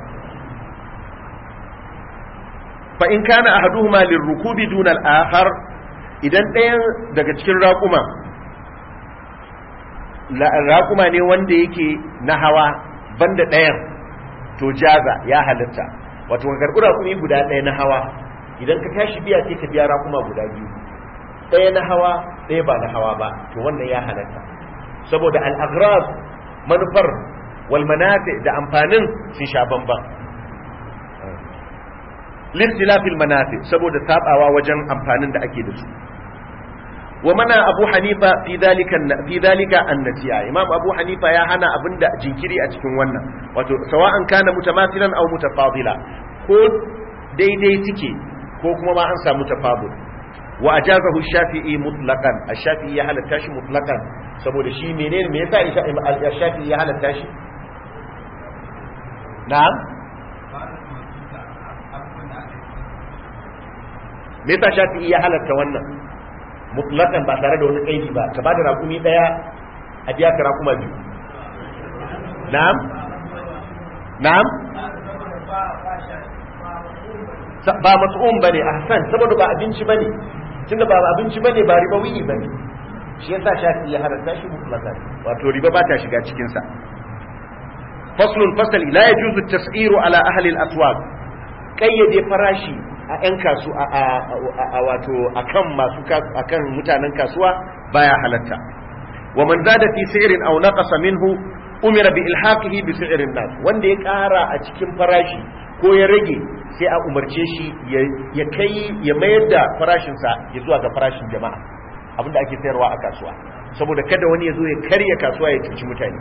fa in kana ahaduhuma lirrukubi duna al-akhar idan ɗayan daga cikin raƙuma raƙuma ne wanda yake na hawa banda ɗayan to jaza ya halitta wato ka karɓi raƙumi guda ɗaya na hawa idan ka tashi biya sai ka biya raƙuma guda biyu ɗaya na hawa ɗaya ba na hawa ba to wannan ya halatta saboda al-aghrab manufar wal manafi da amfanin sun sha bamban listilafil manafi saboda sabawa wajen amfanin da ake da su wa mana abu hanifa fi dalika fi dalika annatiya imam abu hanifa ya hana abinda jinkiri a cikin wannan wato sawa'an kana mutamathilan aw mutafadila ko daidai suke ko kuma ma an samu tafadul wa ajazahu shafi'i mutlaqan ash-shafi'i ya halatta shi mutlaqan saboda shi menene me yasa ash-shafi'i ya halatta shi na'am me yasa shafi'i ya halatta wannan mutlaqan ba tare da wani kaidi ba ka bada rakumi daya a biya ka rakuma biyu na'am na'am ba mas'um bane ahsan saboda ba abinci bane tunda ba abinci bane ba ribawi bane shi yasa shafi'i ya halatta shi mutlaqan wato riba ba ta shiga cikin sa faslun fasal la yajuzu at-tas'iru ala ahli al-aswaq kayyade farashi a 'yan kasu a wato akan masu akan mutanen kasuwa baya halatta wa man zada fi si'rin aw naqasa minhu umira bi ilhaqihi bi si'rin nas wanda ya ƙara a cikin farashi ko ya rage sai a umarce shi ya kai ya mayar da farashin sa ya zuwa ga farashin jama'a abinda ake sayarwa a kasuwa saboda kada wani ya zo ya karya kasuwa ya cuci mutane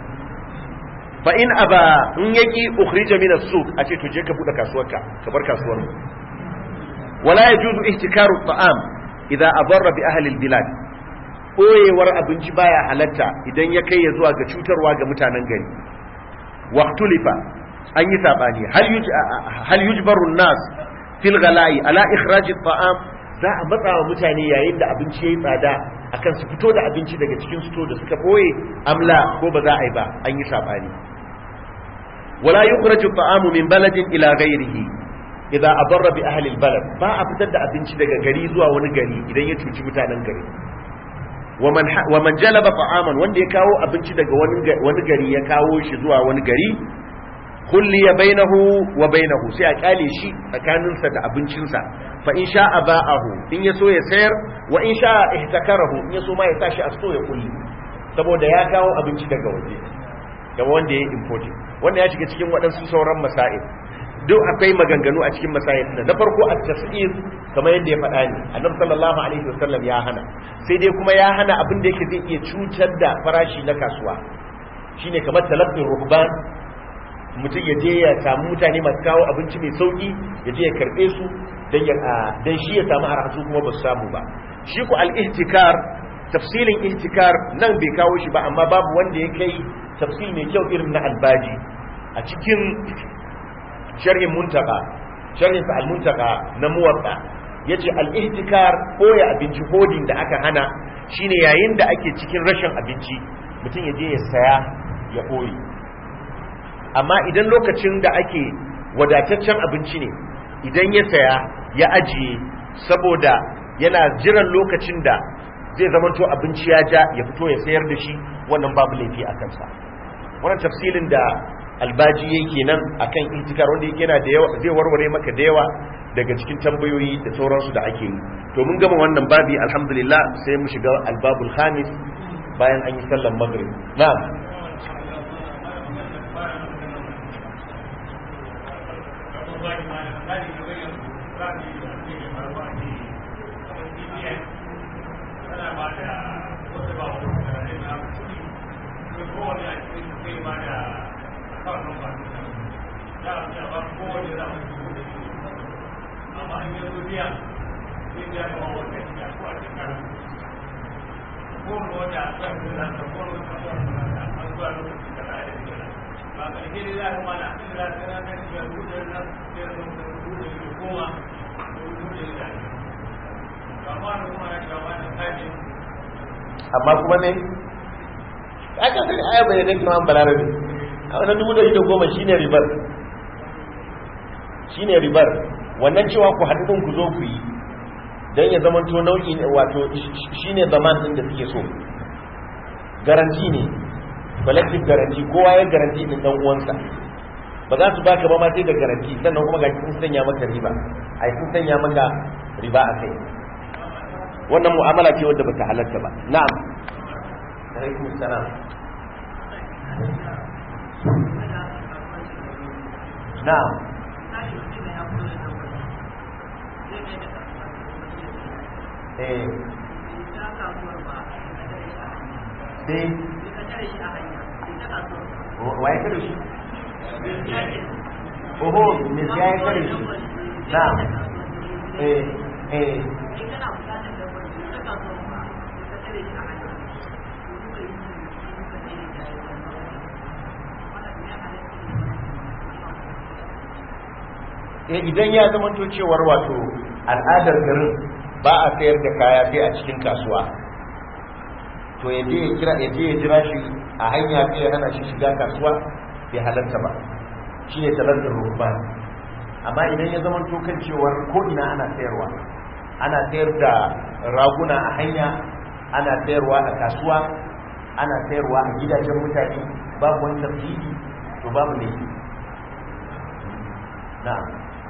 fa in aba in yaki ukhrija min as-suq a ce to je ka bude kasuwarka ka bar kasuwar mu wala yajuzu ihtikaru at-ta'am idza adarra bi ahli al-bilad koyewar abinci baya halatta idan ya kai ya zuwa ga cutarwa ga mutanen gari waqtulifa an yi sabani hal yuj hal yujbaru an-nas fil ghala'i ala ikhraj at-ta'am za a matsa wa mutane yayin da abinci yayi tsada akan su fito da abinci daga cikin sto da suka boye amla ko ba za a yi ba an yi sabani wala yukhraju at-ta'amu min baladin ila ghayrihi idza adarra bi ahli al-balad ba a fitar da abinci daga gari zuwa wani gari idan ya cuci mutanen gari waman waman jalaba ta'aman wanda ya kawo abinci daga wani gari ya kawo shi zuwa wani gari kulliya bainahu wa bainahu sai a kyale shi tsakaninsa da abincinsa fa in sha'a ba'ahu in yaso ya sayar wa in sha'a ihtakarahu in yaso ma ya tashi a sto ya kulli saboda ya kawo abinci daga waje da wanda ya importing wanda ya shiga cikin waɗansu sauran masail duk akwai maganganu a cikin masail da na farko a tasir kamar yadda ya faɗa ne annabi sallallahu alaihi wasallam ya hana sai dai kuma ya hana abin da yake zai iya cutar da farashi na kasuwa shine kamar talabbin ruhban mutum ya je ya samu mutane masu kawo abinci mai sauki ya je ya karbe su dan ya dan shi ya samu arha su kuma ba su samu ba shi ku al-ihtikar tafsilin ihtikar nan bai kawo shi ba amma babu wanda ya kai tafsil mai kyau irin na albaji a cikin sharhin muntaka sharhin sa al-muntaka na muwatta yace al-ihtikar koya abinci hodin da aka hana shine yayin da ake cikin rashin abinci mutum ya je ya saya ya koyi amma idan lokacin da ake wadataccen abinci ne idan ya saya ya ajiye saboda yana jiran lokacin da zai zamanto abinci ya ja ya fito ya sayar da shi wannan babu laifi a kansa wannan tafsilin da albaji yake nan akan intikar wanda yake yana da yawa zai warware maka da yawa daga cikin tambayoyi da sauransu da ake yi to mun gama wannan babi alhamdulillah sai mu shiga albabul khamis bayan an yi sallar maghrib na'am amma kuma ne aka sani aya bai da kuma balarabe a wannan dubu da ita goma shine ribar shine ribar wannan cewa ku haɗu ku zo ku yi don ya zama to nau'i ne wato shine zaman din da suke so garanti ne collective garanti kowa ya garanti din dan uwansa ba za su baka ba ma sai da garanti sannan kuma ga sun sanya maka riba ai sun sanya maka riba a kai wannan mu'amala ce wadda bata halatta ba na'am alaikum salam na'am eh sai waye kare shi oho me ya yi kare shi na'am eh eh idan ya zama to cewar wato al'adar garin ba a sayar da kaya sai a cikin kasuwa to ya je ya kira ya je ya jira shi a hanya sai ya hana shi shiga kasuwa bai halarta ba shi ne talantar rukman amma idan ya zama to kan cewar ko ina ana sayarwa ana sayar da raguna a hanya ana sayarwa a kasuwa ana sayarwa a gidajen mutane babu wani tafsiri to babu ne na'am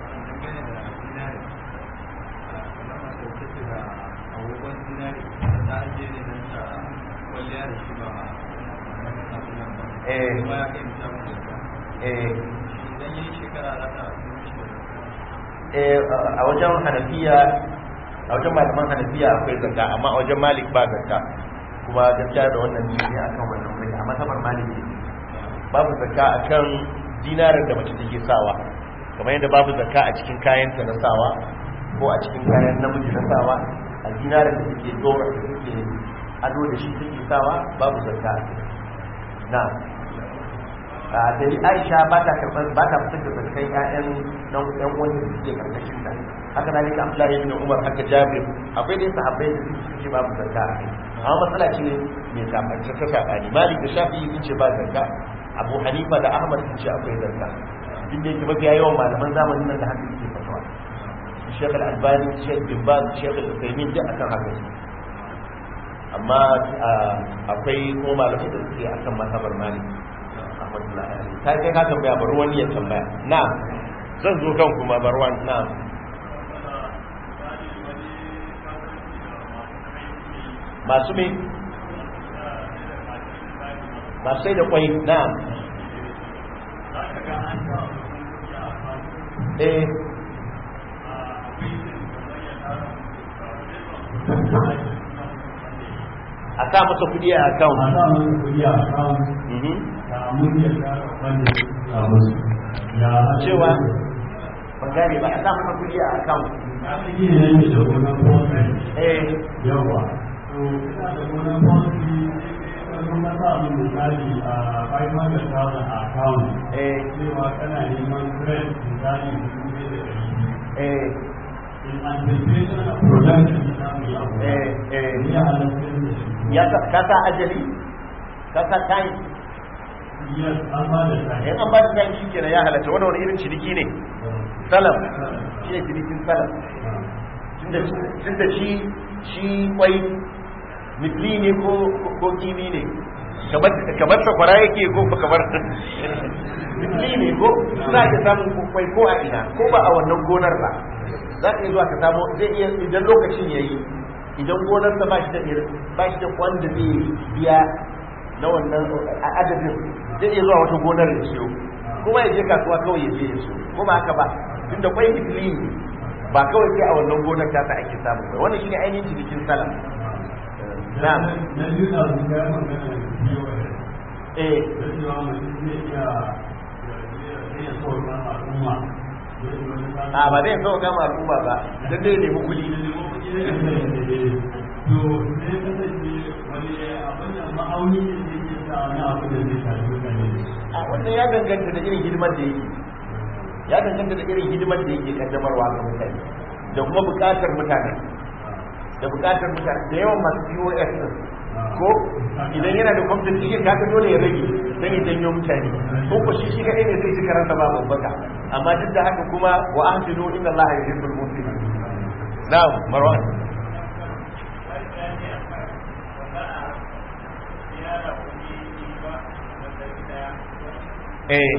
a wajen hanafiya a wajen malaman hanafiya akwai zakka amma a wajen malik ba zakka kuma gaskiya da wannan ne ne akan wannan mai a masabar malik ne babu zakka akan dinarin da mace take sawa kamar yadda babu zakka a cikin kayanta na sawa ko a cikin kayan namiji na sawa a dinarin da take dora da take ado da shi take sawa babu zakka na a dari aisha ba ta karɓar ba ta fitar da zakkai ƴaƴan nan ƴan uwan da suke karkashin ta haka na nika abdullahi ibn umar haka jabir akwai dai sahabbai da suke ce babu zakka amma matsala ce mai sabance ta sabani malik da shafi'i sun ce ba zakka abu hanifa da ahmad sun ce akwai zakka duk da yake mafiya yawan malaman zamanin nan da haka suke fatawa shekh al-albani shekh bin baz shekh al-usaimin duk akan haka amma akwai kuma malamai da suke akan masabar malik rahmatullahi alaihi ta kai ka tambaya bari wani ya tambaya na zan zo kan kuma barwan na masu me masu sai da kwai na eh a sa masa kudi a account a sa masa kudi a account da mun ya tara wanda ya musu ya cewa ban gane ba a sa masa kudi a account ya fi ne ne da gonan fonsi eh yawa to ina da gonan fonsi sun ka sa min misali a 500,000 a account eh cewa kana neman credit misali dubu ɗaya da ɗari biyu eh in anticipation of production na samu ya eh eh ni ya halatta da shi ya sa ka sa ajali ka sa time yes an ba da time in an ba da time shikenan ya halatta wannan wani irin ciniki ne salam shi ne cinikin salam tunda tunda shi shi kwai mitli ne ko ko kimi ne kamar kamar sakwara yake ko ba kamar mitli ne ko za ka samu kwai ko a ina ko ba a wannan gonar ba za ka iya zuwa ka samu zai iya idan lokacin yayi idan gonarsa ba shi da ba shi da wanda zai biya na wannan adadin zai iya zuwa wata gonar ya siyo kuma ya je kasuwa kawai ya je ya siyo ko ba haka ba tunda kwai mitli ne ba kawai sai a wannan gonar ta ta ake samu ba wannan shine ainihin cinikin salam na'am na biyu na su ga magana da POS eh da cewa mutum zai iya zai iya so na al'umma a ba zai so gama al'umma ba dan dai nemi kuɗi to sai kasance wani abin da ma'auni ne da ke sa wani abu da zai shafi mutane a wannan ya danganta da irin hidimar da yake ya danganta da irin hidimar da yake kaddamarwa ga mutane da kuma buƙatar mutane da buƙatar mutane da yawan masu POS din ko idan yana da kwamfutar cikin kaka dole ya rage don ya janyo mutane ko ko shi shi kaɗai ne zai ci karanta ba babbaka amma duk da haka kuma wa ahsinu inna allaha yuhibbul muhsinin na'am marwan eh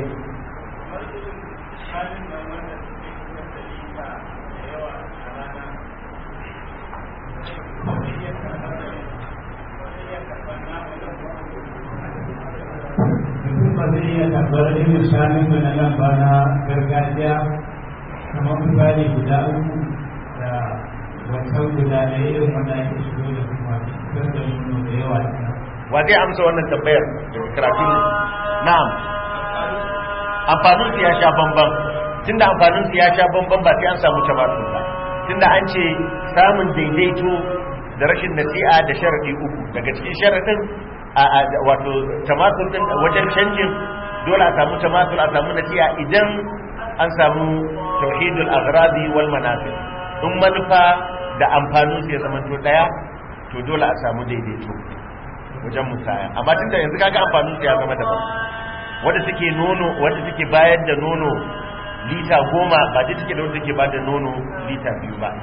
iya tabbar irin shanun mu na nan ba na gargajiya kamar misali guda uku da wancan guda da irin wanda ake shigo da su masu fitar da nono da yawa kenan. wa zai amsa wannan tambayar daga karatun na'am amfanin su ya sha bamban tunda amfanin su ya sha bamban ba sai an samu tamatun ba tunda an ce samun daidaito da rashin nasi'a da sharadi uku daga cikin sharadin a a- wato tamatul din wajen canjin dole a samu tamatul a samu nasi'a idan an samu tauhidul aghradi wal manafi in manufa da amfanin su ya zama to daya to dole a samu daidaito wajen musaya amma tunda yanzu kaga amfanin su ya zama daban wanda take nono wanda take bayar da nono lita goma ba ta take da wanda take bayar da nono lita biyu ba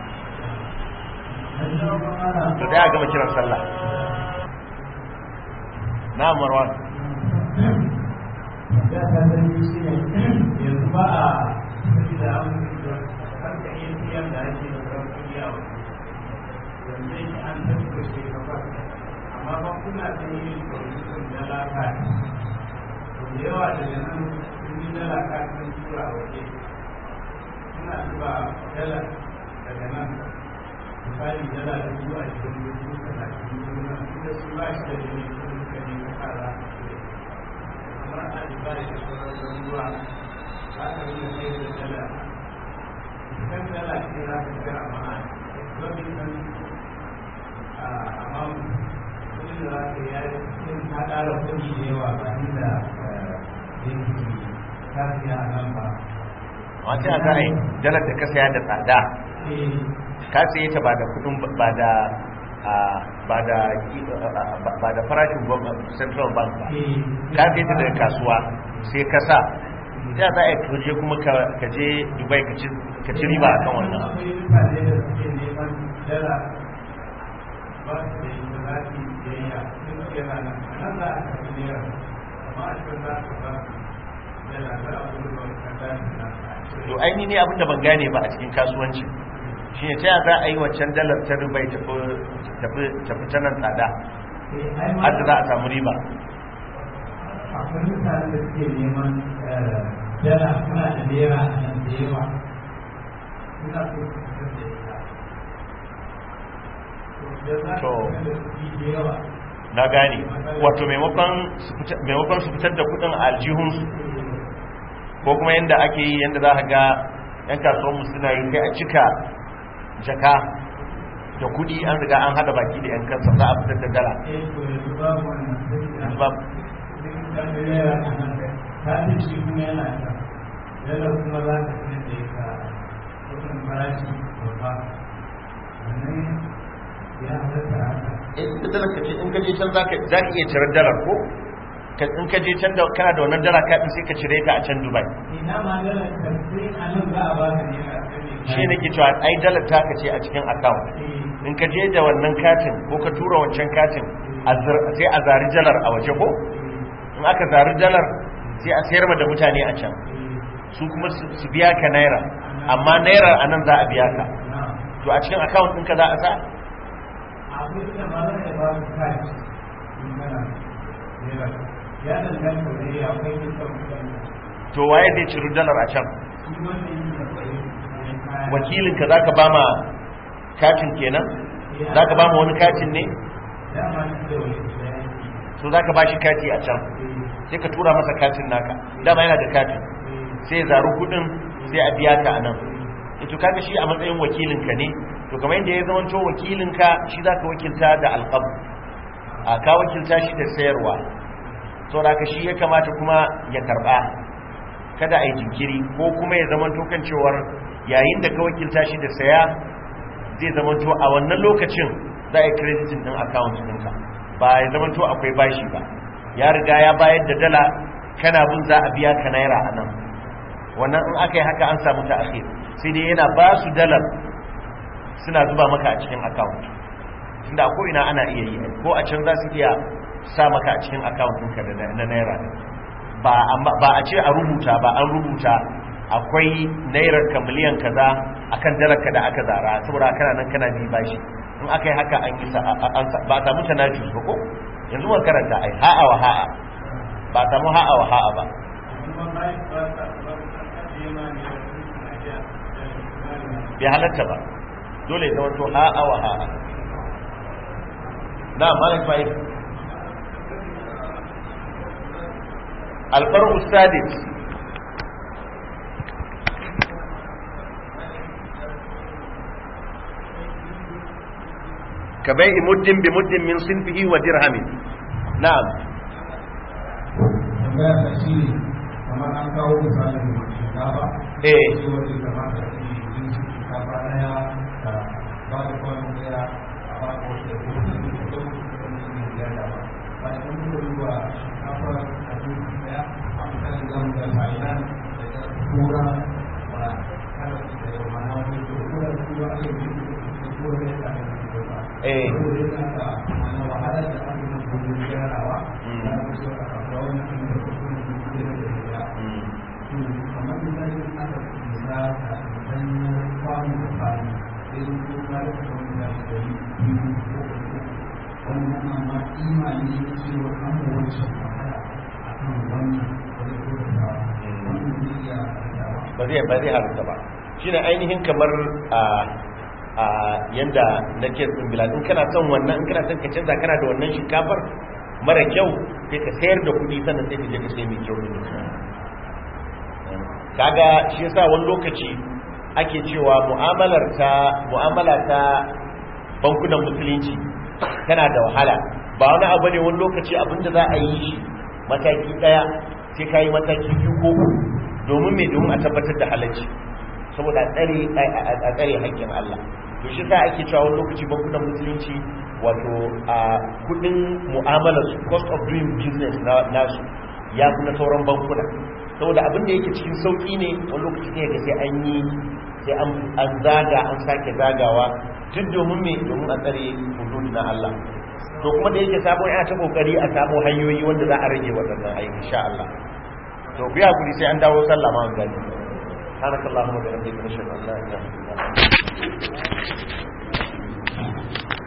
to da ya gama kiran sallah na marwan Ya ta sani shi ne yanzu ba a sani da abin da harka ATM da ake da ran kuɗi a waje. Yanzu yake an tattara shi kafa. Amma ba kuna ta yi kwamitin dala kati. To da yawa daga nan sun yi dala kati sun tura a waje. Suna zuba dala daga nan. Misali dala da zuwa cikin dubu talatin dubu nan. Inda su ba shi da jini sun suka ne ka fara. kamar a dubai da sauran ruwa za ka yi da kai da dala kan dala ce za ka ga amma wani kan amma kudi da za ka yi yin ta ƙara kudi da yawa ba ni da yanki kasiya a nan ba wata za a yi dalar da ka saya da tsada ka saye ta ba da kudin ba da a, ba da ba da farashin gwamnati central bank ba ka saye ta daga kasuwa sai ka sa ya za a yi kaje kuma ka- ka je dubai ka ci- ka ci riba akan wannan akwai mutane da suke neman dala ba su da yin da za su yi biyayya sun suke rana a nan za a karbi naira amma a cikin za su ba dala za a gudu ba ka gani na to aini ne abinda ban gane ba a cikin kasuwanci shi ne ta za a yi waccan dalar ta dubai tafi tafi- tafi ta nan tsada har da za a samu riba akwai mutane da suke neman eh, dala suna da naira a nan da yawa suna so su fitar da ita to da za To. su fitar da kuɗi da yawa na gane wato maimakon su fita- maimakon su fitar da kudin a aljihunsu ko kuma yadda ake yi yadda za a ga 'yan kasuwanmu suna yi sai a cika jaka da kudi an riga an hada baki da 'yan kansa za a fitar da dala eh to yanzu babu wannan sai Yanzu babu. ta ce shi kuma yana ta yana kuma za ta fi da ita kudin farashi babba wannan ya halatta haka in ka dalar ka ce in ka je can za ka za ka iya cirar dalar ko Ka- in ka je can da kana da wannan dala kaɗin sai ka cire ta a can dubai ina ma dala sai a nan za a ba ka ne a kan shi ne ke cewa ai dalar ta ka ce a cikin account in ka je da wannan katin ko ka tura wancan katin a zar- sai a zari dalar a waje ko in aka zari dalar sai a sayar ma da mutane a can su kuma su su biya ka naira amma naira a nan za a biya ka to a cikin account ɗinka za a sa abin da ma zai ba su kashi in kana naira ya danganta da ya akwai kisan mutane to waye zai ciri dalar a can shi wanda yi da kwaye wakilinka za ka ba ma katin kenan za ka ba ma wani katin ne dama shi da wani da yake so za ka ba shi kati a can sai ka tura masa katin naka dama yana da katin sai ya zaru kudin sai a biya ka a nan ito kaga shi a matsayin wakilinka ne to kamar yadda ya zama to wakilinka shi za ka wakilta da alƙab a ka wakilta shi da sayarwa sau da shi ya kamata kuma ya karɓa kada a yi jinkiri ko kuma ya zama to kan cewar yayin da ka wakilta shi da saya zai zama to a wannan lokacin za a yi kreditin ɗin account ɗinka ba ya zama to akwai bashi ba ya riga ya bayar da dala kana bin za a biya ka naira a nan wannan in aka yi haka an samu ta akhir sai dai yana ba su dalar suna zuba maka a cikin account tunda ko ina ana iya yi ko a can za su iya sa maka a cikin account ɗinka da na naira ba amma ba a ce a rubuta ba an rubuta akwai nairar ka miliyan kaza akan dalar ka da aka zara saboda kana nan kana bi bashi in aka yi haka an yi sa- a- an sa- ba a samu tanajus ba ko yanzu mun karanta ai ha'a wa ha'a ba ba samu ha'a wa ha'a ba bai halatta ba dole ya zama to ha'a wa ha'a na malik bai alfaru sadis كبيع مد بمد من صنفه ودرهم نعم tambaya ta shi ne kamar an kawo misalin shinkafa eh shi wanda ya kamata a yi yin shinkafa daya da ba da kwanu daya a ba da wasu da kuma da kuma da kuma da kuma da ba ba da kuma da ruwa shinkafa a duk daya a misalin zamu da thailand da da kura ba kada su da yau mana wani da kura da kura ake yi da kura da ya kame da ba eh saboda yana da mana wahalar da ake yi gudun gyarawa da ake so a kafa wani da kuma da kuma da ya mm. kamar misali aka kusa a hanyar kwanu da kwanu sai sun ko ka da kuma da shi da biyu ko uku wannan amma imani ne cewa an da wacce wahala a kan wannan wani ko da ta wannan zai iya dawa ba zai ba zai halitta ba shine ainihin kamar a a yanda nake din bilal in kana son wannan in kana son ka canza kana da wannan shinkafar mara kyau sai ka sayar da kuɗi sannan sai ka je ka sai mai kyau ne kaga shi yasa wani lokaci ake cewa mu'amalar ta mu'amala ta bankunan musulunci tana da wahala ba wani abu ne wani lokaci abinda za a yi shi mataki daya sai ka yi mataki biyu ko uku domin mai domin a tabbatar da halacci saboda a tsare a tsare haƙƙin Allah to shi sa ake cewa wani lokaci bankunan musulunci wato a kudin mu'amalar su cost of doing business na nasu ya fi na sauran bankuna saboda abin da yake cikin sauki ne wani lokaci ne ga sai an yi sai an zaga an sake zagawa duk domin me domin a tsare hudud na Allah to kuma da yake sabon ya ta kokari a samu hanyoyi wanda za a rage waɗannan aiki insha Allah to biya kuri sai an dawo sallah ma an gani سبحانك اللهم وبحمدك نشهد ان لا اله الا انت